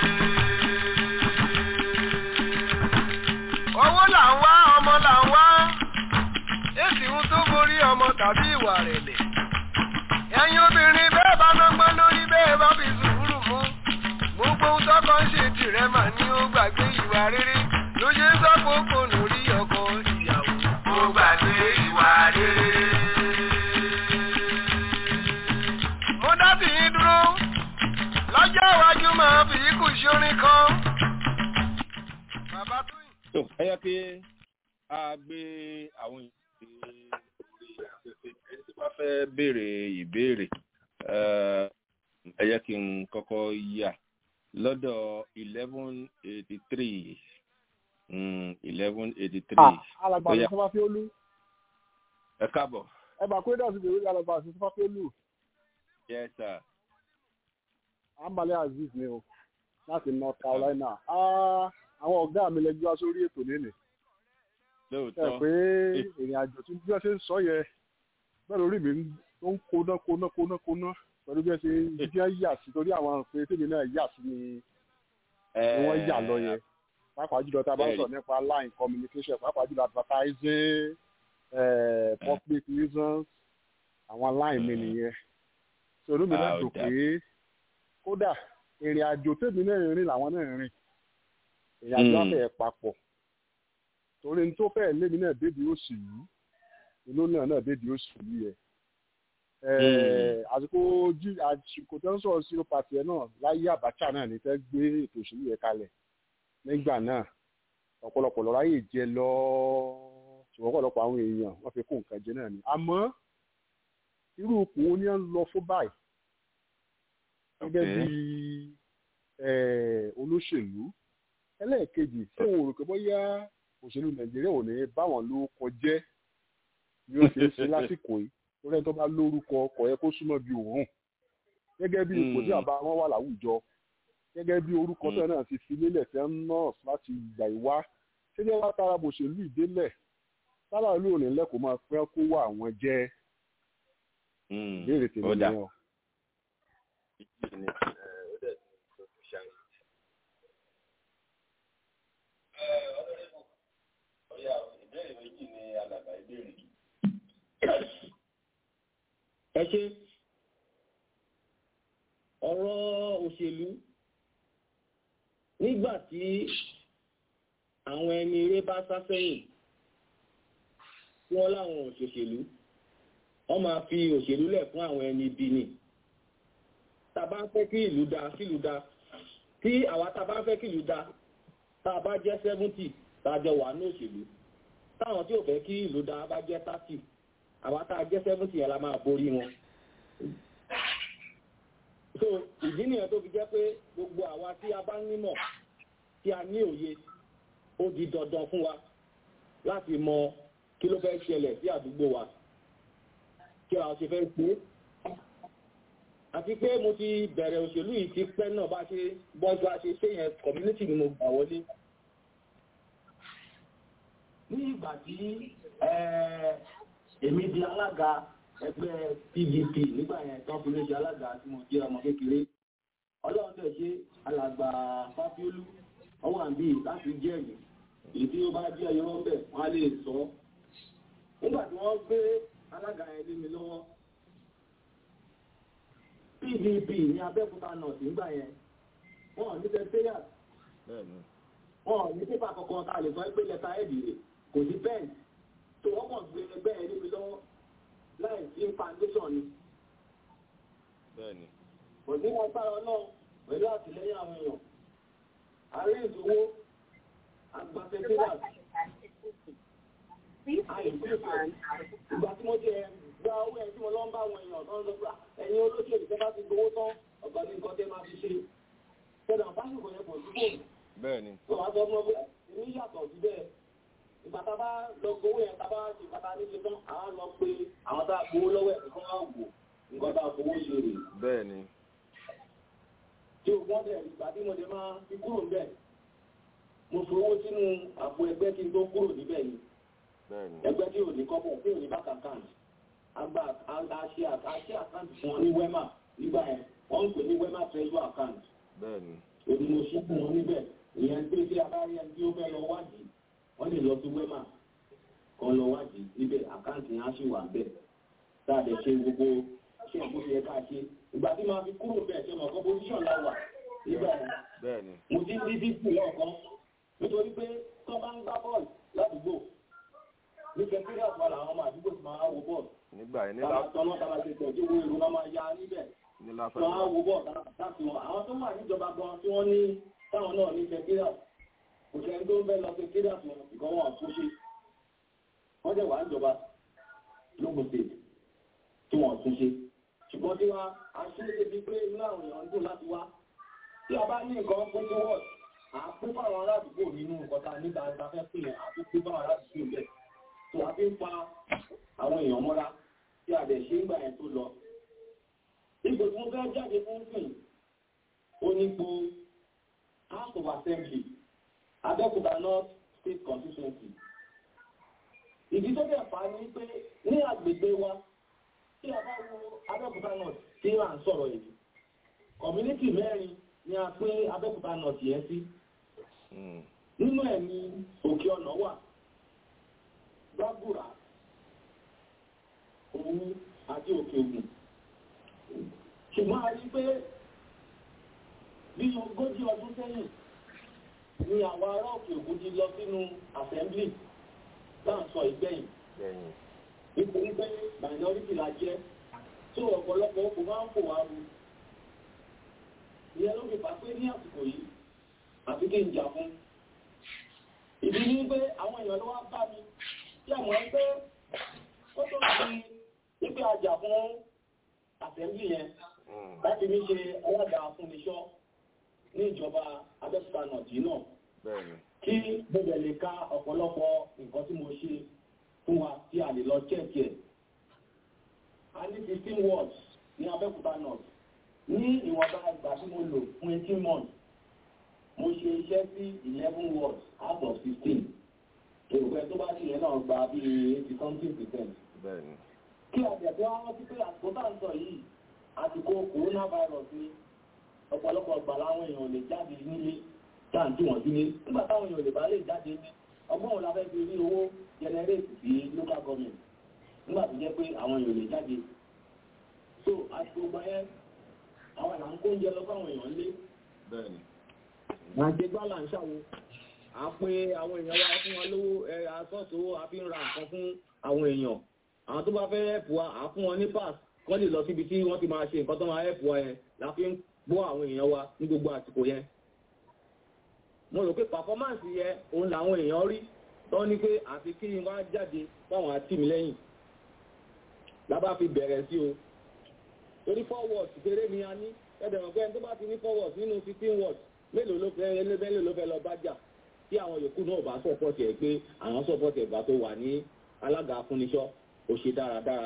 owó là ń wá ọmọ là ń wá. èsì ń tó borí ọmọ tàbí ìwà rẹ̀lẹ̀. ẹ̀yin obìnrin bẹ́ẹ̀ bá nọ́gbọ́n lórí bẹ́ẹ̀ bá fi sùúrù mú. gbogbo ohun tọ́kọ ń ṣe tìrẹ mà ní ó gbàgbé ìwà rere ló ṣe ń sọ́kòókò lórí ọkọ ìyàwó. ó gbàgbé ìwà rere. mo dábì yín dúró lọ́jọ́ iwájú máa fi ikú ṣorin kan. bàbá tó yìn. ẹ yẹ kí a gbé àwọn ìbéèrè orí afẹ́fẹ́ ẹni tí wọ́n fẹ́ béèrè ìbéèrè ẹ yẹ kí n kọ́kọ́ yà lọ́dọ̀ eleven eighty three eleven eighty three. alàgbà àti sọfá fi olú. ẹ káàbọ̀. ẹ bá kúrẹ́dà sí ìbéèrè alàgbà àti sọfá fi olú. yes sir. ambale aziz ni o láti north carolina. àwọn ọ̀gá mi lẹ́jọ́ wá sórí ètò lẹ́nìí. lóòótọ́. ẹ pé ìrìn àjò tí bí wọ́n ṣe ń sọ yẹ bẹ́ẹ̀ lórí mi ó ń kóná kóná kóná kóná pẹ̀lú bí wọ́n ṣe bí wọ́n yà sí torí àwọn pé tèmi náà yà sí ni wọ́n yà lọ yẹn pàápàá jùlọ tá a bá sọ nípa line communication pàápàá jùlọ advertising public reasons àwọn line mi nìyẹn sọ̀rọ̀ mi náà dùn pé kódà ìrìn àjò tèmi náà rìn làwọn náà rìn ìrìn àjò afẹ́ papọ̀ torí ní tó fẹ́ lémi náà débi òsì yìí inú náà náà débi òsì yìí yẹ àsìkò jí àsìkò tó ń sọ̀rọ̀ zero party ẹ̀ náà láyé Abacha náà ní fẹ́ gbé ètò òṣèlú yẹn kalẹ̀ nígbà náà ọ̀pọ̀lọpọ̀ lọ́ra yìí jẹ lọ ṣùgbọ́n ọ̀pọ̀lọpọ̀ àwọn èèyàn wọ́n fi kó nǹkan jẹ náà ni àmọ́ irú ipò wo ni wọ́n ń lọ fún báyìí gẹ́gẹ́ bí olóṣèlú ẹlẹ́ẹ̀kejì tí òun rò pé bóyá òṣèlú Nàìjíríà ò ní báwọn ló kọjẹ́ bí ó ṣe é ṣe lásìkò yìí torí ẹni tó bá lórúkọ ọkọ̀ yẹ kó súnmọ́ bí òun gẹ́gẹ́ bí ipò tí àbá wọn wà láwùjọ gẹ́gẹ́ bí orúkọ tó náà ti fi lélẹ̀ tẹ́ ń nọ́ọ̀sì láti ìgbà ìwá ṣé jẹ́ wá tara bòṣèlú ìdélẹ̀ sábà ló ní lẹ́kọ̀ọ́ máa fẹ́ kó wà àwọn jẹ́ ìbéèrè tèmi nìyẹn o. ẹ ṣe ọ̀rọ̀ òṣèlú nígbà tí àwọn ẹni eré bá sá sẹ́yìn tí wọ́n láwọn òṣèṣèlú wọ́n máa fi òṣèlú lẹ̀ fún àwọn ẹni ibi ni tàbá fẹ́ kí ìlú da sílùú da tí àwa tàbá fẹ́ kí ìlú da tá a bá jẹ́ seventy tá a jọ wà ní òṣèlú táwọn tí ò fẹ́ kí ìlú da bá jẹ́ thirty àwa tá a jẹ́ seventy yẹn la máa borí wọn. so ìdí nìyẹn tó fi jẹ́ pé gbogbo àwa tí a bá nímọ̀ tí a ní òye ó di dandan fún wa láti mọ kí ló fẹ́ ṣẹlẹ̀ sí àdúgbò wa kí a ṣe fẹ́ pé àti pé mo ti bẹ̀rẹ̀ òṣèlú yìí ti pẹ́ náà bá ṣe bọ́jú a ṣe ṣe yẹn community ni mo gbà wọlé. ní ìgbà tí èmi di alága ẹgbẹ́ pdp nígbà yẹn tán fi lè ṣe alága tí mo jẹ́ ọmọ kékeré ọlọ́run tẹ̀ ṣe alàgbà fáfiólú ọwọ́ àbí láti jẹ́rìí èyí tí ó bá jẹ́ irọ́ bẹ̀ wọ́n á lè sọ nígbà tí wọ́n gbé alága yẹn lé mi lọ́wọ́ pdp ní abẹ́òkúta north nígbà yẹn wọ́n ò ní secretariat wọ́n ò ní pépà kankan tá a lè sọ pé lẹ́tà ẹ̀dì rẹ̀ kò sí pẹ́ẹ̀n tó wọ́n kàn gbé ẹgbẹ́ yẹn lé mi lọ́wọ́ láì sí foundation ni. kò ní wọn sára náà pẹ̀lú àtìlẹ́yìn àwọn èèyàn ààrẹ ìdúró àgbà secretariat ìgbà tí mo jẹ gba owó ẹ̀ tí mo lọ ń bá àwọn èèyàn tó ń lọ fúra ẹ̀yin olóṣèlú tẹ́ bá ti gbowó tán ọ̀gbà ní nǹkan tẹ́ máa fi ṣe tẹ́lẹ̀ àbáṣepọ̀ yẹn pọ̀ síbò bẹ́ẹ̀ni. tó wàá sọ fún ọ pé èmi yàtọ̀ sí bẹ́ẹ̀ ìgbà tá a bá lọ gbowó yẹn tá a bá ṣe bàtà ní ṣe tán àwọn lọ pé àwọn tá a gbowó lọ́wọ́ ẹ̀ nǹkan wá wò nǹkan tá a fowó ṣe rè. bẹ́ẹ̀ni. tí o gbọ́n bẹ̀ ìgbà tí mo lè máa fi kúrò níbẹ̀ mo fowó sínú àpò ẹgbẹ́ kí n tó kúrò níbẹ̀ ni ẹgbẹ́ tí ò ní kọ́bọ̀ tí ò ní bákà káàdì agba àṣẹ àṣẹ àkáǹtì fún wọn ní wema nígbà yẹn wọ́n ń pè ní wema treasure account òní mo ṣí fún wọn níbẹ̀ ìyẹn pé tí a bá rí ẹni tí ó fẹ́ lọ wádìí wọ́n lè lọ sí wema kan lọ wádìí níbẹ̀ àkáǹtì yẹn á sì wà bẹ́ẹ̀ tá a lè ṣe gbogbo ṣé ìbò yẹ ká ṣe ìgbà tí màá fi kúrò bẹ́ẹ̀ ṣe mọ̀ composition la wà nígbà yẹn mo ti rí dípò lọ́ọ̀kan nítorí pé tó bá ń gbá bọ́ọ̀lù ládùúgbò ní kẹfíríà fún àwọn ọmọ àdúgbò tí máa wo bọ́ọ̀lù nígbà yẹn nílá tọ́nà tàbá ti tẹ̀ tí owó ìlú náà máa ya níbẹ̀ nílá tí wọ́n á wo bọ́ọ̀lù láti wọn àwọn tó wà níjọba gan tí wọ́n ní táwọn náà ní kẹfíríà kò sẹ́ni tó ń fẹ́ lọ sí kédà fún ìkan wọn tó ṣe wọ́n jẹ́ wà ń jọba lóògùn state tí wọ́n tún ṣe ṣùgbọ́n tí wọ́n á ṣe é débi pé inú àwọn èèyàn ń dùn láti wá tí a bá ní nǹkan pín tó wọ̀ àpín fáwọn aládùúgbò nínú nǹkan tá a níta níta fẹ́ pín yẹn àpín fáwọn aládùúgbò bẹ́ẹ̀ tó a fi ń fa àwọn èèyàn mọ́ra tí a dẹ̀ ṣe ń gbà yẹn tó lọ. ipò tí mo fẹ́ jáde fún sìn ó ní po house of assembly abẹ́òkúta north state constituency. ìdí tó dẹ̀ fà á ní pé ní agbègbè wa tí a bá wo abẹ́òkúta north tí à ń sọ̀rọ̀ yìí community mẹ́rin ni a pín abẹ́òkúta north yẹn sí. nínú ẹ̀ ní òkè ọ̀nà wà gbàgbùrà òun àti òkè ògùn ṣùgbọ́n a rí pé bí ogójì ọdún sẹ́yìn ni àwọn ará òkè ògùn ti lọ sínú assembly náà sọ ìgbẹ̀yìn nítorí pé minority la jẹ́ tó ọ̀pọ̀lọpọ̀ kò máa ń fò wá ru ìyẹn ló fi fà pé ní àsìkò yìí àfi kí n jà fún ìdí ní pé àwọn èèyàn ló wá bá mi tí àmọ́ pé ó tó fi wípé àjà fún àtẹ̀lé yẹn láti ní ṣe alága afúnniṣọ́ ní ìjọba abẹ́òkúta nọ̀tì náà kí gbogbo lè ka ọ̀pọ̀lọpọ̀ nǹkan tí mo ṣe fún wa tí a lè lọ chẹ́ẹ̀kì ẹ̀. a ní fifteen words ní abẹ́òkúta north ní ìwọ̀nba ìgbà tí mo lò fún eighteen months mo ṣe iṣẹ́ sí eleven words out of fifteen èròpẹ tó bá ṣe yẹn náà gba bí eighty something percent. kí àjẹ̀dọ́ wọn ti pé àsìkò tá à ń sọ yìí àsìkò coronavirus ni ọ̀pọ̀lọpọ̀ gbà láwọn èèyàn lè jáde nílé táǹtí wọ̀n sílé nígbà táwọn èèyàn lè bá lè jáde ní ọgbọ́n òun la fẹ́ fi rí owó generate sí local government nígbà tó jẹ́ pé àwọn èèyàn lè jáde so àsìkò gbà yẹn àwọn ìlànà kó oúnjẹ lọ fáwọn èèyàn lé àti gbọ́là ń ṣàwo a pé àwọn èèyàn wá fún wọn lówó ẹ asọ́ọ̀tò a fi ń ra nǹkan fún àwọn èèyàn àwọn tó bá fẹ́ ẹ̀pù wa à fún wọn ní pass kọ́ lè lọ síbi tí wọ́n ti máa ṣe nǹkan tó máa ẹ̀pù wa yẹn la fi ń gbọ́ àwọn èèyàn wa ní gbogbo àsìkò yẹn mo rò pé pàfọ́mánsì yẹ òun làwọn èèyàn rí tó ní pé àfi kí n wá jáde fáwọn àti mi lẹ́yìn lábá fi bẹ̀rẹ̀ sí o torí four words kéré ni a ní ẹ̀dẹ̀rọ̀ pé ẹni tó bá ti ní four words nínú fifteen words mélòó ló fẹ́ mélòó ló fẹ́ lọ bá jà tí àwọn yòókù náà bá sọ̀pọ̀tì ẹ̀ pé àwọn sọ̀pọ̀tì ẹ̀gbà tó wà ní alága afúnniṣọ́ ó ṣe dáradára.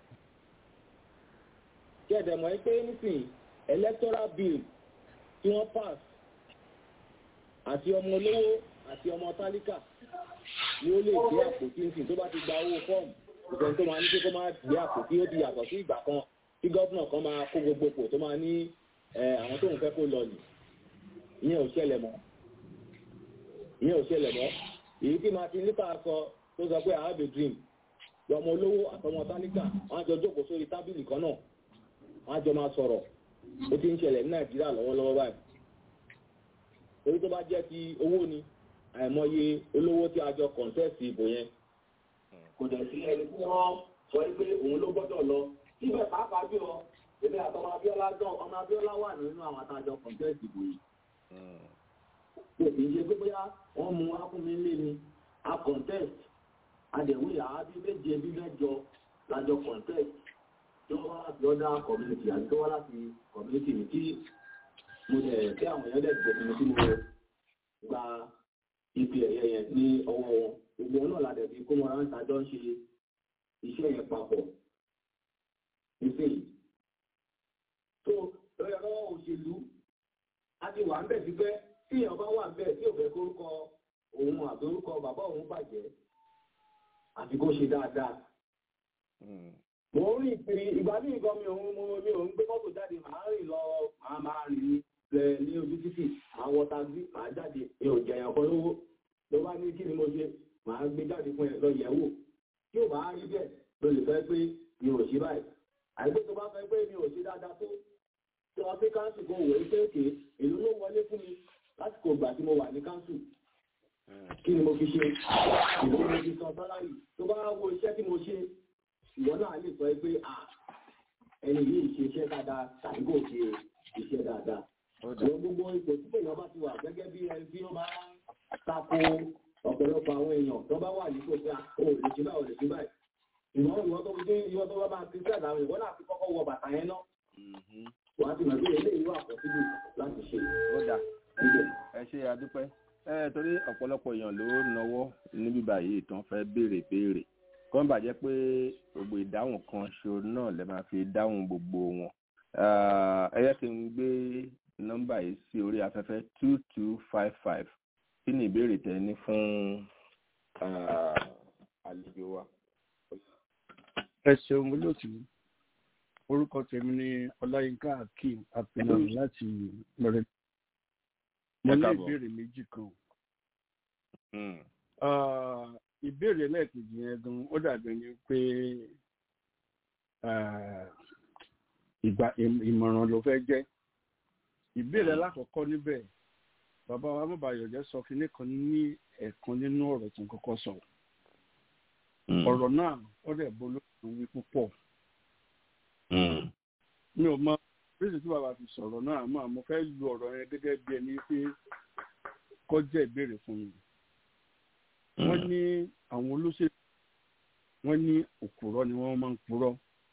kí ẹ̀dẹ̀ mọ̀ pé nísìnyí electoral bill tí wọ́n pass àti ọmọ olówó àti ọmọ tálíkà ni ó lè gbé àpótí nísìnyí tó bá ti gba owó fọ́ọ̀mù ìfẹ́ tó máa ní pé kó máa gbé àpótí ó di yàtọ̀ sí ìgbà kan tí gọ́vnà kan máa kó gbogbo pò tó máa ní àwọn tóun fẹ́ kó lọ nì ìyẹn ò ṣẹlẹ̀ mọ́ ìyẹn ò ṣẹlẹ̀ mọ́ èyí tí martin luther sọ tó sọ pé i have a dream ọmọ olówó àtọmọ tálíkà wọn jọ jókòó sórí tábìlì kan náà wọn jọ máa sọ̀rọ̀ ó ti ń ṣẹlẹ̀ ní nàìjíríà lọ́wọ́lọ́wọ́ báyìí torí tó bá jẹ́ ti owó ni àìmọye olówó tí a jọ kọ̀ǹtẹ́ẹ̀sì ìbò yẹn kò dẹ̀ sí ẹni tí wọ́n sọ pé òun ló gbọ́dọ̀ lọ síbẹ̀ pàápàá bí ọ èmi àtọmọ abíọ́lá dán ọmọ abíọ́lá wà nínú àwọn àtàjọ kọ̀ǹtẹ́ẹ̀sì ìbò yìí kò kì í ṣe pé bóyá wọ́n mú akúnmi lé ni a contest adẹ̀wé àábí méje bí mẹ́jọ lájọ contest tó wá láti ọ̀dà community àti tó wá láti community mi tí mo dẹ̀ tí àwọn èèyàn dẹ̀ gbẹ̀mí mi tí mo gba ipi ẹ̀yẹ yẹn ní ọwọ́ wọn gbogbo náà la dẹ̀ fi kó wọn ráńtà jọ ń ṣe iṣẹ́ yẹn papọ̀ nísìnyí tó lórí ọlọ́wọ́ òṣèlú a ti wà ń bẹ̀ sí pé tí èèyàn bá wà bẹ́ẹ̀ tí ò fẹ́ kórúkọ òun àti orúkọ bàbá òun bàjẹ́ àti kó ṣe dáadáa. mo ń rìn kiri ìgbà ní nǹkan mi òun mo mi ò ń gbé mọ́tò jáde màá rìn lọ màá máa rìn lẹ ní ojú títì màá wọ taxi màá jáde mi ò jẹyàn kan lówó ló bá ní kí ni mo ṣe màá gbé jáde fún ẹ lọ yẹ̀ wò tí ò bá rí bẹ́ẹ̀ ló lè fẹ́ pé mi ò ṣe báyìí àìpé tó bá fẹ́ pé mi ò ṣe dáadáa tó tí wọ́n fi káńsù kó wòó pé òkè èlò ló wọlé fún mi lásìkò ìgbà tí mo wà ní káńsù kí ni mo fi ṣe ìlú mo fi san sálárì tó bá wo iṣẹ́ tí mo ṣe ìwọ náà lè sọ pé à ẹni yìí ṣe iṣẹ́ dáadáa tàbí kò ṣe iṣẹ́ dáadáa. Àwọn gbogbo ipò tí èèyàn bá ti wà gẹ́gẹ́ bí ẹni tí ó máa ń ta bàtà rẹ̀ wọ́n náà fi kọ́kọ́ wọ bàtà yẹn náà wọ́n á ti mọ̀ pé eléyìí wà pọ̀sibú láti ṣe. ó dà ẹ ṣe àdúpẹ́ ẹ torí ọ̀pọ̀lọpọ̀ èèyàn ló náwó níbí báyìí tán fẹ́ béèrè béèrè kọ́ ń bàjẹ́ pé gbogbo ìdáhùn kan ṣo náà lè máa fi dáhùn gbogbo wọn ẹ yẹ kí n gbé nọ́mbà yìí sí orí afẹ́fẹ́ two two five five kí ni ìbéèrè tẹ ní fún àlejò wa. ẹ ṣeun olóòtú orúkọ tèmi ni ọláyínká akeem apẹnàmù láti lọrẹ mo ní ìbéèrè méjì kan ìbéèrè lẹ́ẹ̀kejì yẹn gan ó dàbí ni pé ìgbà ìmọ̀ràn ló fẹ́ jẹ́ ìbéèrè alákọ̀ọ́kọ́ níbẹ̀ bàbá wa mọ̀bàyọ̀jẹ́ sọ kínní kan ní ẹ̀kan nínú ọ̀rọ̀ tó ń kọ́kọ́ sọ ọ̀rọ̀ náà ó dẹ̀ bolóògùn wí púpọ̀ mi ò mọ bísí tí bàbá fi sọ̀rọ̀ náà àmọ́ àmọ́ fẹ́ lu ọ̀rọ̀ yẹn gẹ́gẹ́ bí ẹni pé kọ́ jẹ́ ìbéèrè fún mi wọ́n ní àwọn olóṣèlú wọ́n ní òkúrọ́ ni wọ́n máa ń purọ́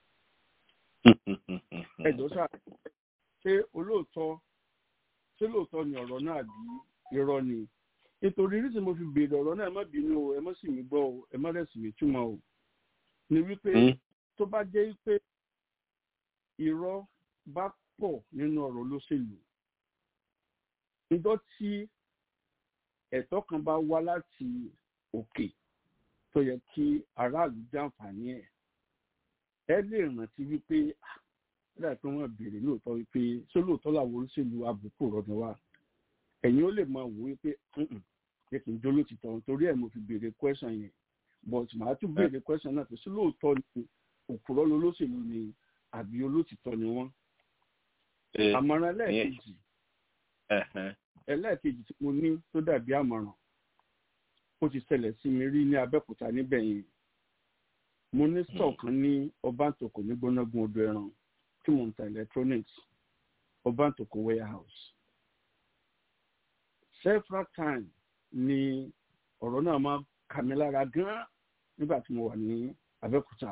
ẹjọ́ sáà ṣé olóòótọ́ ṣé lóòótọ́ ni ọ̀rọ̀ náà bí irọ́ ni nítorí rí tí mo fi béèrè ọ̀rọ̀ náà ẹ má bínú o ẹ má sì mí gbọ́ o ẹ má rẹ̀ sì mí túmọ̀ o ni wípé tó bá jẹ́ pé irọ́ bá pọ̀ nínú ọ̀rọ̀ olóṣèlú níjọ́ tí ẹ̀tọ́ kan bá wá láti òkè tó yẹ kí aráàlú jàǹfààní ẹ̀ ẹ lè rántí wípé láì pé wọ́n béèrè lóòótọ́ wípé ṣé lóòótọ́ làwọn olóṣèlú àbùkù rọ̀dọ̀ wa ẹ̀yin ó lè máa wò wípé jẹ́ kí n jó lótìtọ́ nítorí ẹ̀ mo fi béèrè question yẹn but màá tún béèrè question náà pé ṣé lóòótọ́ ni òkúrọ́ lolóṣèlú ni àbí olótìtọ́ ni wọ́n. àmọ̀ràn ẹlẹ́ẹ̀kejì ẹlẹ́ẹ̀kejì tí mo ní tó dàbí àmọ̀ràn ó ti ṣẹlẹ̀ sí mi rí ní abẹ́òkúta níbẹ̀ yẹn mo ní store kan ní ọbàntòkò ní gbónágun odò ẹran tí mo ń ta electronics ọbàntòkò warehouse several times ni ọ̀rọ̀ náà máa kà mí lára gan-an nígbà tí mo wà ní abẹ́òkúta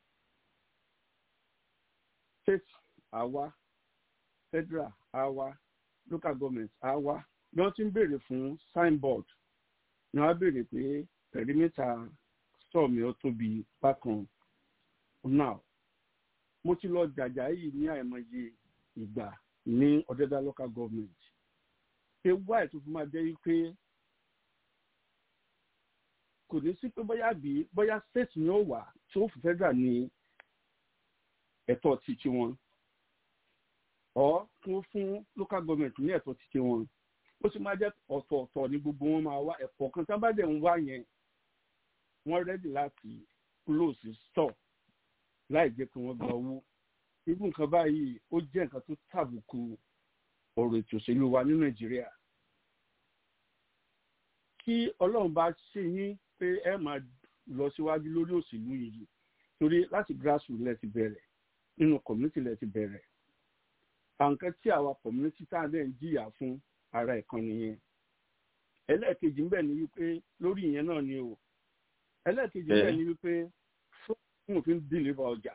state àwa federal àwa local government àwa bí wọ́n ti ń béèrè fún signboard ni wọ́n á béèrè pé perimeter store mi ó tóbi bákan now mo ti lọ jàjà yìí ní àìmọye ìgbà ní ọ̀dẹ́dá local government pé wáì tó fi máa jẹ́ pé kò ní sí pé bóyá bí bóyá state ni ó wà tí ó fi federal ní ẹ̀tọ́ títí wọn ọ̀ fún fún local government ní ẹ̀tọ́ títí wọn ó sì máa jẹ́ ọ̀tọ̀ọ̀tọ̀ ní gbogbo wọn máa wá ẹ̀kọ́ kan tí wọ́n bá dẹ̀ ń wá yẹn wọ́n rẹ́dì láti close store láì jẹ́ kí wọ́n gba owó irú nǹkan báyìí ó jẹ́ nǹkan tó tàbùkù ọ̀rọ̀ ètò òṣèlú wa ní nàìjíríà kí ọlọ́run bá ṣe yín pé ẹ máa lọ síwájú lórí òṣèlú yìí torí láti grassroots lẹ ti bẹ̀rẹ̀ nínú community lẹ ti bẹ̀rẹ̀ àǹkan tí àwa community tá a dẹ̀ ń jìyà fún ara ẹ̀kan nìyẹn ẹlẹ́ẹ̀kejì ńbẹ̀ ni wípé lórí ìyẹn náà ni o ẹlẹ́ẹ̀kejì ńbẹ̀ ni wípé fún òfin dìlíbà ọjà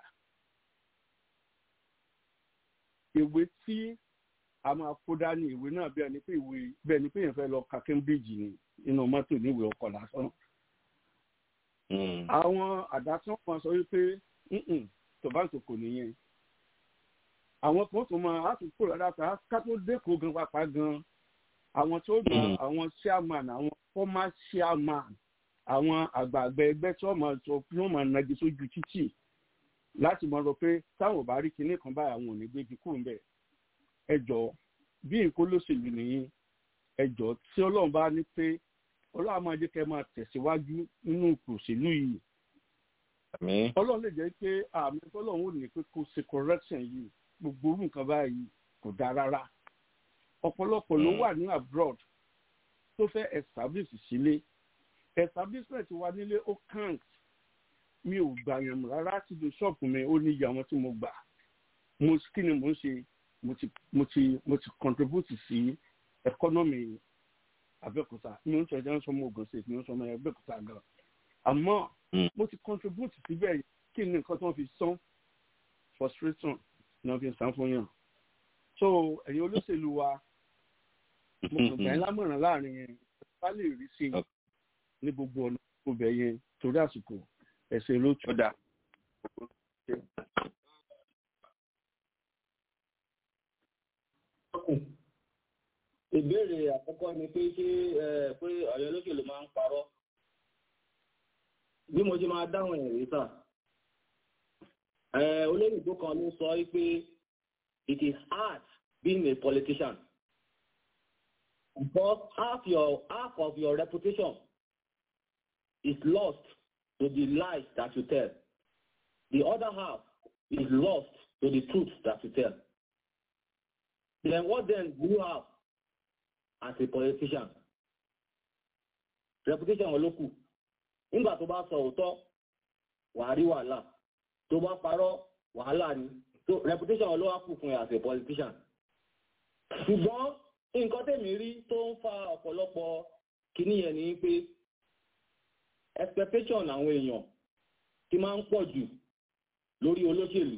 ìwé tí a máa kó dání ìwé náà bí ẹni pé ìwé bẹ́ẹ̀ ni pé èèyàn fẹ́ lọ ka Cambridge ni inú mọ́tò níwèé ọkọ̀ lásán àwọn àdásán kan sọ wípé tòbáǹtò kò nìyẹn àwọn kan tó máa àtúntò rárá ta ká tó dẹ́kọ̀ gan pápá gan àwọn tó gbà àwọn chairman àwọn former chairman àwọn àgbààgbà ẹgbẹ́ tí wọ́n máa sọ pé wọ́n máa nagi sójú títì láti mọ̀ rọ pé táwọn ò bá rí kinní kan báyìí àwọn ò ní gbégi kúrò ńbẹ̀ ẹ jọ bí nǹkan lóṣèlú nìyí ẹ jọ tí ọlọ́run bá ní pé ọlọ́run máa jẹ́ kẹ́ máa tẹ̀síwájú nínú òṣèlú yìí ọlọ́run lè jẹ́ pé àmì ọlọ́run ò ní pé kó ṣe correction yìí gbogbo orú nǹkan báyìí kò dáa rárá ọ̀pọ̀lọpọ̀ ló wà ní abroad tó fẹ́ establish sílé establishment wa nílé ó count mi ò gbà yàn mọ́ rárá sí ju ṣọ́ọ̀bù mi ó ní iye àwọn tí mo gbà mo kí ni mo ń ṣe mo ti mo ti mo ti contribute sí economy Abẹ́òkúta mi ò ń sọ ẹjọ́ ń sọ ọmọ Ògùn state mi ò ń sọ ọmọ Abẹ́òkúta gan àmọ́ mo ti contribute síbẹ̀ kí ni nǹkan tí wọ́n fi san frustration náà fi san fún yàn so ẹ̀yin olóṣèlú wa mo kàn gbà yín lámọ̀ràn láàrin yẹn bá lè rí sí i ní gbogbo ọ̀nà gbogbo yẹn torí àsìkò ẹ̀sẹ̀ ló tún. ìbéèrè àkọ́kọ́ ni pé ṣé pé ọ̀yọ́ olóṣèlú máa ń parọ́ bí mo ṣe máa dáhùn ẹ̀rí sà olóyìnbó kan ló sọ pé it is hard being a politician because half your half of your reputation is lost to the lies that you tell the other half is lost to the truth that you tell then what then do you have as a politician reputation wọn ló kù nígbà tó bá sọ òótọ́ wàá rí wàhálà tó bá parọ́ wàhálà ni so reputation wọn ló wá kù fún ẹ as a politician ṣùgbọ́n nǹkan tèmi rí tó ń fa ọ̀pọ̀lọpọ̀ kìíní yẹn ni pé expectation àwọn èèyàn ti máa ń pọ̀ jù lórí olóṣèlú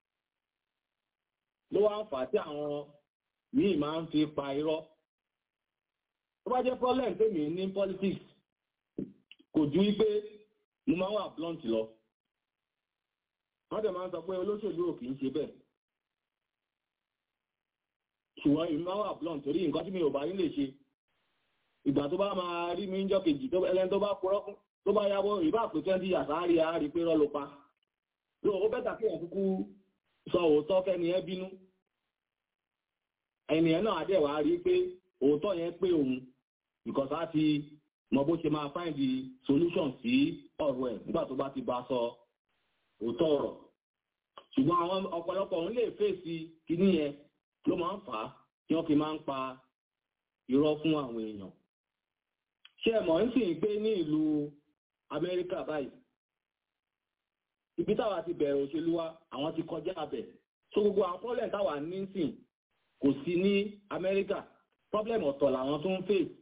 ló wá ń fà á tí àwọn míì máa ń fi pa irọ́ tó bá jẹ́ problem tèmi ní politics kò ju wípé mo máa ń wà blunt lọ wọ́n dẹ̀ máa ń sọ pé olóṣèlú ò kì í ṣe bẹ́ẹ̀ ṣùgbọ́n ìlú máa wà blunt torí nǹkan tí mi ò bá nílé ṣe ìgbà tó bá máa rí mi ń jọ́ kejì ẹlẹ́ni tó bá purọ́ fún tó bá yáwó ìbá pé twenty years á rí á rí pé rọ́ ló pa ló ó bẹ́tà kí èèyàn kúkú sọ òótọ́ fẹ́ni ẹ bínú ẹnìyẹn náà adé wàá rí pé òótọ́ yẹn pé òun because á ti mọ bó ṣe máa find the solution sí ọ̀rọ̀ ẹ̀ nígbà tó bá ti bá sọ òótọ́ ọ̀rọ̀ ṣùgbọ́n àwọn ọ̀pọ̀lọpọ̀ òun lè fèsì kíní yẹn ló máa ń fà á tí wọ́n fi máa ń pa irọ́ fún àwọn èèyàn ṣé ẹ mọ̀ ń sì ń gbé ní ìlú Amẹ́ríkà báyìí ibi táwa ti bẹ̀rẹ̀ òṣèlú wa àwọn ti kọjá abẹ̀ so gbogbo àwọn problem táwa ní sìn kò sí ní Amẹ́ríkà problem ọ̀tọ̀ làwọn tó ń face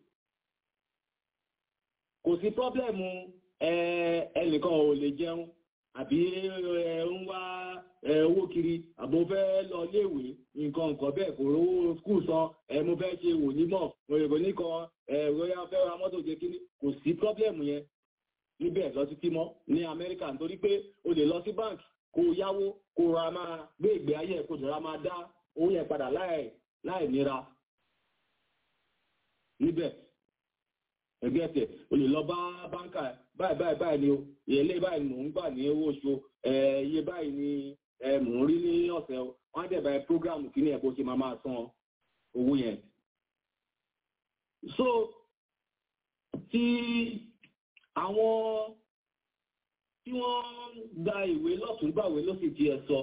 kò sí problem ẹnìkan ò lè jẹun àbí ń wá owó kiri àbò fẹ́ lọ léèwé nǹkan nǹkan bẹ́ẹ̀ kò rówó skul san mo fẹ́ ṣe wònímọ̀ òyìnbó nìkan royal fẹ́ ra mọ́tò jẹ kíní kò sí problem yẹn níbẹ̀ lọ títí mọ́ ní Amẹ́ríkà nítorí pé o lè lọ sí bank kó yáwó kó ra máa gbé ìgbé ayé kó jọra máa dá owó yẹn padà láì láì nira níbẹ̀ ẹgbẹ́ tẹ̀ o lè lọ bá báńkà báyìí báyìí báyìí ni o ìyẹlé báyìí mò ń gbà ní owó oṣù iye báyìí ni mò ń rí ní ọ̀sẹ̀ o wọ́n á dẹ̀ báyìí prógráàmù kí ni ẹ̀ kó ṣe máa máa san owó yẹn. so tí àwọn tí wọ́n gba ìwé lọ́tún gbàwé ló sì ti ẹ̀ sọ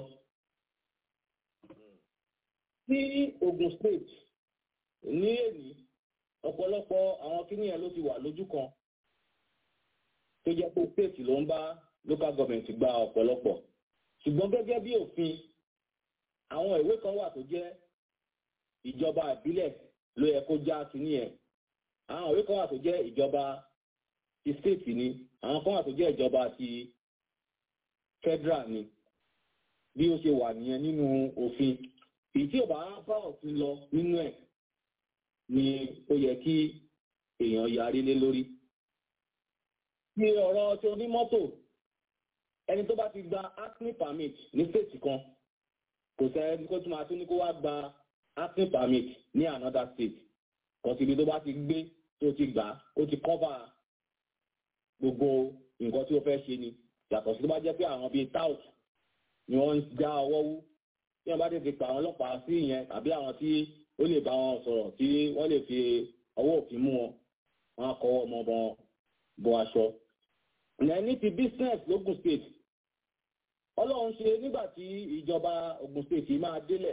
ní Ogun State ní èyí ọ̀pọ̀lọpọ̀ àwọn kíní ẹ̀ ló ti wà lójú kan tó jẹ́ pé state ló ń bá local government gba ọ̀pọ̀lọpọ̀ ṣùgbọ́n gẹ́gẹ́ bí òfin àwọn ìwé kan wà tó jẹ́ ìjọba ìbílẹ̀ ló yẹ kó já kíní ẹ̀ àwọn ìwé kan wà tó jẹ́ ìjọba ti state ni àwọn kan wà tó jẹ́ ìjọba ti federal ni bí ó ṣe wà nìyẹn nínú òfin èyí tí ò bá bá òfin lọ nínú ẹ̀ ni ó yẹ kí èèyàn yarí lé lórí. Ní ọ̀rọ̀ tí onímọ́tò, ẹni tó bá ti gba acne permit ní state kan, kò sẹ́ni kó tún máa tún ní kó wá gba acne permit ní another state. Kò síbi tó bá ti gbé tó ti gbà ó ti cover gbogbo nǹkan tí ó fẹ́ ṣe ni. Yàtọ̀ sí tó bá jẹ́ pé àwọn bíi tout ni wọ́n ń já ọwọ́ wú. Tí wọ́n bá tètè pa àwọn ọlọ́pàá sí ìyẹn tàbí àwọn tí ó lè bá wọn sọ̀rọ̀ tí wọ́n lè fi ọwọ́ òfin mú wọn wọn á kọ́wọ́ ọmọ wọn bọ aṣọ. ní ti business lógùn state ọlọ́run ṣe nígbà tí ìjọba Ògùn state máa délẹ̀.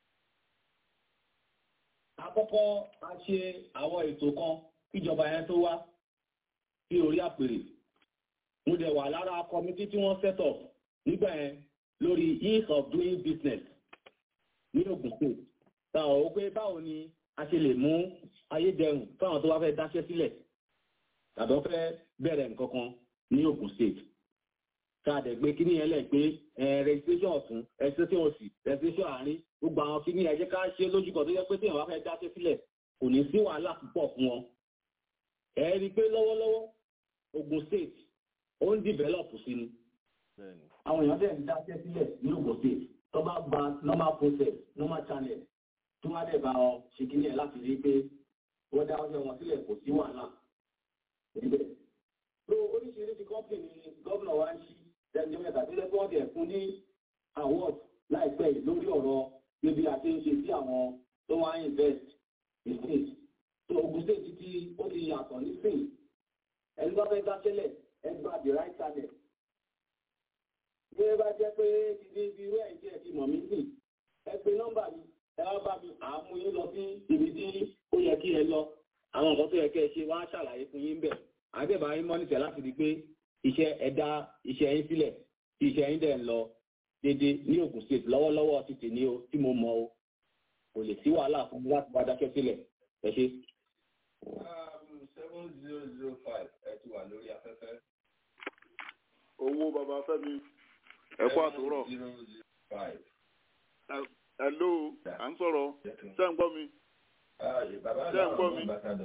àkọ́kọ́ a ṣe àwọn ètò kan kíjọba yẹn tó wá sí orí àpèrè. mo dẹ̀ wà lára kọmitì tí wọ́n set up nígbà yẹn lórí ease of doing business ní Ògùn state táwọn ó pé báwo ni a ṣe lè mú ayédẹrùn fáwọn tó bá fẹ́ dáṣẹ́ sílẹ̀ tàbí wọ́n fẹ́ bẹ̀rẹ̀ nǹkan kan ní Ògùn state káàdẹ gbé kíní yẹn lẹ pé registration ọ̀tún registration òsì registration àárín gbogbo àwọn kíní ẹ jẹ́ ká ṣe lójú kan tó yẹ pé téèyàn bá fẹ́ dáṣẹ́ sílẹ̀ kò ní sí wàhálà púpọ̀ fún wọn. ẹ rí i pé lọ́wọ́lọ́wọ́ Ogun State ó ń develop sí ni. àwọn èèyàn dẹ̀ ń dáṣẹ́ sílẹ̀ ní Ogun State tó bá gba normal process normal channel tí wọ́n á dẹ̀ bá ọ ṣe kíní ẹ̀ láti rí i pé wọ́n dá ọjọ́ wọn sílẹ̀ kò sí wàhálà níbẹ̀. so oríṣiríṣi company ni gómìnà wa ń ṣí ẹjọ́ mẹ́ta tí lẹ́kọ́ ọ̀dẹ̀ fún ní award láìpẹ́ yìí lórí ọ̀rọ̀ níbi àti ń ṣe sí àwọn tó wá invest in state so Ogun State ti ó ti yàtọ̀ nísìn ẹni bá fẹ́ dáṣẹ́lẹ̀ ẹ gba the right channel bí ẹ bá jẹ́ pé ti di ibi irú ẹ̀jẹ̀ ẹ̀ ti mọ̀ mí sìn ẹ pe nọ́mbà mi ẹ wá bá mi àmú yín lọ sí ibi tí ó yẹ kí ẹ lọ àwọn nǹkan tó yẹ kẹ́ ẹ ṣe wá ṣàlàyé fún yín bẹ̀ àbẹ̀bà yín mọ́nìtẹ̀ láti di pé iṣẹ́ ẹ̀dá iṣẹ́ yín sílẹ̀ tí iṣẹ́ yín dẹ̀ ń lọ dédé ní Ògùn state lọ́wọ́lọ́wọ́ ti tè ní o tí mo mọ o kò lè sí wàhálà fún mi láti bá dákẹ́ sílẹ̀ ẹ ṣe. seven zero zero five ẹ ti wà lórí afẹ́fẹ́. owó baba Fẹ́mi ẹ kú àtúrọ̀. zero zero five. hello à ń sọ̀rọ̀ ṣé ń gbọ́ mi. ṣé ń gbọ́ mi.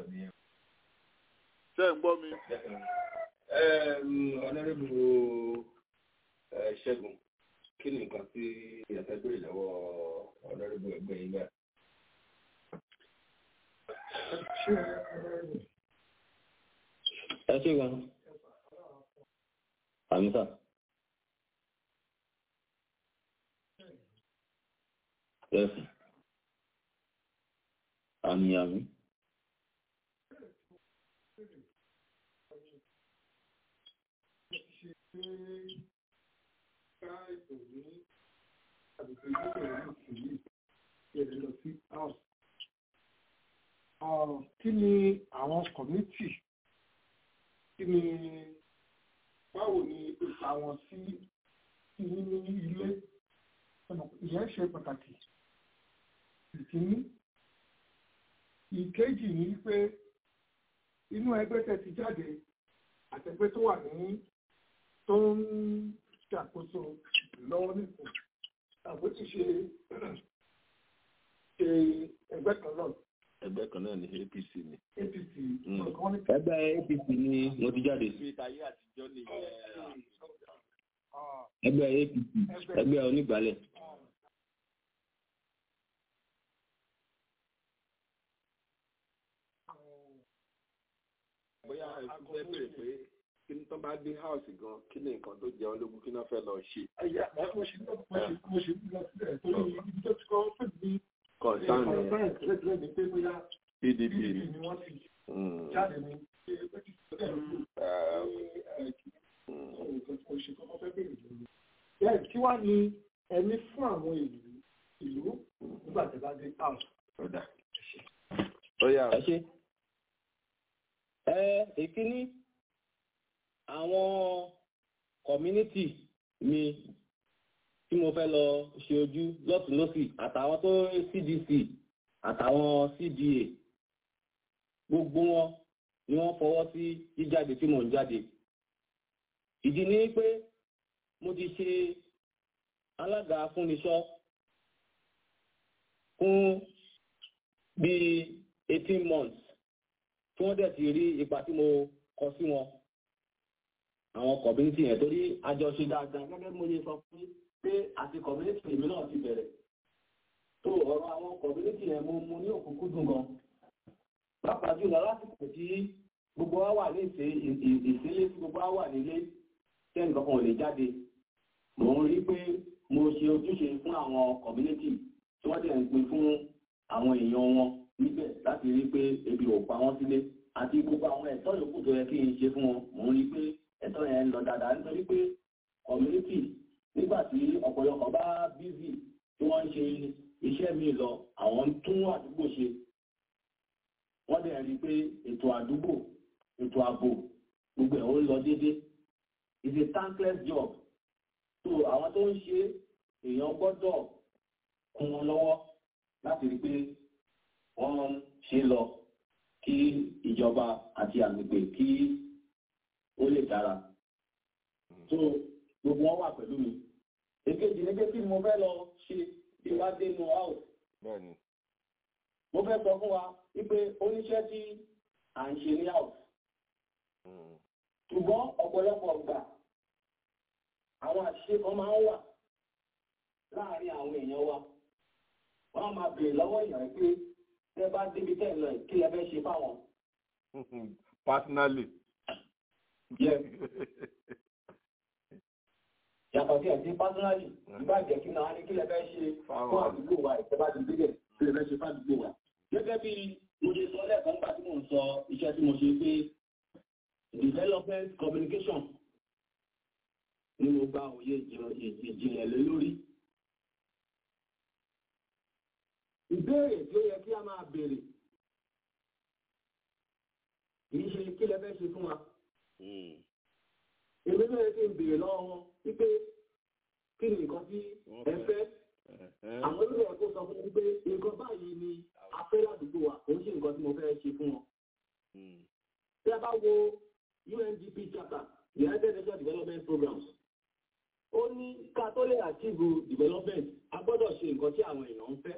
ṣé ń gbọ́ mi. ọ̀nàrẹ́bù ṣẹ́gun kí ni nǹkan tí ìyàtọ̀ béèrè lọ́wọ́ ọ̀nàrẹ́bù ẹgbẹ́ yín náà. ẹ ṣe gan àmísà. Yes. Àmì àmì. kí ni àwọn kọ̀mítì kí ni báwo ni ipa wọn sí ní ilé ìyẹn ṣe pàtàkì ìkíní ìkejì ni pé inú ẹgbẹ́ tẹ́ ti jáde àtẹgbẹ́ tó wà ní tó ń ṣàkóso lọ́wọ́ nìkan àbó ti ṣe ṣe ẹgbẹ́ kan náà. ẹgbẹ́ kan náà ní APC ni. APC ẹgbẹ́ APC ni mo ti jáde. ayé àtijọ́ nìyẹn. ẹgbẹ́ APC ẹgbẹ́ onígbàálẹ̀. bóyá ẹ̀sùn fẹ́ bèrè pé kí ni tó bá dé house gan kí ni nǹkan tó jẹ́ ológun kí náà fẹ́ lọ ṣe. ẹ̀yà mo ṣe mo ṣe mo ṣe lọ sílẹ̀ torí ibi tó ti kọ́ fún mi. kọ̀ǹtàn ni kọ̀ǹtàn ni pé bóyá PDP ni wọ́n ti jáde ní pé kí kí wá ní ẹni fún àwọn ìlú ìlú nígbà tí bá dé house. ó yà ẹ ṣe ẹ ìkíní àwọn community mi tí mo fẹ́ lọ ṣe ojú lọ́tún lọ́sì àtàwọn tó CDC àtàwọn CDA gbogbo wọn ni wọ́n fọwọ́ sí jíjáde tí mò ń jáde ìdí ni pé mo ti ṣe alága fúnniṣọ́ fún bíi eighteen months tí wọ́n dẹ̀ ti rí ipa tí mo kọ sí wọn àwọn community yẹn torí àjọṣe dáadáa gẹ́gẹ́ bí mo ṣe sọ fún pé àti community èmi náà ti bẹ̀rẹ̀ tó ọ̀rọ̀ àwọn community yẹn mo mú ní òkúnkúndùn gan pàápàá jùlọ lásìkò tí gbogbo wa wà ní ìsílé tí gbogbo wa wà nílé tẹ́ nǹkan kan ò lè jáde mò ń rí pé mo ṣe ojúṣe fún àwọn community tí wọ́n dẹ̀ ń pín fún àwọn èèyàn wọn níbẹ̀ láti rí pé ebi ò pa wọ́n sílé àti gbogbo àwọn ẹ̀tọ́ yòókù tó yẹ kí n ṣe fún wọn mò ń rí pé ẹ̀tọ́ yẹn ń lọ dáadáa nítorí pé community nígbà tí ọ̀pọ̀lọpọ̀ bá bízì tí wọ́n ń ṣe iṣẹ́ míì lọ àwọn ń tún àdúgbò ṣe wọ́n dẹ̀ rí pé ètò àdúgbò ètò ààbò gbogbo ẹ̀ ó lọ déédéé it's a thankless job so àwọn tó ń ṣe èèyàn gbọ́dọ̀ kún wọn lọ́wọ́ láti rí pé wọ́n ṣe lọ kí ìjọba àti àgbègbè kí ó lè dára. so gbogbo wọn wà pẹ̀lú mi èkejì ní pé kí mo fẹ́ lọ ṣe bí wá dé inú house bẹ́ẹ̀ni mo fẹ́ sọ fún wa wípé oníṣẹ́ tí à ń ṣe ní house ṣùgbọ́n ọ̀pọ̀lọpọ̀ gbà àwọn àṣìṣe kan máa ń wà láàárín àwọn èèyàn wa wọ́n á máa béèrè lọ́wọ́ èèyàn pé tẹ́ bá débi tẹ́ lọ kí ẹ fẹ́ ṣe fáwọn. personally. Yes. yàtọ̀ sí ẹ̀sìn personally ìgbà jẹ́ kí náà ní kí lẹ fẹ́ ṣe fún àdúgbò wa ìjọba ti gbé kí lẹ fẹ́ ṣe fún àdúgbò wa. gẹ́gẹ́ bí mo ṣe sọ lẹ́ẹ̀kan nígbà tí mò ń sọ iṣẹ́ tí mo ṣe pé development communication ni mo gba òye ìjìnlẹ̀ lé lórí. ìbéèrè tí ó yẹ kí a máa béèrè kìí ṣe kí lẹ fẹ́ ṣe fún wa. èmi náà yẹ kí n béèrè lọ́wọ́ wọn wípé kí ni nǹkan tí ẹ fẹ́. àwọn olóyè ẹ̀kọ́ sọ fún mi pé nǹkan báyìí ni a fẹ́ ládùúgbò wa kò ń ṣe nǹkan tí mo fẹ́ ṣe fún wọn. tí a bá wo UNDP chapter United Nations Development Programs ó ní ká tó lè achieve development a gbọ́dọ̀ ṣe nǹkan tí àwọn èèyàn ń fẹ́.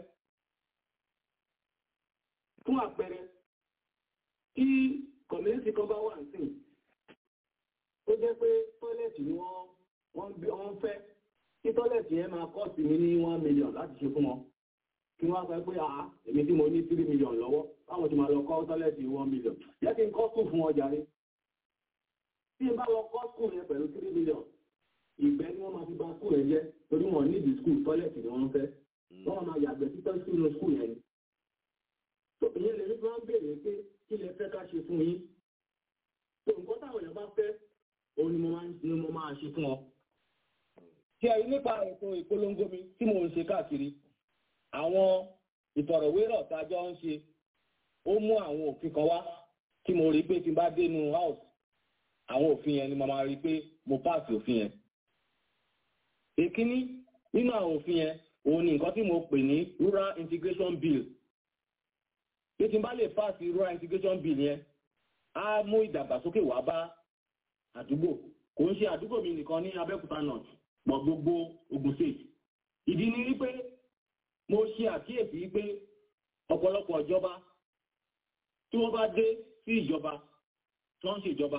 fún àpẹẹrẹ tí community kan bá wà nísìn ó jẹ́ pé tọ́lẹ̀tì ni wọ́n wọ́n gbé wọ́n fẹ́ kí tọ́lẹ̀tì yẹn máa kọ́ sí mi ní one million láti ṣe fún wọn kí wọ́n sọ pé àá èmi tí mo ní three million lọ́wọ́ báwọn ti máa lọ kọ́ tọ́lẹ̀tì one million jẹ́ kí n kọ́ sùn fún ọjà rẹ̀ tí n bá lọ kọ́ skul yẹn pẹ̀lú three million ìgbẹ́ ni wọ́n máa fi bà skul yẹn jẹ́ torí wọn ní ìdí skul tọ́lẹ̀tì ni wọ́n fẹ́ wọ́n máa yàgbẹ́ títọ́ sínú skul yẹn ni. tó ìyẹn lè ní kí wọ́n béèrè pé kí lẹ fẹ́ ká ṣe fún yín. tó nǹkan táwọn èèyàn bá fẹ́ òun ni mo máa ni mo máa ṣe fún ọ. tí a rí nípa ètò ìpolongo mi tí mo ń ṣe káàkiri àwọn ìfọ̀rọ̀wérọ̀ tá a jọ ń ṣe ó mú àwọn òfin kan wá tí mo rí pé tí n bá dénú house àwọn òfin yẹn ni mo máa rí pé mo páàsì òfin yẹn. Èkíní nínú àwọn òfin yẹn, òun ni nǹkan tí mo pè ní Rural Integration Bill. Bí tí n bá lè páàsì Rural Integration Bill yẹn, á mú ìdàgbàsókè wá bá àdúgbò. Kò ń ṣe àdúgbò mi nìkan ní Abẹ́òkúta North, mọ̀ gbogbo Ogun State. Ìdí ni wípé mo ṣe àkíyèsí wípé ọ̀pọ̀lọpọ̀ ìjọba tí wọ́n bá dé sí ìjọba tí wọ́n ń ṣèjọba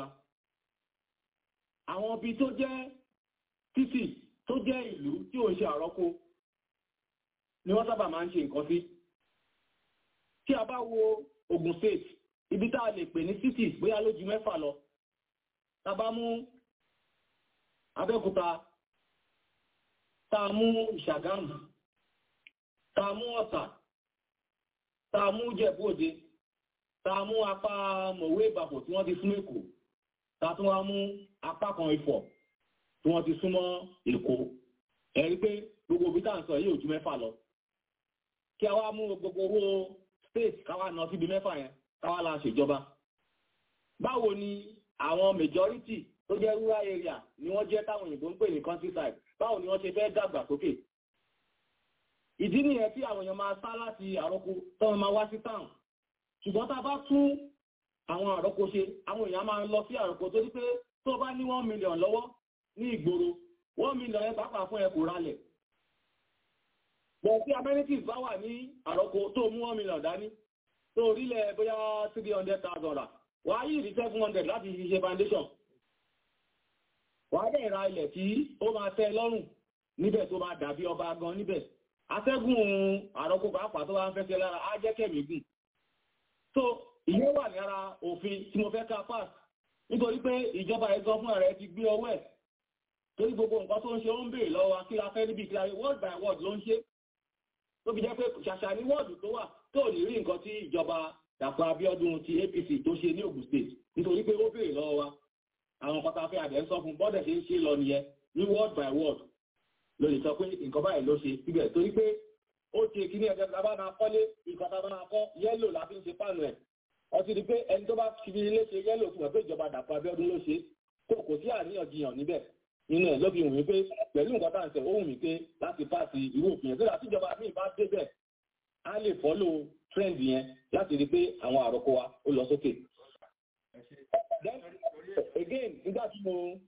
àwọn ibi tó jẹ́ títì tó jẹ́ ìlú tí ò ń ṣe àrọ́kó ni wọ́n sábà máa ń ṣe nǹkan sí. Tí a bá wo Ogun State, ibi tá a lè pè ní cities bóyá lójú mẹ́fà lọ. Tá a bá mú Abẹ́òkúta, tá a mú Ìṣàgámù, tá a mú Ọ̀tà, tá a mú Jẹ̀bú Òde, tá a mú apá Mọ̀wé Ìbàpò tí wọ́n ti fún Èkó tàtún wá mú apá kan ifọ̀ tí wọ́n ti súnmọ́ èkó ẹ̀rí pé gbogbo òbí tàà ń sọ yìí ò ju mẹ́fà lọ kí a wá mú gbogbo owó state káwá náà síbi mẹ́fà yẹn káwá la ṣèjọba báwo ni àwọn majority tó jẹ́ rural area ni wọ́n jẹ́ táwọn òyìnbó ń pè ní countryside báwo ni wọ́n ṣe fẹ́ dàgbà sókè ìdí nìyẹn tí àwọn èèyàn máa sá láti àrọ́kọ tó wọn máa wá sí town ṣùgbọ́n tá a bá tún àwọn àrọ́kọ ṣe àwọn èèyàn máa ń lọ sí àrọ́kọ tó ní pé tó bá ní one million lọ́wọ́ ní ìgboro one million ẹ pàápàá fún ẹ kò ralẹ̀ bọ̀ tí amenities bá wà ní àrọ́kọ tó mú one million dání tó orílẹ̀ bóyá three hundred thousand rà wà á yìí rí seven hundred láti fi ṣe foundation wà á dẹ̀ ra ilẹ̀ tí ó máa tẹ́ lọ́rùn níbẹ̀ tó máa dàbí ọba gan níbẹ̀ atẹ́gùn àrọ́kọ pàápàá tó bá ń fẹ́ lára á jẹ́ kẹ̀mí gùn so ìyẹn wà lára òfin tí mo fẹ́ ká pass nítorí pé ìjọba ẹ̀gán fún ààrẹ ti gbé ọwọ́ ẹ̀ torí gbogbo nǹkan tó ń ṣe ó ń béèrè lọ́wọ́ kí la fẹ́ níbi ìkíláyé word by word ló ń ṣe tó fi jẹ́ pé ṣàṣà ní wọ́ọ̀dù tó wà tó ní rí nǹkan tí ìjọba Dàpọ̀ Abíọ́dún ti APC tó ṣe ní Ògùn state nítorí pé ó béèrè lọ́wọ́ wa àwọn pátáfẹ́ àdẹ́ ń sọ fún bọ́dẹ̀ ṣe ń ṣe lọ nìyẹn ní word by word ló lè sọ pé nǹkan báyìí ló ṣe síbẹ̀ torí pé ó ṣe kíní ẹgbẹ́ tá a bá máa kọ́lé nǹkan tá a bá máa kọ́ yẹ́lò la fi ń ṣe pàánù ẹ̀ ọtí di pé ẹni tó bá fi ilé ṣe yẹ́lò fún ẹ̀ pé ìjọba Dàpọ̀ Abíọ́dún ló ṣe tó kò sí àríyànjiyàn níbẹ̀ nínú ẹ̀ ló fi wù mí pé pẹ̀lú nǹkan tá à ń sẹ̀ ó wù mí pé láti pàṣẹ irú òfin yẹn síra tíjọba míì bá débẹ̀ á lè fọ́lò trend yẹn láti rí pé àwọn àròkọ wa ó lọ sókè. again nígbà tí mo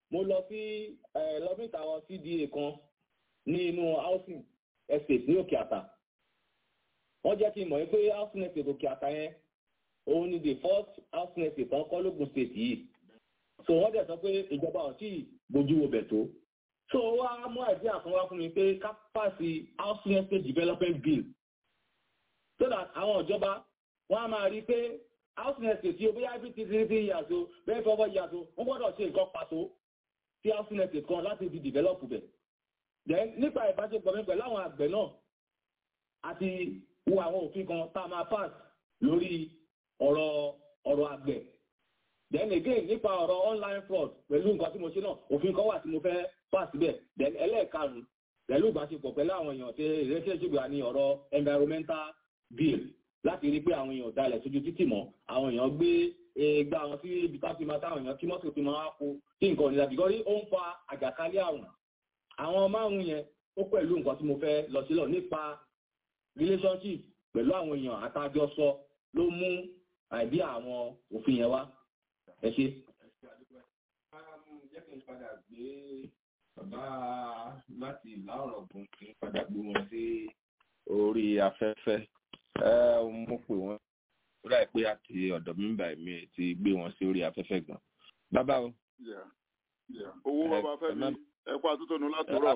mo lọ sí lọ́fíìsì àwọn cda kan ní inú housing estate ní òkè àtà wọ́n jẹ́ kí n mọ̀ pé housing estate òkè àtà yẹn òun ni the first housing estate kan kọ́ lógun state yìí so wọ́n dẹ̀ sọ pé ìjọba ò tí ì bójú wo bẹ̀ tó so wá mú àìdí àkànwá fún mi pé ká pàṣẹ housing estate development bill so that àwọn ìjọba wọ́n á máa rí i pé housing estate tí o bóyá bí ti three three years o bẹ́ẹ̀ fọwọ́ years o wọ́n gbọ́dọ̀ ṣe nǹkan pàtó sí housing estate kan láti fi develop bẹ̀ then nípa ìbáṣepọ̀ mi pẹ̀lú àwọn àgbẹ̀ náà àti wo àwọn òfin kan tá a máa pass lórí ọ̀rọ̀ ọ̀rọ̀ àgbẹ̀ then again nípa ọ̀rọ̀ online fraud pẹ̀lú nǹkan tí mo ṣe náà òfin kan wà tí mo fẹ́ pass bẹ̀ then ẹlẹ́ẹ̀karùn-ún pẹ̀lú ìbáṣepọ̀ pẹ̀lú àwọn èèyàn tí relationship wà ní ọ̀rọ̀ environmental bill láti rí pé àwọn èèyàn dalẹ̀ sójú títì mọ́ àwọn èèyàn gbé gba àwọn tí ibi tá fi máa táwọn èèyàn kí mọ́tò fi máa kó tí nǹkan ò ní láti gọ́rí ó ń fa àjàkálẹ̀ àrùn àwọn márùn yẹn ó pẹ̀lú nǹkan tí mo fẹ́ lọ sílọ̀ nípa relationship pẹ̀lú àwọn èèyàn àtàjọsọ ló mú àìdí àwọn òfin yẹn wá ẹ ṣe. jẹ́ kí n padà gbé bàbá láti ìlà ọ̀rọ̀ gùn kí n padà gbé wọn sí orí afẹ́fẹ́ mo pè wọ́n ó dà pé àti ọ̀dọ̀ mi bá mi ti gbé wọn sí orí afẹ́fẹ́ gan. bàbá o. owó bàbá fẹ́ mi ẹ kó àtúntònú látòrọ̀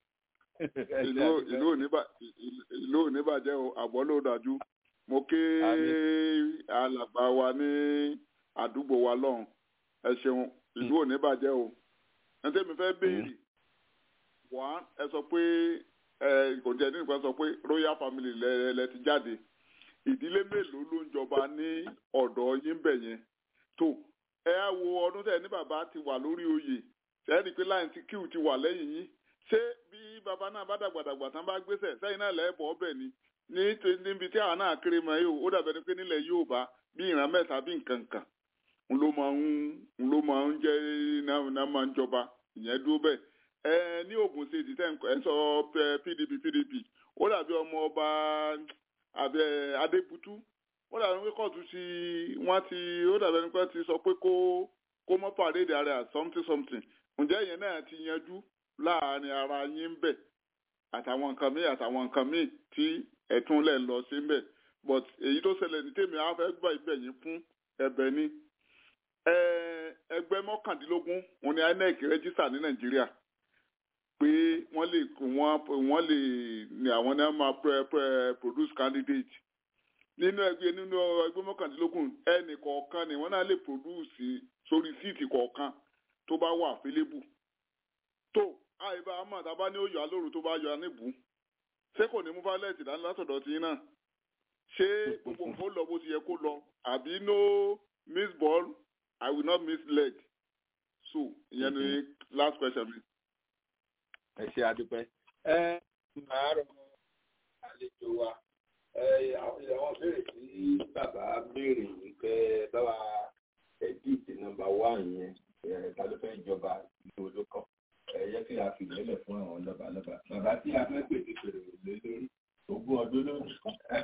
ìlú ò ní bàjẹ́ o àbọ̀ ló dájú mo ké alàgbà wa ní àdúgbò wa lọ́hùn ẹ ṣeun ìlú ò ní bàjẹ́ o ẹ tẹ́mi fẹ́ béèrè wá ẹ sọ pé ẹ kò jẹ́ nípa sọ pé royal family lẹ ti jáde ìdílé mélòó ló ń jọba ní ọ̀dọ̀ yín bẹ̀ yẹn tó ẹ á wo ọdún tẹ̀ ní bàbá ti wà lórí oyè sẹ́ẹ̀rì pé láì tí kíw ti wà lẹ́yìn yín ṣé bí bàbá náà bá dàgbàdàgbà tán bá gbéṣẹ̀ sẹ́yìn náà lẹ́ẹ̀bọ̀ ọbẹ̀ ni ní níbi tí àwọn náà kéré mọ́ yóò ó dàbẹ̀ ni pé nílẹ̀ yóò bá bí ìran mẹ́ta bí nǹkan kan ń ló máa ń ń ló máa ń jẹ́ náà máa ń jọba ìyẹn dúró bẹ́ẹ̀ ẹ ní Ògùn ṣe ti tẹ́ ẹ sọ PDP PDP ó dàbí ọmọ ọba àbẹ Adébútú ó dàbí pé kóòtù ti wọ́n ti ó dàbí ẹni pé ti sọ pé kó kó mọ́ pàdédé ara something something ǹjẹ́ ìyẹn náà ti yanjú láàrin ara yín ń bẹ̀ àtàwọn nǹkan míì àtàwọn nǹkan míì tí ẹ̀tún lẹ̀ lọ sí ń bẹ̀ but èyí tó ṣẹlẹ̀ ní tèmi á fẹ́ gbà ibẹ̀ yín fún ẹ̀bẹ̀ ni ẹgbẹ́ mọ́kàndínlógún òun ni INEC rẹ́jísà ní Nàìjíríà pé wọ́n lè wọ́n lè ní àwọn náà máa produce candidate nínú ẹgbẹ́ nínú ẹgbẹ́ mọ́kàndínlógún ẹnì kọ̀ọ̀kan ni wọ́n náà lè produce sórí síìtì kọ̀ọ̀kan tó bá wà fílébù tó àìbá àmọ́ àtàbá ní òyò alóru tó bá yọ aníbù ṣé kò ní mú fálẹ́ẹ̀tì dání látọ̀dọ̀ tí náà ṣé gbogbo nǹkan lọ bó ti yẹ kó lọ àbí no miss ball i will not miss leg so ìyẹn ni last question mi. ẹ ṣe àdúpẹ́ ẹ máa rọ àlejò wa àwọn béèrè tí bàbá béèrè yìí pé báwa edit nọ́mbà wá yẹn ta ló fẹ́ jọba ní olókàn ẹ yẹ kí a fi lélẹ̀ fún àwọn lọ́ba lọ́ba bàbá tí a fẹ́ pèsè pèrè lé lórí ogún ọdún lónìí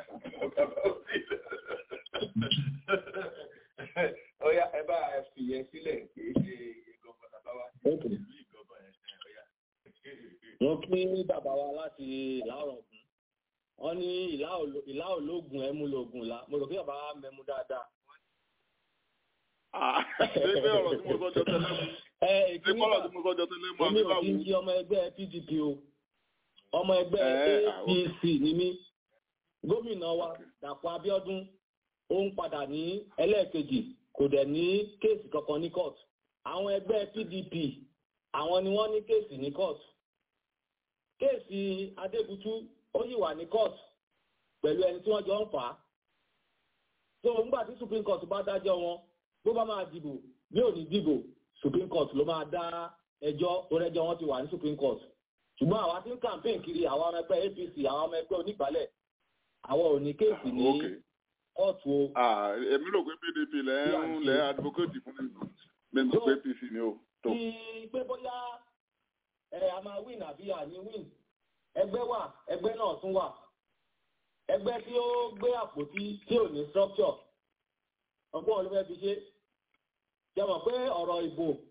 ọyá ẹ bá fi yẹn sílẹ̀ kì í ṣe ìgbọ̀nbọ̀ bàbá wa ìlú ìgbọ̀nbọ̀ yẹn ọyá. wọ́n pín bàbá wa láti ìlà ọ̀rọ̀gùn wọ́n ní ìlà ológun ẹ̀mú lógun la mo rò pé bàbá wa mẹ́mú dáadáa. ṣé pé ọ̀rọ̀ tí mo sọ jọ tẹ́lẹ̀ mú ṣé kọ́lọ̀ tí mo sọ jọ tẹ́lẹ̀ mú àbí báwo. èmi ò kí n ṣe ọmọ ẹgbẹ́ PDP o ọmọ ẹgbẹ́ APC ni mí gómìnà wa Dàpọ̀ Abíọ́dún ó ń padà ní ẹlẹ́ẹ̀kejì kò dẹ̀ ní kéèsì kankan ní court àwọn ẹgbẹ́ PDP àwọn ni wọ́n ní kéèsì ní court kéèsì Adébútú ó yìí wà ní court pẹ̀lú ẹni tí wọ́n jọ ń fà á so nígbà tí Supreme Court bá dájọ́ wọn bó bá máa dìbò bí ò ní dìbò Supreme Court ló máa dá ẹjọ́ tó rẹ́jọ́ wọn ti wà ní Supreme Court ṣùgbọ́n àwa tí ń campaign kiri àwọn ọmọ ẹgbẹ́ APC àwọn ọmọ ẹgbẹ́ onígbàálẹ̀ àwọn ò ní kéèsì ní kóòtù o. èmi rò pé PDP lẹ ń lẹ advocate fún mi mi rò pé APC ni o. ti pé bóyá ẹ a máa win àbí àní win ẹgbẹ́ wà ẹgbẹ́ náà tún wà ẹgbẹ́ tí ó gbé àpótí tí ò ní structure ọgbọ́n olùfẹ́ fi ṣe jẹ́ mọ̀ pé ọ̀rọ̀ ìbò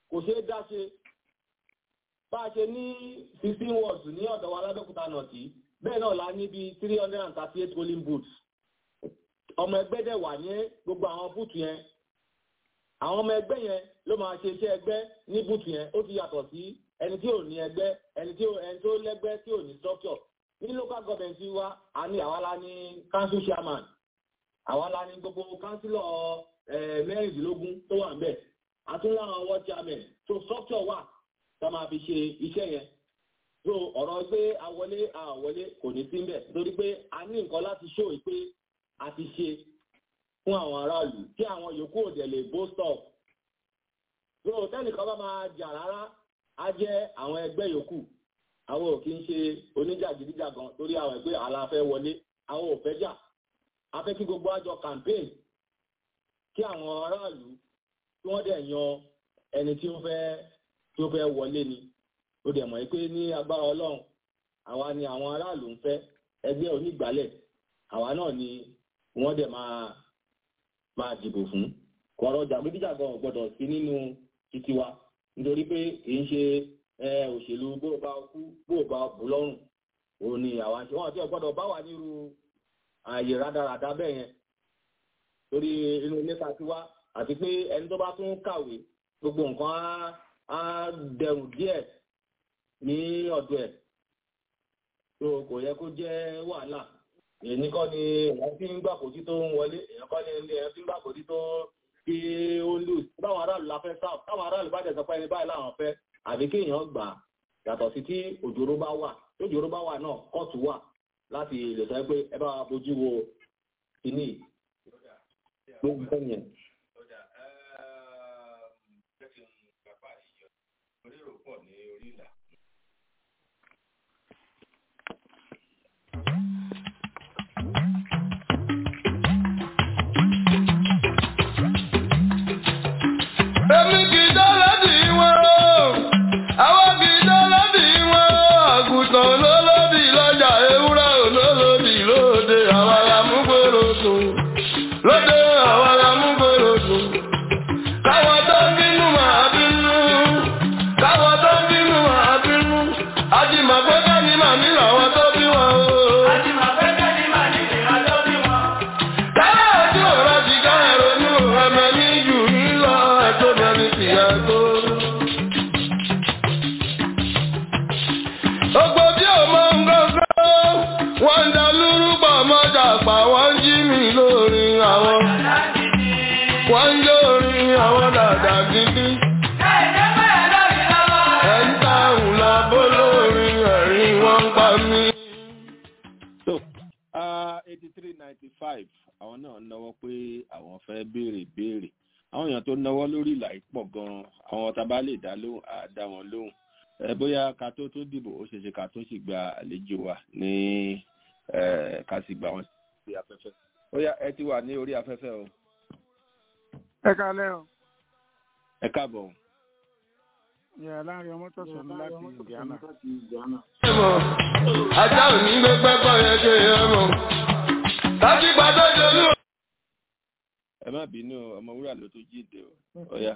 kò ṣeé dá ṣe bá a ṣe ní fifteen wards ní ọ̀dọ̀ wa lábẹ́òkúta nọ̀tì bẹ́ẹ̀ náà la ní bíi three hundred and thirty eight polling booths ọmọ ẹgbẹ́ dẹ̀ wà ní gbogbo àwọn búùtù yẹn àwọn ọmọ ẹgbẹ́ yẹn ló máa ṣe iṣẹ́ ẹgbẹ́ ní búùtù yẹn ó ti yàtọ̀ sí ẹni tí ò ní ẹgbẹ́ ẹni tí ẹni tó lẹ́gbẹ́ tí ò ní structure ní local government wa a ní àwa la ní council chairman àwa la ní gbogbo councillor mẹ́rìndínlógún tó wà níbẹ̀ àtúnlá àwọn ward chairman so structure wà tá máa fi ṣe iṣẹ́ yẹn so ọ̀rọ̀ pé àwọlé àwọlé kò ní sí mbẹ̀ nítorí pé a ní nǹkan láti ṣó pé a ti ṣe fún àwọn aráàlú tí àwọn yòókù òdẹ̀ lè boast of so tẹ́nìkan bá máa jà rárá á jẹ́ àwọn ẹgbẹ́ yòókù àwọn ò kí ń ṣe oníjàgídíjàgan torí àwọn ẹgbẹ́ àlàáfẹ́ wọlé àwọn ò fẹ́ jà a fẹ́ kí gbogbo àjọ campaign kí àwọn aráàlú tí wọ́n dẹ̀ yan ẹni tí ó fẹ́ tí ó fẹ́ wọlé ni ó dẹ̀ mọ̀ pé ní agbára ọlọ́run àwa ni àwọn aráàlú ń fẹ́ ẹgbẹ́ onígbàálẹ̀ àwa náà ni wọ́n dẹ̀ máa máa dìbò fún kọ̀ọ̀rọ̀ jàgídíjàgan ò gbọ́dọ̀ sí nínú títí wa nítorí pé kì í ṣe òṣèlú bó o bá kú bó o bá bù lọ́rùn òun ni àwa ṣe wọ́n ti gbọ́dọ̀ bá wà nírú ààyè rádaràda bẹ́ẹ̀ yẹn torí inú ilé ta ti wá àti pé ẹni tó bá tún kàwé gbogbo nǹkan á dẹrùn díẹ̀ ní ọ̀dọ̀ ẹ̀ tó kò yẹ kó jẹ́ wàhálà èyí kọ́ ni èèyàn fi ń gbàkójú tó ń wọlé èèyàn kọ́ ni èèyàn fi ń gbàkójú tó kí ó lù báwọn aráàlú la fẹ́ sáà táwọn aráàlú bá dẹ̀ sọ pé ẹni báyìí làwọn fẹ́ àbí kéèyàn gbà yàtọ̀ sí tí òjòrò bá wà tí òjòrò bá wà náà kóòtù wà láti lè sọ pé ẹ bá wa bójú wo kíní gbogbo nǹkan yẹn. Èmi kì í dọ́lọ́dì wọn o, àwọn kì í dọ́lọ́dì wọn o, àgùntàn olólódì lọ́jà ewúrẹ́ olólódì lóde, àwọn alámúgbòrò sùn. Lóde àwọn alámúgbòrò sùn. Káwọn tó ń bínú máa bínú, káwọn tó ń bínú máa bínú. Àjìmọ̀ pé kẹ́ni màmí làwọn tó bí wọn o. Àjìmọ̀ pé kẹ́ni màmí làwọn tó bí wọn. Káyọ̀ ojú ọ̀rọ̀ ti ká ẹ̀rọ̀nù ọmọ ní jù ní lọ ẹ̀tọ́ bẹ̀rẹ̀ sí ẹ̀tọ́. Ògbó bí ò mọ ngọ́ngọ́, wọ́n ń da lúrúbọ̀ mọ́jà pa wọ́n jí mi lórí àwọn. Wọ́n ń lórí àwọn dàda gidi. Ẹ̀ ń táhùn lọ bó lórí ẹ̀rín wọ́n ń pa mí. so eighty three ninety five àwọn náà náwó pé àwọn fẹ́ béèrè béèrè àwọn èèyàn tó náwó lórí ìlà yìí pọ̀ gan-an àwọn tá a bá lè dá lóhùn á dá wọn lóhùn ẹ bóyá ká tó tó dìbò ó ṣeéṣe ká tó sì gba àlejò wa ní ẹ ká sì gbà wọn sí afẹ́fẹ́ bóyá ẹ ti wà ní orí afẹ́fẹ́ o ẹ kalẹ́ o ẹ káàbọ̀ o. yẹ láàrin ọmọ tó sọnù láti indiana. Ajá ò ní gbé pẹ́pọ̀ yẹn ṣe yẹn mọ̀. Láti gbàdọ́ jolú. ẹ má bínú ọmọ wúrà ló tó jíde o ọ̀ya.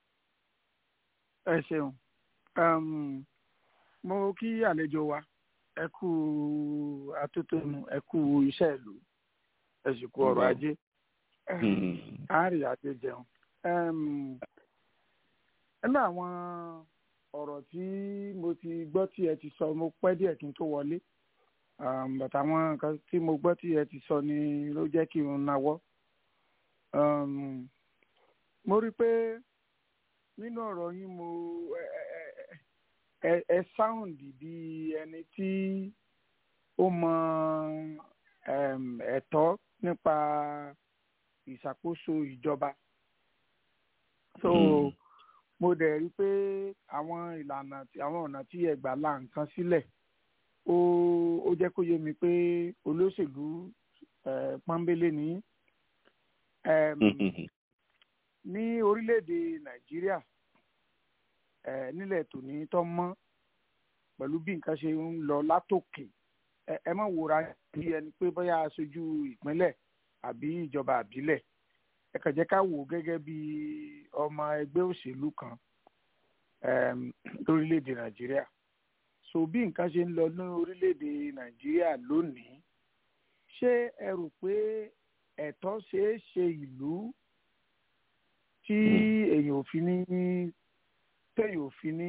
ẹ ṣeun um, mo kí àlejò wa ẹ kú atótónu ẹ kú iṣẹ́ ìlú ẹ sì kú ọrọ̀ ajé àárí àti jẹun. Um, nínú àwọn ọ̀rọ̀ tí mo ti gbọ́ tí ẹ ti sọ mo pẹ́ díẹ̀ kí n tó wọlé um, bàtà àwọn nǹkan tí mo gbọ́ tí ẹ ti sọ ni ló jẹ́ kí n nawọ́. Um, mo rí i pé nínú ọ̀rọ̀ yín mo ẹ ẹ ẹ sáùndì bí ẹni tí ó mọ um, ẹ̀tọ́ nípa ìṣàkóso ìjọba. so mo dẹ̀ rí i pé àwọn ìlànà tí àwọn ọ̀nà tí ẹ gbà la nǹkan sílẹ̀ ó ó jẹ́ kó yé mi pé olóṣèlú eh, pọ́nbélé ni um, ní orílẹ̀-èdè nàìjíríà eh, nílẹ̀ tòní tó mọ́ pẹ̀lú bí nǹkan ṣe ń lọ látòkè ẹ ẹ má wòra bí ẹni pé bóyá aṣojú ìpínlẹ̀ àbí ìjọba àbílẹ̀ ẹ kàn jẹ́ ká wò ó gẹ́gẹ́ bí ọmọ ẹgbẹ́ òṣèlú kan lórílẹ̀‐èdè nàìjíríà so bí nǹkan ṣe ń lọ ní orílẹ̀‐èdè nàìjíríà lónìí ṣé ẹ rò pé ẹ̀tọ́ ṣeé ṣe ìlú tí èèyàn ò fi ní téèyàn ò fi ní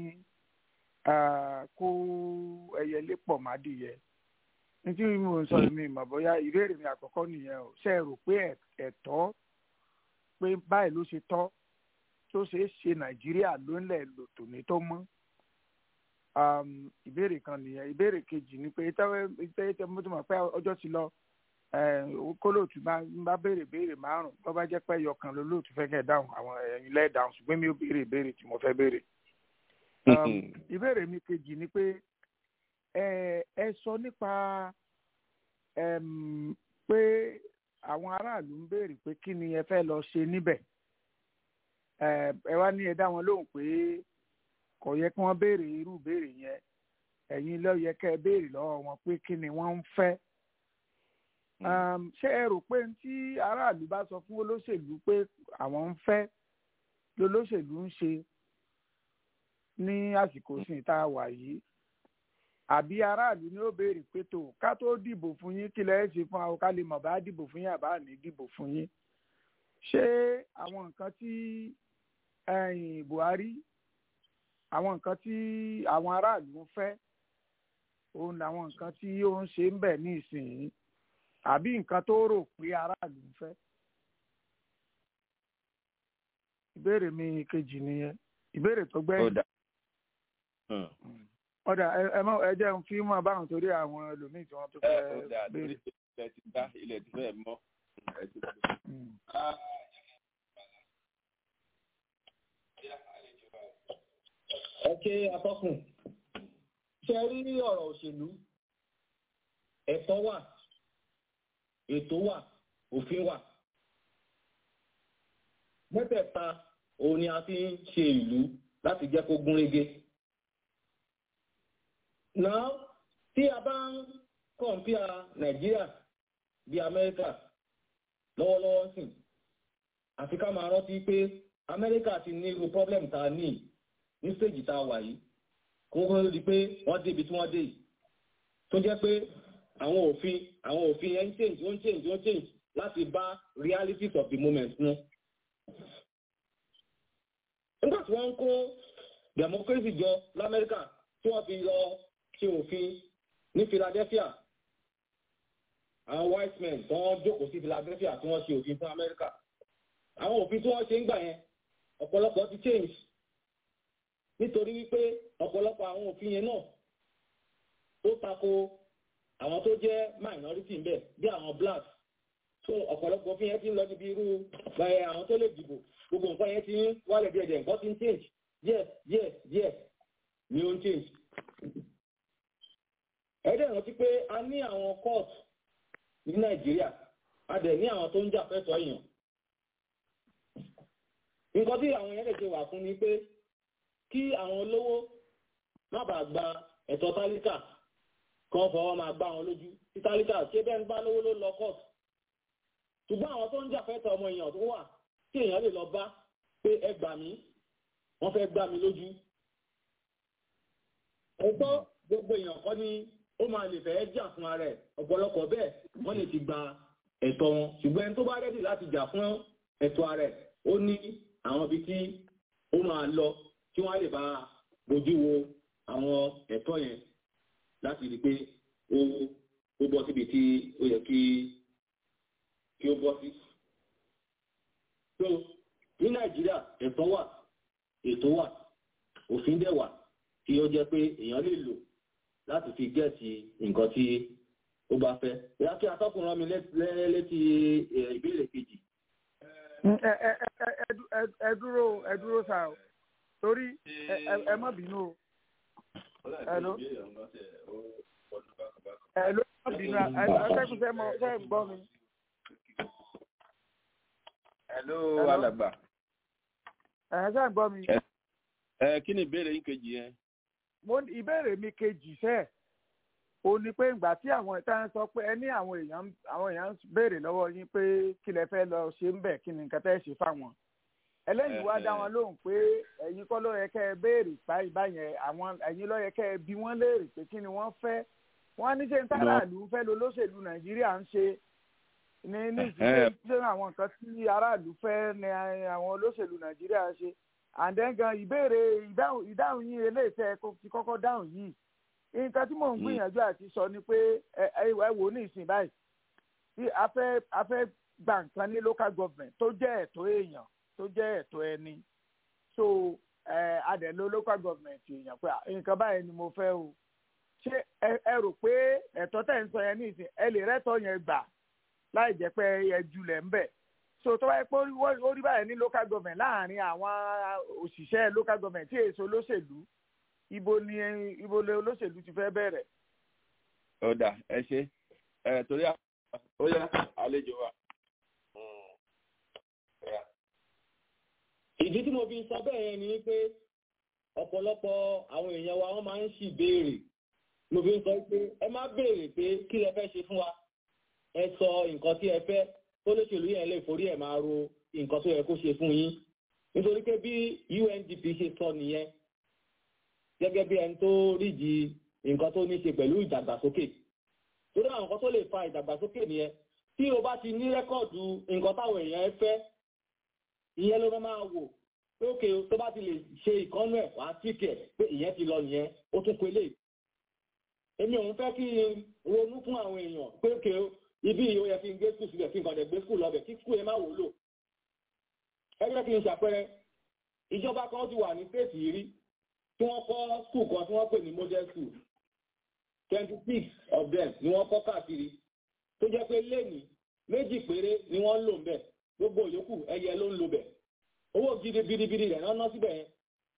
kó ẹyẹlé pọ̀ mádìyẹ nítorí mo ń sọ mi mọ̀ bóyá ìbéèrè mi àkọ́kọ́ nìyẹn o ṣe rò pé ẹ̀tọ́ pé báyìí ló ṣe tọ́ tó ṣeé ṣe nàìjíríà ló ń lẹ̀ lò tòní tó mọ́ ìbéèrè kan nìyẹn ìbéèrè kejì ni pé tẹ́tẹ́ mo ti mọ̀ pé ọjọ́ ti lọ kólóòtú bá béèrè béèrè márùn tó bá jẹ́ pé ẹyọkan lólóòtú fẹ́ kẹ́ dáhùn àwọn ẹ̀yin lẹ́ẹ̀ dáhùn ṣùgbọ́n mi ò béèrè béèrè tí mo fẹ́ béèrè. ìbéèrè mi kejì ni pé ẹ sọ nípa pé àwọn aráàlú ń béèrè pé kí ni ẹ fẹ́ lọ ṣe níbẹ̀ ẹ wá ní ẹ dá wọn lóhùn pé kò yẹ kí wọ́n béèrè irú béèrè yẹn ẹ̀yin ló yẹ kẹ́ ẹ béèrè lọ́wọ́ wọn pé kí ni wọ́n ń fẹ́ ṣé ẹ rò pé tí aráàlú bá sọ fún olóṣèlú pé àwọn ń fẹ́ lolóṣèlú ń ṣe ní àsìkò sìn tá a wà yìí àbí aráàlú ni ó béèrè pé tó ká tó dìbò fún yín kí lẹ́ẹ̀ ṣe fún àwọn ká lè mọ̀ bá dìbò fún yín àbá ní dìbò fún yín ṣé àwọn nǹkan tí Buhari àwọn nǹkan tí àwọn aráàlú ń fẹ́ òun làwọn nǹkan tí ó ń ṣe ń bẹ̀ ní ìsinyìí àbí nǹkan tó rò pé aráàlú ń fẹ́. ìbéèrè mi kejì nìyẹn ìbéèrè tó gbẹ́yìn. ọ̀dà ẹ mọ ẹ jẹ́ ń fi mọ́ báwọn torí àwọn ẹlòmíì tí wọ́n tó fẹ́ béèrè. ilẹ̀ ti dá ilẹ̀ ti fẹ́ mọ́. ẹ ké atọ́kùn ṣe rí ọ̀rọ̀ òṣèlú ẹ̀tọ́ wà ètò wà òfin wà mẹ́tẹ̀ẹ̀ta òun ni a fi ń ṣe ìlú láti jẹ́ kó gún régé náà tí a bá ń kọ̀ǹpíà nàìjíríà bí amẹ́ríkà lọ́wọ́lọ́wọ́ sìn àfi ká máa rántí pé amẹ́ríkà ti ní irú problem tá a ní ní stéèjì tá a wà yìí kó kó di pé wọ́n débi tí wọ́n dé yìí tó jẹ́ pé àwọn òfin àwọn òfin ẹ̀ ń change ó ń change ó ń change láti bá realities of the moment mu. nígbà tí wọ́n ń kó democracy jọ lamẹ́ríkà tí wọ́n fi lọ ṣe òfin ní Philadelphia àwọn white men tí wọ́n jókòó sí Philadelphia tí wọ́n ṣe òfin fún Amẹ́ríkà àwọn òfin tí wọ́n ṣe ń gbà yẹn ọ̀pọ̀lọpọ̀ ti change nítorí wípé ọ̀pọ̀lọpọ̀ àwọn òfin yẹn náà ó tako àwọn tó jẹ́ minority ń bẹ bí àwọn black so ọ̀pọ̀lọpọ̀ òfin yẹn ti ń lọ níbi irú ẹ̀ àwọn tó lè dìbò gbogbo nǹkan yẹn ti ń wálẹ̀ díẹ̀ díẹ̀ nǹkan ti ń change díẹ̀ díẹ̀ díẹ̀ ni ó ń change. ẹ̀ẹ́dẹ̀ rántí pé a ní àwọn court ní nàìjíríà a dẹ̀ ní àwọn tó ń jà fẹ́tọ̀ọ́ èèyàn. nǹkan tí àwọn yẹn lè ṣe wà fún ni pé kí àwọn olówó má bàa gba ẹ̀tọ́ tálíkà kan fọwọ́ máa gbá wọn lójú tí tálíkà ṣé bẹ́ẹ̀ ń bá lówó ló lọ court. ṣùgbọ́n àwọn tó ń jà fẹ́tọ̀ọ́ ọmọ èèyàn tó wà tí èèyàn lè lọ bá pé ẹ gbà mí wọ́n fẹ́ gbá mi lójú. ẹ̀tọ́ gbogbo èèyàn kọ́ ni ó máa lè fẹ́ jà fún ara ẹ̀ ọ̀pọ̀lọpọ̀ bẹ́ẹ̀ wọ́n lè ti gba ẹ̀tọ́ wọn ṣùgbọ́n ẹni tó bá rẹ́dì láti jà fún ẹ̀tọ́ ara ẹ̀ ó ní àwọn ibi tí ó máa lọ tí wọ́n á lè bá bójú wo àwọn ẹ̀tọ́ yẹn láti rí i pé ó ó bọ́ síbi tí ó yẹ kí kí ó bọ́ sí. so ní nàìjíríà ẹ̀tọ́ wà ètò wà òfin dẹ̀ wà tí ó jẹ́ pé èèyàn lè lò láti fi gẹ̀ẹ́sì nǹkan tí ó bá fẹ́. ìyá kí atọ́kùn rán mi létí ìbéèrè kejì. ẹ dúró ẹ dúró sá o torí ẹ má bínú o. Hello. Hello, má bínú atẹ́kùn sẹ́ mọ sẹ́ ń gbọ́ mi. Hello, alàgbà. Ẹ̀ sẹ́ ń gbọ́ mi. Ẹ kí ni ìbéèrè yín kejì yẹn? Mo ìbéèrè mi kejì sẹ́ẹ̀ o ní pé ìgbà tí àwọn ìta ń sọ pé ẹ ní àwọn èèyàn àwọn èèyàn ń béèrè lọ́wọ́ yín pé kí lẹ fẹ́ lọ ṣe ń bẹ̀ kí ni nǹkan tẹ́ ṣe fáwọn ẹlẹ́yìn wá dá wọn lóhùn pé ẹ̀yin kọ́ ló yẹ kẹ́ ẹ béèrè báyìí báyẹn àwọn ẹ̀yin ló yẹ kẹ́ ẹ bí wọ́n léèrè pé kí ni wọ́n fẹ́ wọ́n ní ṣe ń tàràlù ń fẹ́ lo lóṣèlú nàìjíríà ń ṣe ní ní ìdílé ṣé àwọn nǹkan tí aráàlú fẹ́ ni àwọn olóṣèlú nàìjíríà ṣe and then gan ìbéèrè ìdáhùn ìdáhùn yín eléyìí tẹ́ ẹ ti kọ́kọ́ dáhùn yìí nǹkan tí mò ń gbìyànjú àti sọ ni pé ẹ ẹ wò ní ìsìn báyìí tí a fẹ́ a fẹ́ gba nǹkan ní local government tó jẹ́ ẹ̀tọ́ èèyàn tó jẹ́ ẹ̀tọ́ ẹni so ẹ adẹ̀ló local government èèyàn pé nǹkan báyìí ni mo fẹ́ o ṣé ẹ rò pé ẹ̀tọ́ tẹ̀ ń sọ yẹn ní ìsìn ẹ lè rẹ́tọ̀ yẹn gbà láì jẹ́ pé ẹ julẹ̀ ń bẹ̀ so tó báyìí pé ó rí báyìí ní local government láàrin àwọn òṣìṣẹ́ local government tí èso olóṣèlú ibo ni ibo ni olóṣèlú ti fẹ́ bẹ̀rẹ̀. ó dà ẹ ṣe ẹ torí ó yá àlejò wa. ìdí tí mo fi sọ bẹ́ẹ̀ yẹn ni pé ọ̀pọ̀lọpọ̀ àwọn èèyàn wa wọ́n máa ń ṣì béèrè mo fi ń sọ pé ẹ má béèrè pé kí lẹ fẹ́ ṣe fún wa ẹ sọ nǹkan tí ẹ fẹ́ kó lóṣèlú yẹn lè forí ẹ̀ máa ro nǹkan tó yẹ kó ṣe fún yín nítorí pé bí UNDP ṣe sọ nìyẹn gẹ́gẹ́ bí ẹni tó rídi nǹkan tó ní ṣe pẹ̀lú ìdàgbàsókè torí àwọn nǹkan tó lè fa ìdàgbàsókè nìyẹn tí o bá ti ní rẹ́kọ̀dù nǹkan táwọn èèyàn fẹ́ ìyẹn ló máa wò pé òkè tó bá ti lè ṣe ìkọ́nú ẹ̀ wá tíkẹ̀ pé ìyẹn ti lọ nìyẹn ó tún pelé èmi òun fẹ́ kí n ronú fún àwọn èèyàn pé òkè ibi yìí ó yẹ kí n gbé skul síbẹ̀ kí n kàn dẹ̀ gbé skul lọ́bẹ̀ kí skul yẹn má wúlò ẹgbẹ́ kí n ṣàpẹẹrẹ ìjọba kan ti wà ní stéètì yìí rí tí wọ́n kọ́ skul kan tí wọ́n pè ní model school twenty six of them ni wọ́n kọ́ káàkiri tó jẹ́ pé lẹ́nìí méjì péré ni wọ́n ń lò ń bẹ̀ gbogbo yòókù ẹyẹ ló ń lo bẹ̀ owó gidi biribiri rẹ̀ náà ná síbẹ̀ yẹn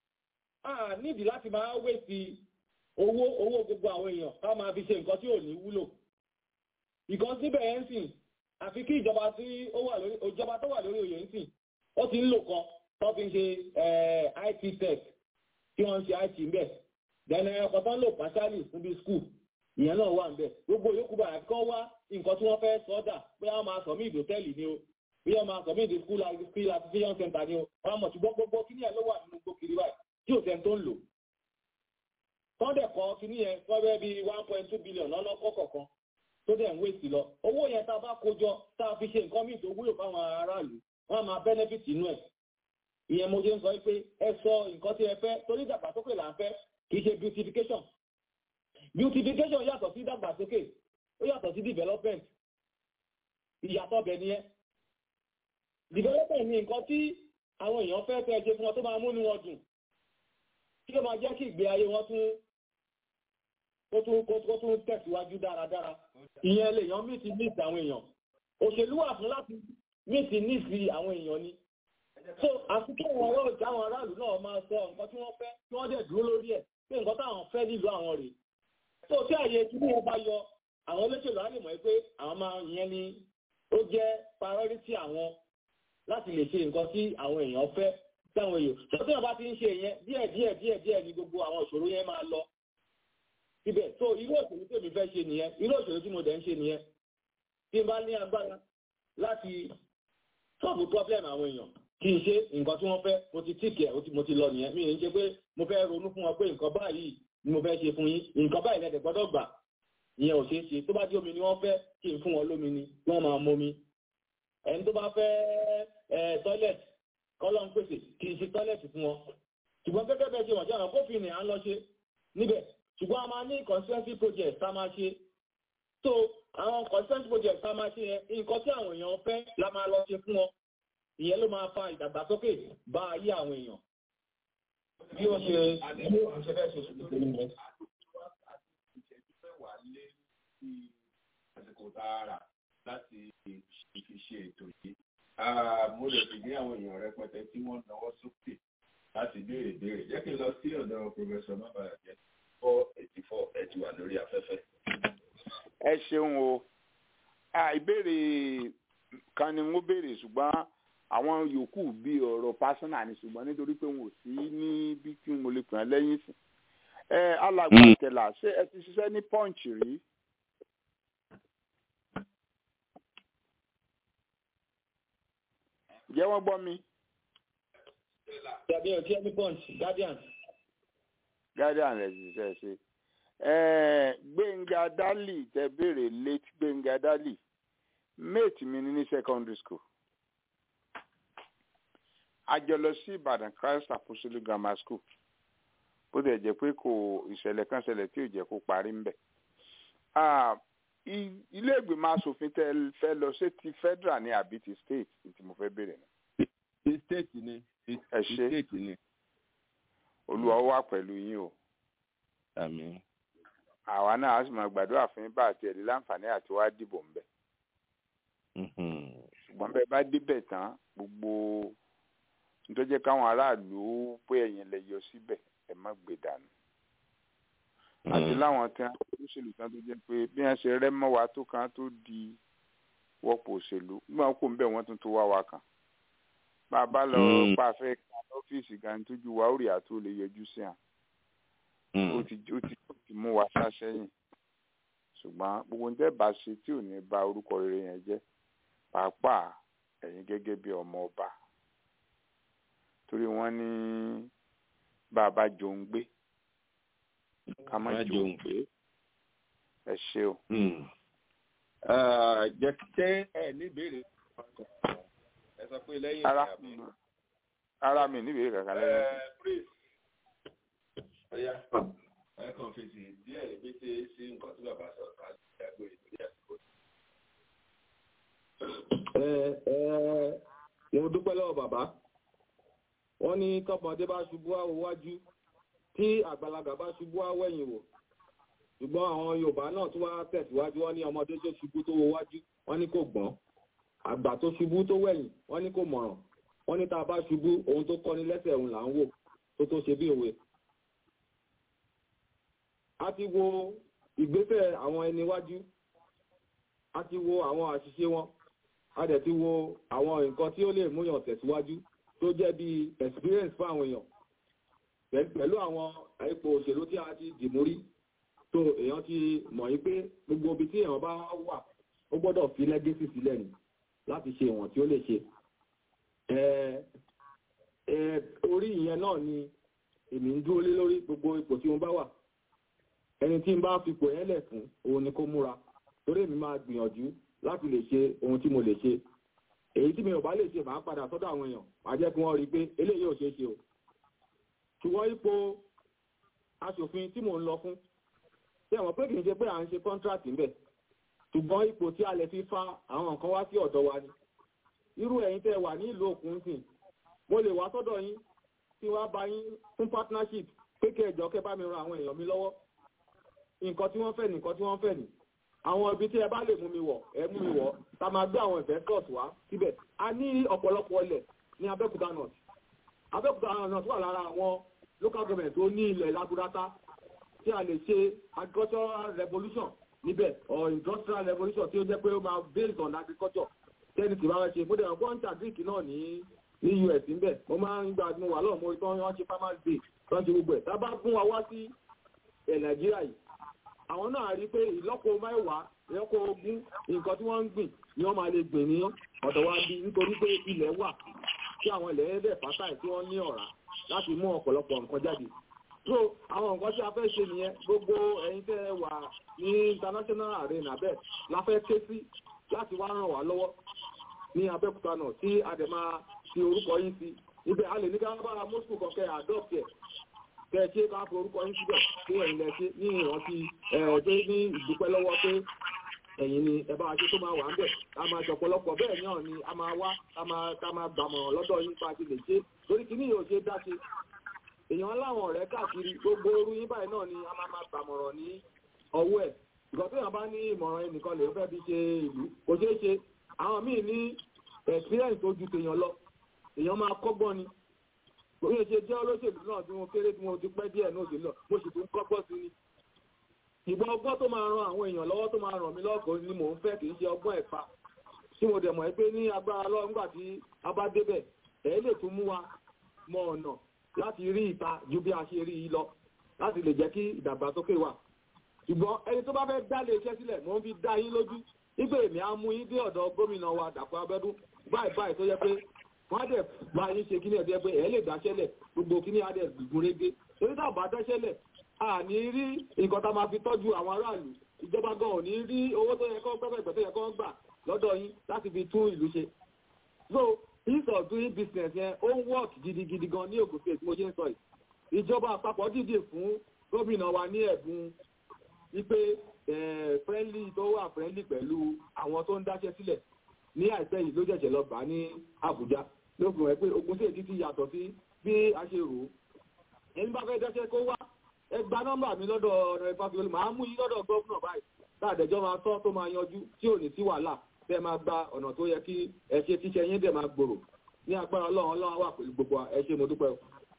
a nídìí láti máa wéṣì owó owó gbogbo àwọn èèyàn ká máa fi ṣe nǹkan tí ò ní wúlò ìkan síbẹ̀ yẹn ń sìn àfi kí ìjọba tí ó wà lórí ìjọba tó wà lórí oyè ń sìn ó ti ń lò kan tó fi ń ṣe IT tech tí wọ́n ń ṣe IT ń bẹ̀ dẹ̀nà ẹ̀kọ́ tó ń lò pàṣálì fún bí skul ìyẹn náà wà ń bẹ̀ gbogbo yòókù bàrà kí wọ́n wá nǹkan tí wọ́n fẹ́ sọ́dà pé wọ́n máa sọ mí ìdòtẹ́ẹ̀lì ni o bí wọ́n máa sọ mí ìdí skul activation center ni o wọ́n mọ̀ ṣùgbọ́n gbogbo kíní ẹ̀ ló wà nínú gbogbo kiri báyìí tí ò sẹ́ni tó ń lò. tọ́ndẹ̀ kọ́ kíní yẹn fọ́bẹ́ bíi one point two billion lọ́nà kọ́kọ̀kan tó dẹ̀ ń wéèsì lọ owó yẹn tá a bá kójọ tá a fi ṣe nǹkan míì tó wúlò fáwọn aráàlú wọ́n máa benefit inú ẹ̀ ìyẹn mo ṣe ń sọ pé ẹ sọ nǹkan tí ẹ fẹ́ torí ìdàgbàsókè là ń fẹ́ kì í ṣe beautification beautification yàtọ̀ sí ìdàgbàsókè ó yàtọ̀ sí development ìyàtọ̀ bẹ̀ nìyẹn development ni nǹkan tí àwọn èèyàn fẹ́ fẹ́ ṣe fún wọn tó máa múnú wọn dùn kí ló máa jẹ́ kí ìgbé ayé wọn tún kó tún kó tún tẹ̀síwájú dáradára ìyẹn lèèyàn mí ti ní ìsì àwọn èèyàn òṣèlú wà fún láti mí ti ní ìsì àwọn èèyàn ni so àfikún àwọn ọ̀rọ̀ ìjà àwọn aráàlú náà máa sọ nǹkan tí wọ́n fẹ́ tí wọ́n dẹ̀ dúró lórí ẹ̀ pé nǹkan táwọn fẹ́ nílùú àwọn rèé so tí àyè kíní wọn bá yọ àwọn olóṣèlú á lè mọ̀ pé àwọn máa yẹn ni ó jẹ́ priority àwọn láti lè ṣe nǹkan tí àwọn èèyàn fẹ́ táwọn èèyàn tó tí wọn bá ti ń ṣe yẹn díẹ̀ díẹ̀ díẹ̀ díẹ̀ ni gbogbo àwọn ìṣòro yẹn máa lọ síbẹ̀ so irú òṣèlú tèmi fẹ́ ṣe nìyẹn irú òṣèlú tí mo dẹ̀ ń ṣe nìyẹn tí n bá ní agbára láti sọ́ọ̀bù problem àwọn èèyàn kí n ṣe nǹkan tí wọ́n fẹ́ mo ti tíkẹ̀ mo ti lọ nìyẹn mi ò ń ṣe pé mo fẹ́ ronú fún wọn pé nǹkan báyìí ni mo fẹ́ ṣe fún yín nǹkan báyìí lẹ́dẹ̀ gbọ́dọ̀ gbà ìyẹn ò ṣeé ṣe tó bá dé omi ni wọ́n fẹ́ kí n fún wọn lómi ni kí wọ́n máa momi ẹni tó bá fẹ́ ẹ toilet kọ́lọ́ ń pèsè kì í ṣe toilet fún wọn ṣùgbọ́n gẹ́gẹ́ bẹ́ẹ̀ ṣe wọ̀n jẹ́ àwọn kófin ni à ń lọ ṣe níbẹ̀ ṣùgbọ́n a máa ní constituency project tá a máa ṣe so àwọn constituency project tá a máa ṣe yẹn nǹkan tí àwọn èèyàn fẹ́ la máa lọ ṣe fún wọn ìyẹn ló máa fa ìdàgbàsókè bá ayé àwọn èèyàn bí ó ṣe bí ó ṣe fẹ́ ṣe ṣùgbọ́n nìyẹn. àsìkò tààrà láti fi ṣe ètò yìí mo lè fi ní àwọn èèyàn rẹpẹtẹ tí wọ́n náwó sókè láti béèrè béèrè jẹ́ kí n lọ sí ọ̀dọ̀ pòfẹ́sọ̀ mábàyàjẹ́ four eighty four ẹ ti wà lórí afẹ́fẹ́. ẹ ṣeun o ìbéèrè kan ni wọ́n béèrè ṣùgbọ́n àwọn yòókù bíi ọ̀rọ̀ pásánà ni ṣùgbọ́n nítorí pé wọn ò sí ní bí kí mo lè pè é lẹ́yìn sí. ẹ alàgbà ìtẹ̀là ṣé ẹ ti ṣiṣẹ́ ní punch rí? jẹ́ wọ́n gbọ́ mi. tàbí ọtí ẹbí punch guardian. guardian rẹ̀ ti ṣe ṣe gbẹ̀ngà dálì tẹ béèrè late gbẹ̀ngà dálì mate mi ní ní secondary school a jọ lọ sí ìbàdàn christ apostolic grammar school bó tilẹ̀ jẹ́ pé kò ìṣẹ̀lẹ̀ kan ṣẹlẹ̀ tí ò jẹ́ kó parí ńbẹ̀ ilé ìgbìmọ̀ asòfin tẹ fẹ́ lọ ṣé ti federal ni àbí ti state tí mo fẹ́ béèrè náà. ti state ni ti state ni. olúwa wà pẹ̀lú yín o. àmín. àwa náà a sì máa gbàdúrà fún yín bá àti ẹ̀rí láǹfààní àti wá dìbò ńbẹ̀. ṣùgbọ́n bẹ́ẹ̀ bá débẹ̀ tán gbogbo nítorí jẹ́ káwọn aráàlú pé ẹ̀yin lè yọ síbẹ̀ ẹ má gbé dànù àti láwọn tí wọn olóṣèlú kan tó jẹ́ pé bí wọn ṣe rẹ mọ́ wa tó kan tó di wọ́pọ̀ òṣèlú gbọ́n kó ń bẹ̀ wọ́n tún tó wá wa kan bá a bá lọ pa afẹ́ kan lọ́fíìsì gan tójú wa ó rí àtó lè yọjú sí hàn ó ti ó ti ó ti mú wa sá sẹ́yìn ṣùgbọ́n gbogbo ń tẹ́ bá ṣe tí ò ní ba orúkọ rere yẹn jẹ́ pàápàá ẹ̀yin gẹ́gẹ́ bí ọmọ ọba torí wọ́n ní bá a bá jòun gbé ká má jòun gbé ẹ ṣe o. jẹ́ ṣé ẹ ní ìbéèrè ẹ sọ pé lẹ́yìn ara ara mi ní ìbéèrè kankan lẹ́yìn. ọ̀ya ẹ kàn fèsì díẹ̀ ní pété sí nǹkan tí bàbá sọ ká ìyàgbé ìtòlí àsìkò. ẹ ẹ mo dúpẹ́ lọ́wọ́ bàbá wọ́n ní tọmọdé bá ṣubú àwọ̀ wájú tí àgbàlagbà bá ṣubú àwẹ̀yìn wò ṣùgbọ́n àwọn yorùbá náà tún wá tẹ̀síwájú wọ́n ní ọmọdé tó ṣubú tó wo wájú wọ́n ní kò gbọ́n àgbà tó ṣubú tó wẹ̀yìn wọ́n ní kò mọ̀ràn wọ́n ní tá a bá ṣubú ohun tó kọ́ni lẹ́sẹ̀ òun là ń wò tó tó ṣe bí òwe. a ti wo ìgbésẹ̀ àwọn ẹni wájú a ti wo àwọn àṣìṣe wọn a dẹ̀ ti wo àwọn nǹkan tí ó lè múyàn tẹ̀síwájú tó jẹ́ bí experience fún àwọn èèyàn pẹ̀lú àwọn ipò òṣèlú tí a ti dìmú rí tó èèyàn ti mọ̀ yí pé gbogbo ibi tí èèyàn bá wà ó gbọ́dọ̀ fi lẹ́gẹ́sì sílẹ̀ ni láti ṣe ìwọ̀n tí ó lè ṣe orí ìyẹn náà ni èmi ń dúró lé lórí gbogbo ipò tí mo bá wà ẹni tí n bá fipò yẹn lẹ̀ fún òun ni kó múra torí èmi máa gbìyànjú láti lè ṣe ohun tí mo lè ṣe èyí tí mi ò bá lè ṣe máa padà sọ́dọ̀ àwọn èèyàn máa jẹ́ kí wọ́n rí i pé eléyìí ò ṣeé ṣe o ṣùgbọ́n ipò aṣòfin tí mò ń lọ fún ṣé ẹ̀wọ̀n pé kì í ṣe pé à ń ṣe kọ́ńtíráàtì ń bẹ̀ ṣùgbọ́n ipò tí a lè fi fa àwọn nǹkan wá sí ọ̀dọ̀ wa ni irú ẹ̀yin tẹ́ wà ní ìlú òkun sìn mo lè wá sọ́dọ̀ yín tí wọ́n bá yín fún partnership pé kí ẹjọ́ kẹ́ bá mi ran àwọn èèyàn mi lọ́wọ́ nǹkan tí wọ́n fẹ́ ní nǹkan tí wọ́n fẹ́ ní àwọn ibi tí ẹ bá lè mú mi wọ̀ ẹ mú mi wọ̀ ta máa gbé àwọn investors wá síbẹ̀ a ní ọ̀pọ̀lọpọ̀ ilẹ̀ ní Abẹ́òkúta north Abẹ́òkúta north wà lára àwọn local government tó ní ilẹ̀ laburata tí a lè ṣe agricultural revolution níbẹ̀ or industrial revolution tí ó jẹ́ pé ó máa based on agriculture tẹ́ni tí bá ṣe fúdẹ̀ ọ̀pọ̀ ń ta greek náà ní ní us níbẹ̀ mo máa ń gba mo wà lọ́wọ́ mo rí tán wọ́n ṣe farmers day tán ṣe gbogbo ẹ̀ tá bá fún wa wá sí ẹ̀ nàìjíríà yìí àwọn náà rí pé ìlọ́po mẹ́wàá ìlọ́po ogún nǹkan tí wọ́n ń gbìn ni wọ́n máa lè gbìn ní ọ̀dọ̀ wa bí nítorí pé ilẹ̀ wà tí àwọn ilẹ̀ ẹ̀dẹ̀ fásáì tí wọ́n ní ọ̀rá láti mú ọ̀pọ̀lọpọ̀ nǹkan jáde so àwọn nǹkan tí a fẹ́ ṣe nìyẹn gbogbo ẹ̀yin tẹ́ wà ní international arena bẹ́ẹ̀ la fẹ́ ké sí láti wá ràn wá lọ́wọ́ ní abẹ́òkúta náà tí a dẹ̀ máa fi orúkọ yín sí ibẹ̀ a lè ní ká bára moscow kọ̀kẹ́ adopt ẹ̀ kẹ́ ẹ ṣe ká fi orúkọ yín síbẹ̀ pé ẹ̀yin lẹ ṣe ní ìrántí ẹ̀ pé ní ìdúpẹ́ lọ́wọ́ pé ẹ̀yin ni ẹ bá wa ṣe tó máa wà ń bẹ̀ a máa ṣọ̀pọ̀lọpọ̀ bẹ́ẹ̀ náà ni a máa wá ká máa ká máa gbàmọ̀ràn lọ́dọ̀ yín pa ti lè ṣe torí kí ní yóò ṣe dá ṣe èèyàn láwọn ọ̀rẹ́ káàkiri gbogbo orú yín báyìí náà ni a máa máa gbàmọ̀ràn ní ọwọ́ ẹ̀ ìgbà tó yàn bá ní ìmọ̀ràn ẹnìkan lè fẹ́ fi ṣe ìlú kò ṣeé ṣe àwọn míì ní experience tó ju tèèyàn lọ èèyàn máa kọ́gbọ́n ni kò ní ṣe jẹ́ olóṣèlú náà tí mo kéré tí mo ti pẹ́ díẹ̀ náà sí lọ mo sì tún kọ́gbọ́n sí ni ìbọn ọgbọ́n tó máa ran àwọn èèyàn lọ́wọ́ tó máa ràn mí lọ́kọ̀ọ́ ni mò ń fẹ́ kì í ṣe ọgbọ́n ẹ̀fà tí mo dẹ̀ mọ̀ pé ní agbára lọ́wọ́ nígbà tí a bá débẹ̀ ẹ̀ lè tún mú wa mọ ọ̀nà láti rí ìta ju bí a ṣe rí i lọ láti lè jẹ́ kí ìdàgbàsókè wà ṣùgbọ́n ẹni tó bá fẹ́ dá lè iṣẹ́ sílẹ̀ mò ń fi dá yín lójú nígbà èmi á mú yín dé ọ̀dọ̀ gómìnà wa Dàpọ̀ Abẹ́dún báyìí báyìí tó yẹ pé wọ́n á dẹ̀ bá yín ṣe kíní ẹ̀dẹ́ pé ẹ̀ lè dáṣẹ́lẹ̀ gbogbo kíní á dẹ̀ gbùgbùn régé torí tá a bá dáṣẹ́lẹ̀ a ní rí nǹkan tá a máa fi tọ́jú àwọn aráàlú ìjọba gan ò ní rí owó tó yẹ kó pẹ́pẹ́ tó yẹ kó gbà lọ́dọ̀ yín láti fi tún ìlú ṣe so ease of doing business yẹn ó ń work gidigidi gan ní Ògùn state mo ṣe ń sọ yìí ìjọba àpapọ̀ dìde fún gómìnà wa ní ẹ̀bùn wípé friendly tó wà friendly pẹ̀lú àwọn tó ń dáṣẹ́ sílẹ̀ ní àìpẹ́ yìí ló jẹ̀jẹ̀ lọ gbà ní Àbújá ló fi hàn pé Ògùn state ti yàtọ̀ sí bí a ṣe rò ó ẹni bá fẹ́ dáṣẹ́ kó wá ẹ gba nọ́mbà mi lọ́dọ̀ ọ̀rọ̀ ìfàfihàn màá mú yín lọ́dọ̀ gómìnà báyìí láàdẹ̀jọ́ máa tọ́ tó máa yanjú tí ò ní sí wàhálà bẹ́ẹ̀ máa gba ọ̀nà tó yẹ kí ẹ ṣe tíṣẹ́ yín dẹ̀ máa gbòòrò ní agbára ọlọ́run ọlọ́run wà pẹ̀lú gbogbo ẹ ṣe mo dúpẹ́ o.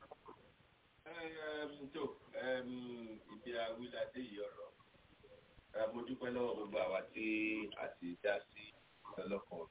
tó ibi awíládé yìí ọ̀rọ̀ mo dúpẹ́ lọ́wọ́ gbogbo àwa tí a ti dá sí ọlọ́kan.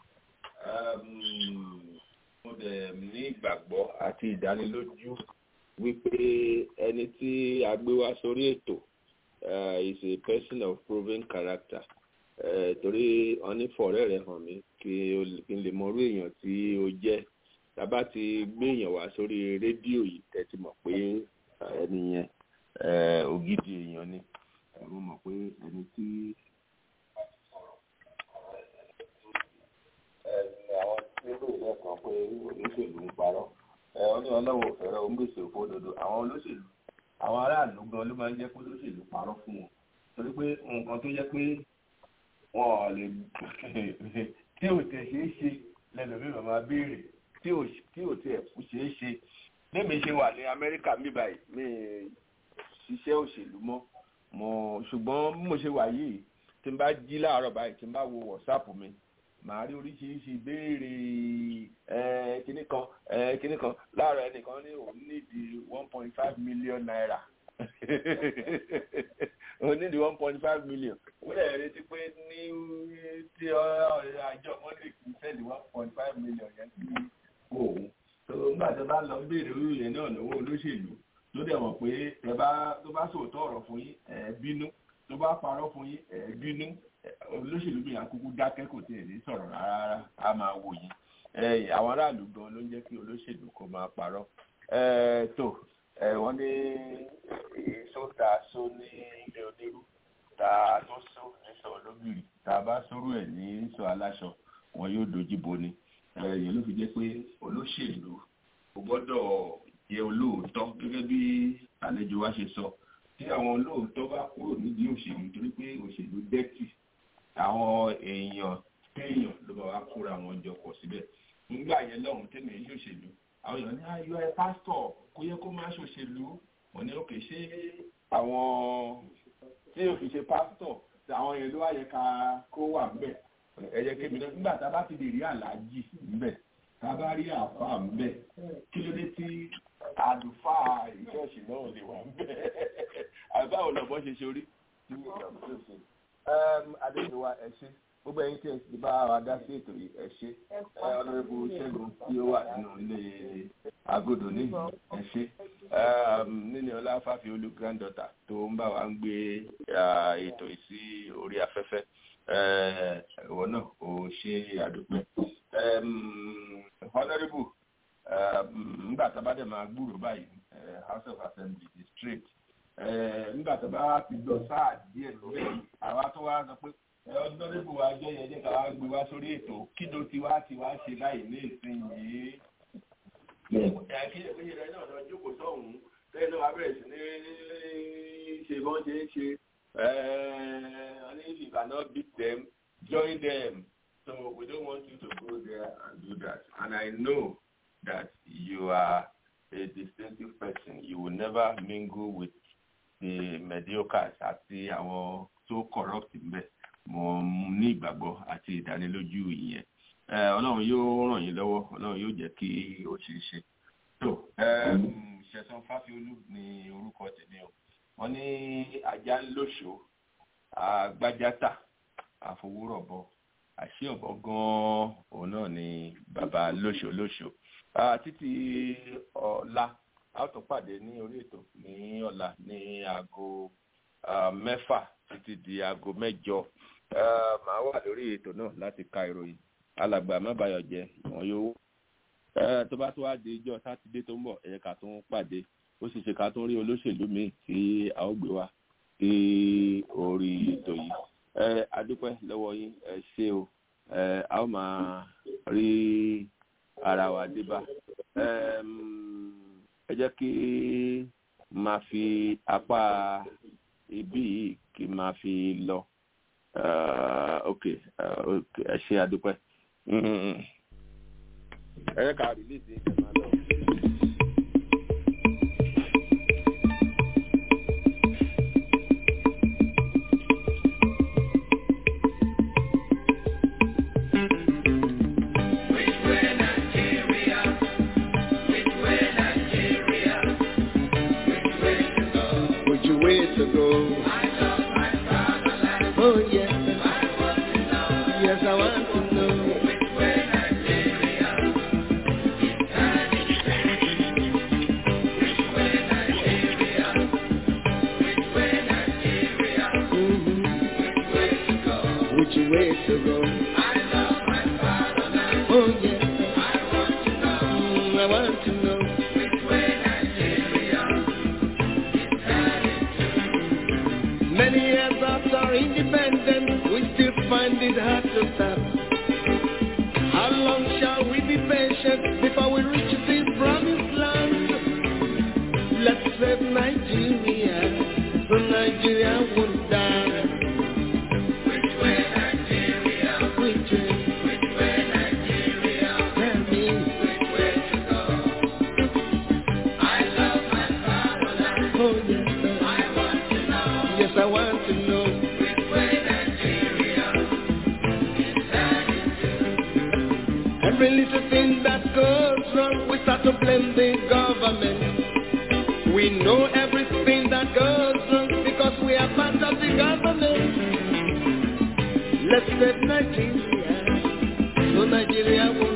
mo dẹ̀ ní ìgbàgbọ́ àti ìdánilójú wípé ẹni tí a gbé wá sórí ètò is a person of proven character torí wọn ní fọ̀rẹ́ rẹ̀ hàn mí kí n lè mọrú èèyàn tí ó jẹ́ tábà ti gbé èèyàn wá sórí rédíò yìí tẹ́tí mọ̀ pé ẹni yẹn ògidì èèyàn ni mo mọ̀ pé ẹni tí. àwọn tí ó lè kan pé olóṣèlú ń parọ́ wọ́n ní ọlọ́wọ́ fẹ́rẹ́ ó ń gbèsè òfò òdodo àwọn olóṣèlú àwọn aráàlú gan ló máa ń jẹ́ kó olóṣèlú parọ́ fún wọn torí pé nǹkan tó jẹ́ pé wọn lè tí ò tẹ̀ ṣeé ṣe lẹ́nu mi màmá béèrè tí ò tẹ̀ kú ṣeé ṣe lémi ṣe wà ní amẹ́ríkà mi báyìí mi ṣiṣẹ́ òṣèlú mọ́ mo ṣùgbọ́n bí mo ṣe wà yìí tí n bá jí láàárọ̀ báyìí tí n bá wo wọ̀sáàpù mi màá rí oríṣiríṣi ìbéèrè kinní kan kinní kan láàárọ̀ ẹnìkan ní òun nídìí one point five million naira òun nídìí one point five million ó lè retí pé ní tí àjọ monday kì í sẹ́ẹ̀lì one point five million yẹn sí òun tó nígbà tó bá lọ béèrè orí yẹn náà lọ́wọ́ olóṣèlú tó dẹ̀ mọ̀ pé ẹ bá tó bá sòótọ́ ọ̀rọ̀ fún yín ẹ̀ bínú tó bá parọ́ fún yín ẹ̀ bínú olóṣèlú bí àkókò dákẹ́ kò tiẹ̀ ní sọ̀rọ̀ rárá a máa wò yín àwọn aráàlú gan ló ń jẹ́ kí olóṣèlú kó máa parọ́ tó wọ́n ní èso tá a so ní ilé onírú tá a tó so ní sọ lóbìrì tá a bá sórú ẹ̀ ní sọ aláṣọ wọn yóò dojú bo ni èyí ló fi jẹ́ pé olóṣèlú kò gbọ́dọ̀ jẹ́ olóòótọ́ gẹ́gẹ́ bí àlejò wa ṣe sọ tí àwọn olóòótọ́ bá kúrò nídìí òṣèlú torí pé òṣèlú dẹ́tì àwọn èèyàn téèyàn ló bá wá kóra wọn jọ pọ̀ síbẹ̀ nígbà yẹn lọ́hùn tẹ́mi ń ṣòṣèlú àwọn èèyàn ní ayọ̀ ẹ pásítọ̀ kó yẹ kó má ṣòṣèlú wọn ní òkè ṣé àwọn tí ò fi ṣe pásítọ̀ tí àwọn yẹn ló wá yẹ ká kó wà ńbẹ̀ ẹ jẹ́ kémi náà nígbà tá a bá ti lè rí aláàjì ńbẹ̀ tá a bá rí àáfàá ńbẹ̀ kí ló dé tí àlùfáà ìṣọ́ọ̀ṣì náà lè wà ńbẹ̀ àbáwò lọ́bọ̀ ṣe ṣe orí tí wọ́n yà mí adéyẹwà ẹ ṣé gbogbo ẹ̀yin tí ẹ ti bá wa dá sí ètò yìí ẹ ṣé ọlọ́rẹ́bù ṣẹ́gun tí ó wà nínú ilé agodo ní ẹ ṣé nínú ọlá fàfi olú granddaughter tó ń bá wa ń gbé ètò yìí sí orí afẹ́fẹ́ ìwọ náà ò ṣe àdúpẹ́ ọlọ́rẹ́bù nígbà tá a bá dẹ̀ máa gbúrò báyìí house of assembly district nígbà tó bá ti lọ sáà díẹ̀ lórí àwa tó wá sọ pé ọdún níbo wa jẹ́ yẹn jẹ́ ká wá gbé wá sórí ètò kí ló ti wá ti wá ṣe báyìí ní ìsinyìí. kí ìpínlẹ̀ rẹ náà lọ jókòó sọ́hùn-ún lẹ́yìn náà wá bẹ̀rẹ̀ sí ní ṣe bọ́n ṣe ń ṣe if you cannot beat them join them so we don't want you to go there and do that and I know that you are a distinctive person you will never mingle with the mediocres àti àwọn tó corrupt mbẹ mo ní ìgbàgbọ́ àti ìdánilójú ìyẹn ọlọ́run yóò ràn yín lọ́wọ́ ọlọ́run yóò jẹ́ kí ó ṣeé ṣe tó ṣẹ̀san fáfiolú ni orúkọ tèmi o wọ́n ní ajá ń lóṣòó àgbájátà àfowórọ̀bọ àṣé ọ̀bọ gan-an òun náà ni bàbá lóṣòó lóṣòó títí ọ̀la a ó tún pàdé ní orí ètò ní ọ̀la ní aago mẹ́fà títí di aago mẹ́jọ màá wà lórí ètò náà láti ka ìròyìn alàgbà mábàyọ̀ jẹ́ wọn yóò tó bá tó wá di ijọ́ sátidé tó ń bọ̀ ẹ̀yẹ ká tún pàdé ó sì ṣe ká tún rí olóṣèlú míì tí a ó gbé wá sí orí ètò yìí adúpẹ́ lọ́wọ́ yín ẹ ṣé o a ó máa rí ara wa dé bá ẹ jẹ́ kí máa fi apá ibí yìí kí máa fi lọ ok ẹ ṣé adúpẹ́ ẹ jẹ́ ká rìlíìsì ẹ máa lọ. Every little thing that goes wrong, we start to blame the government. We know everything that goes wrong because we are part of the government. Let's save Nigeria, so Nigeria will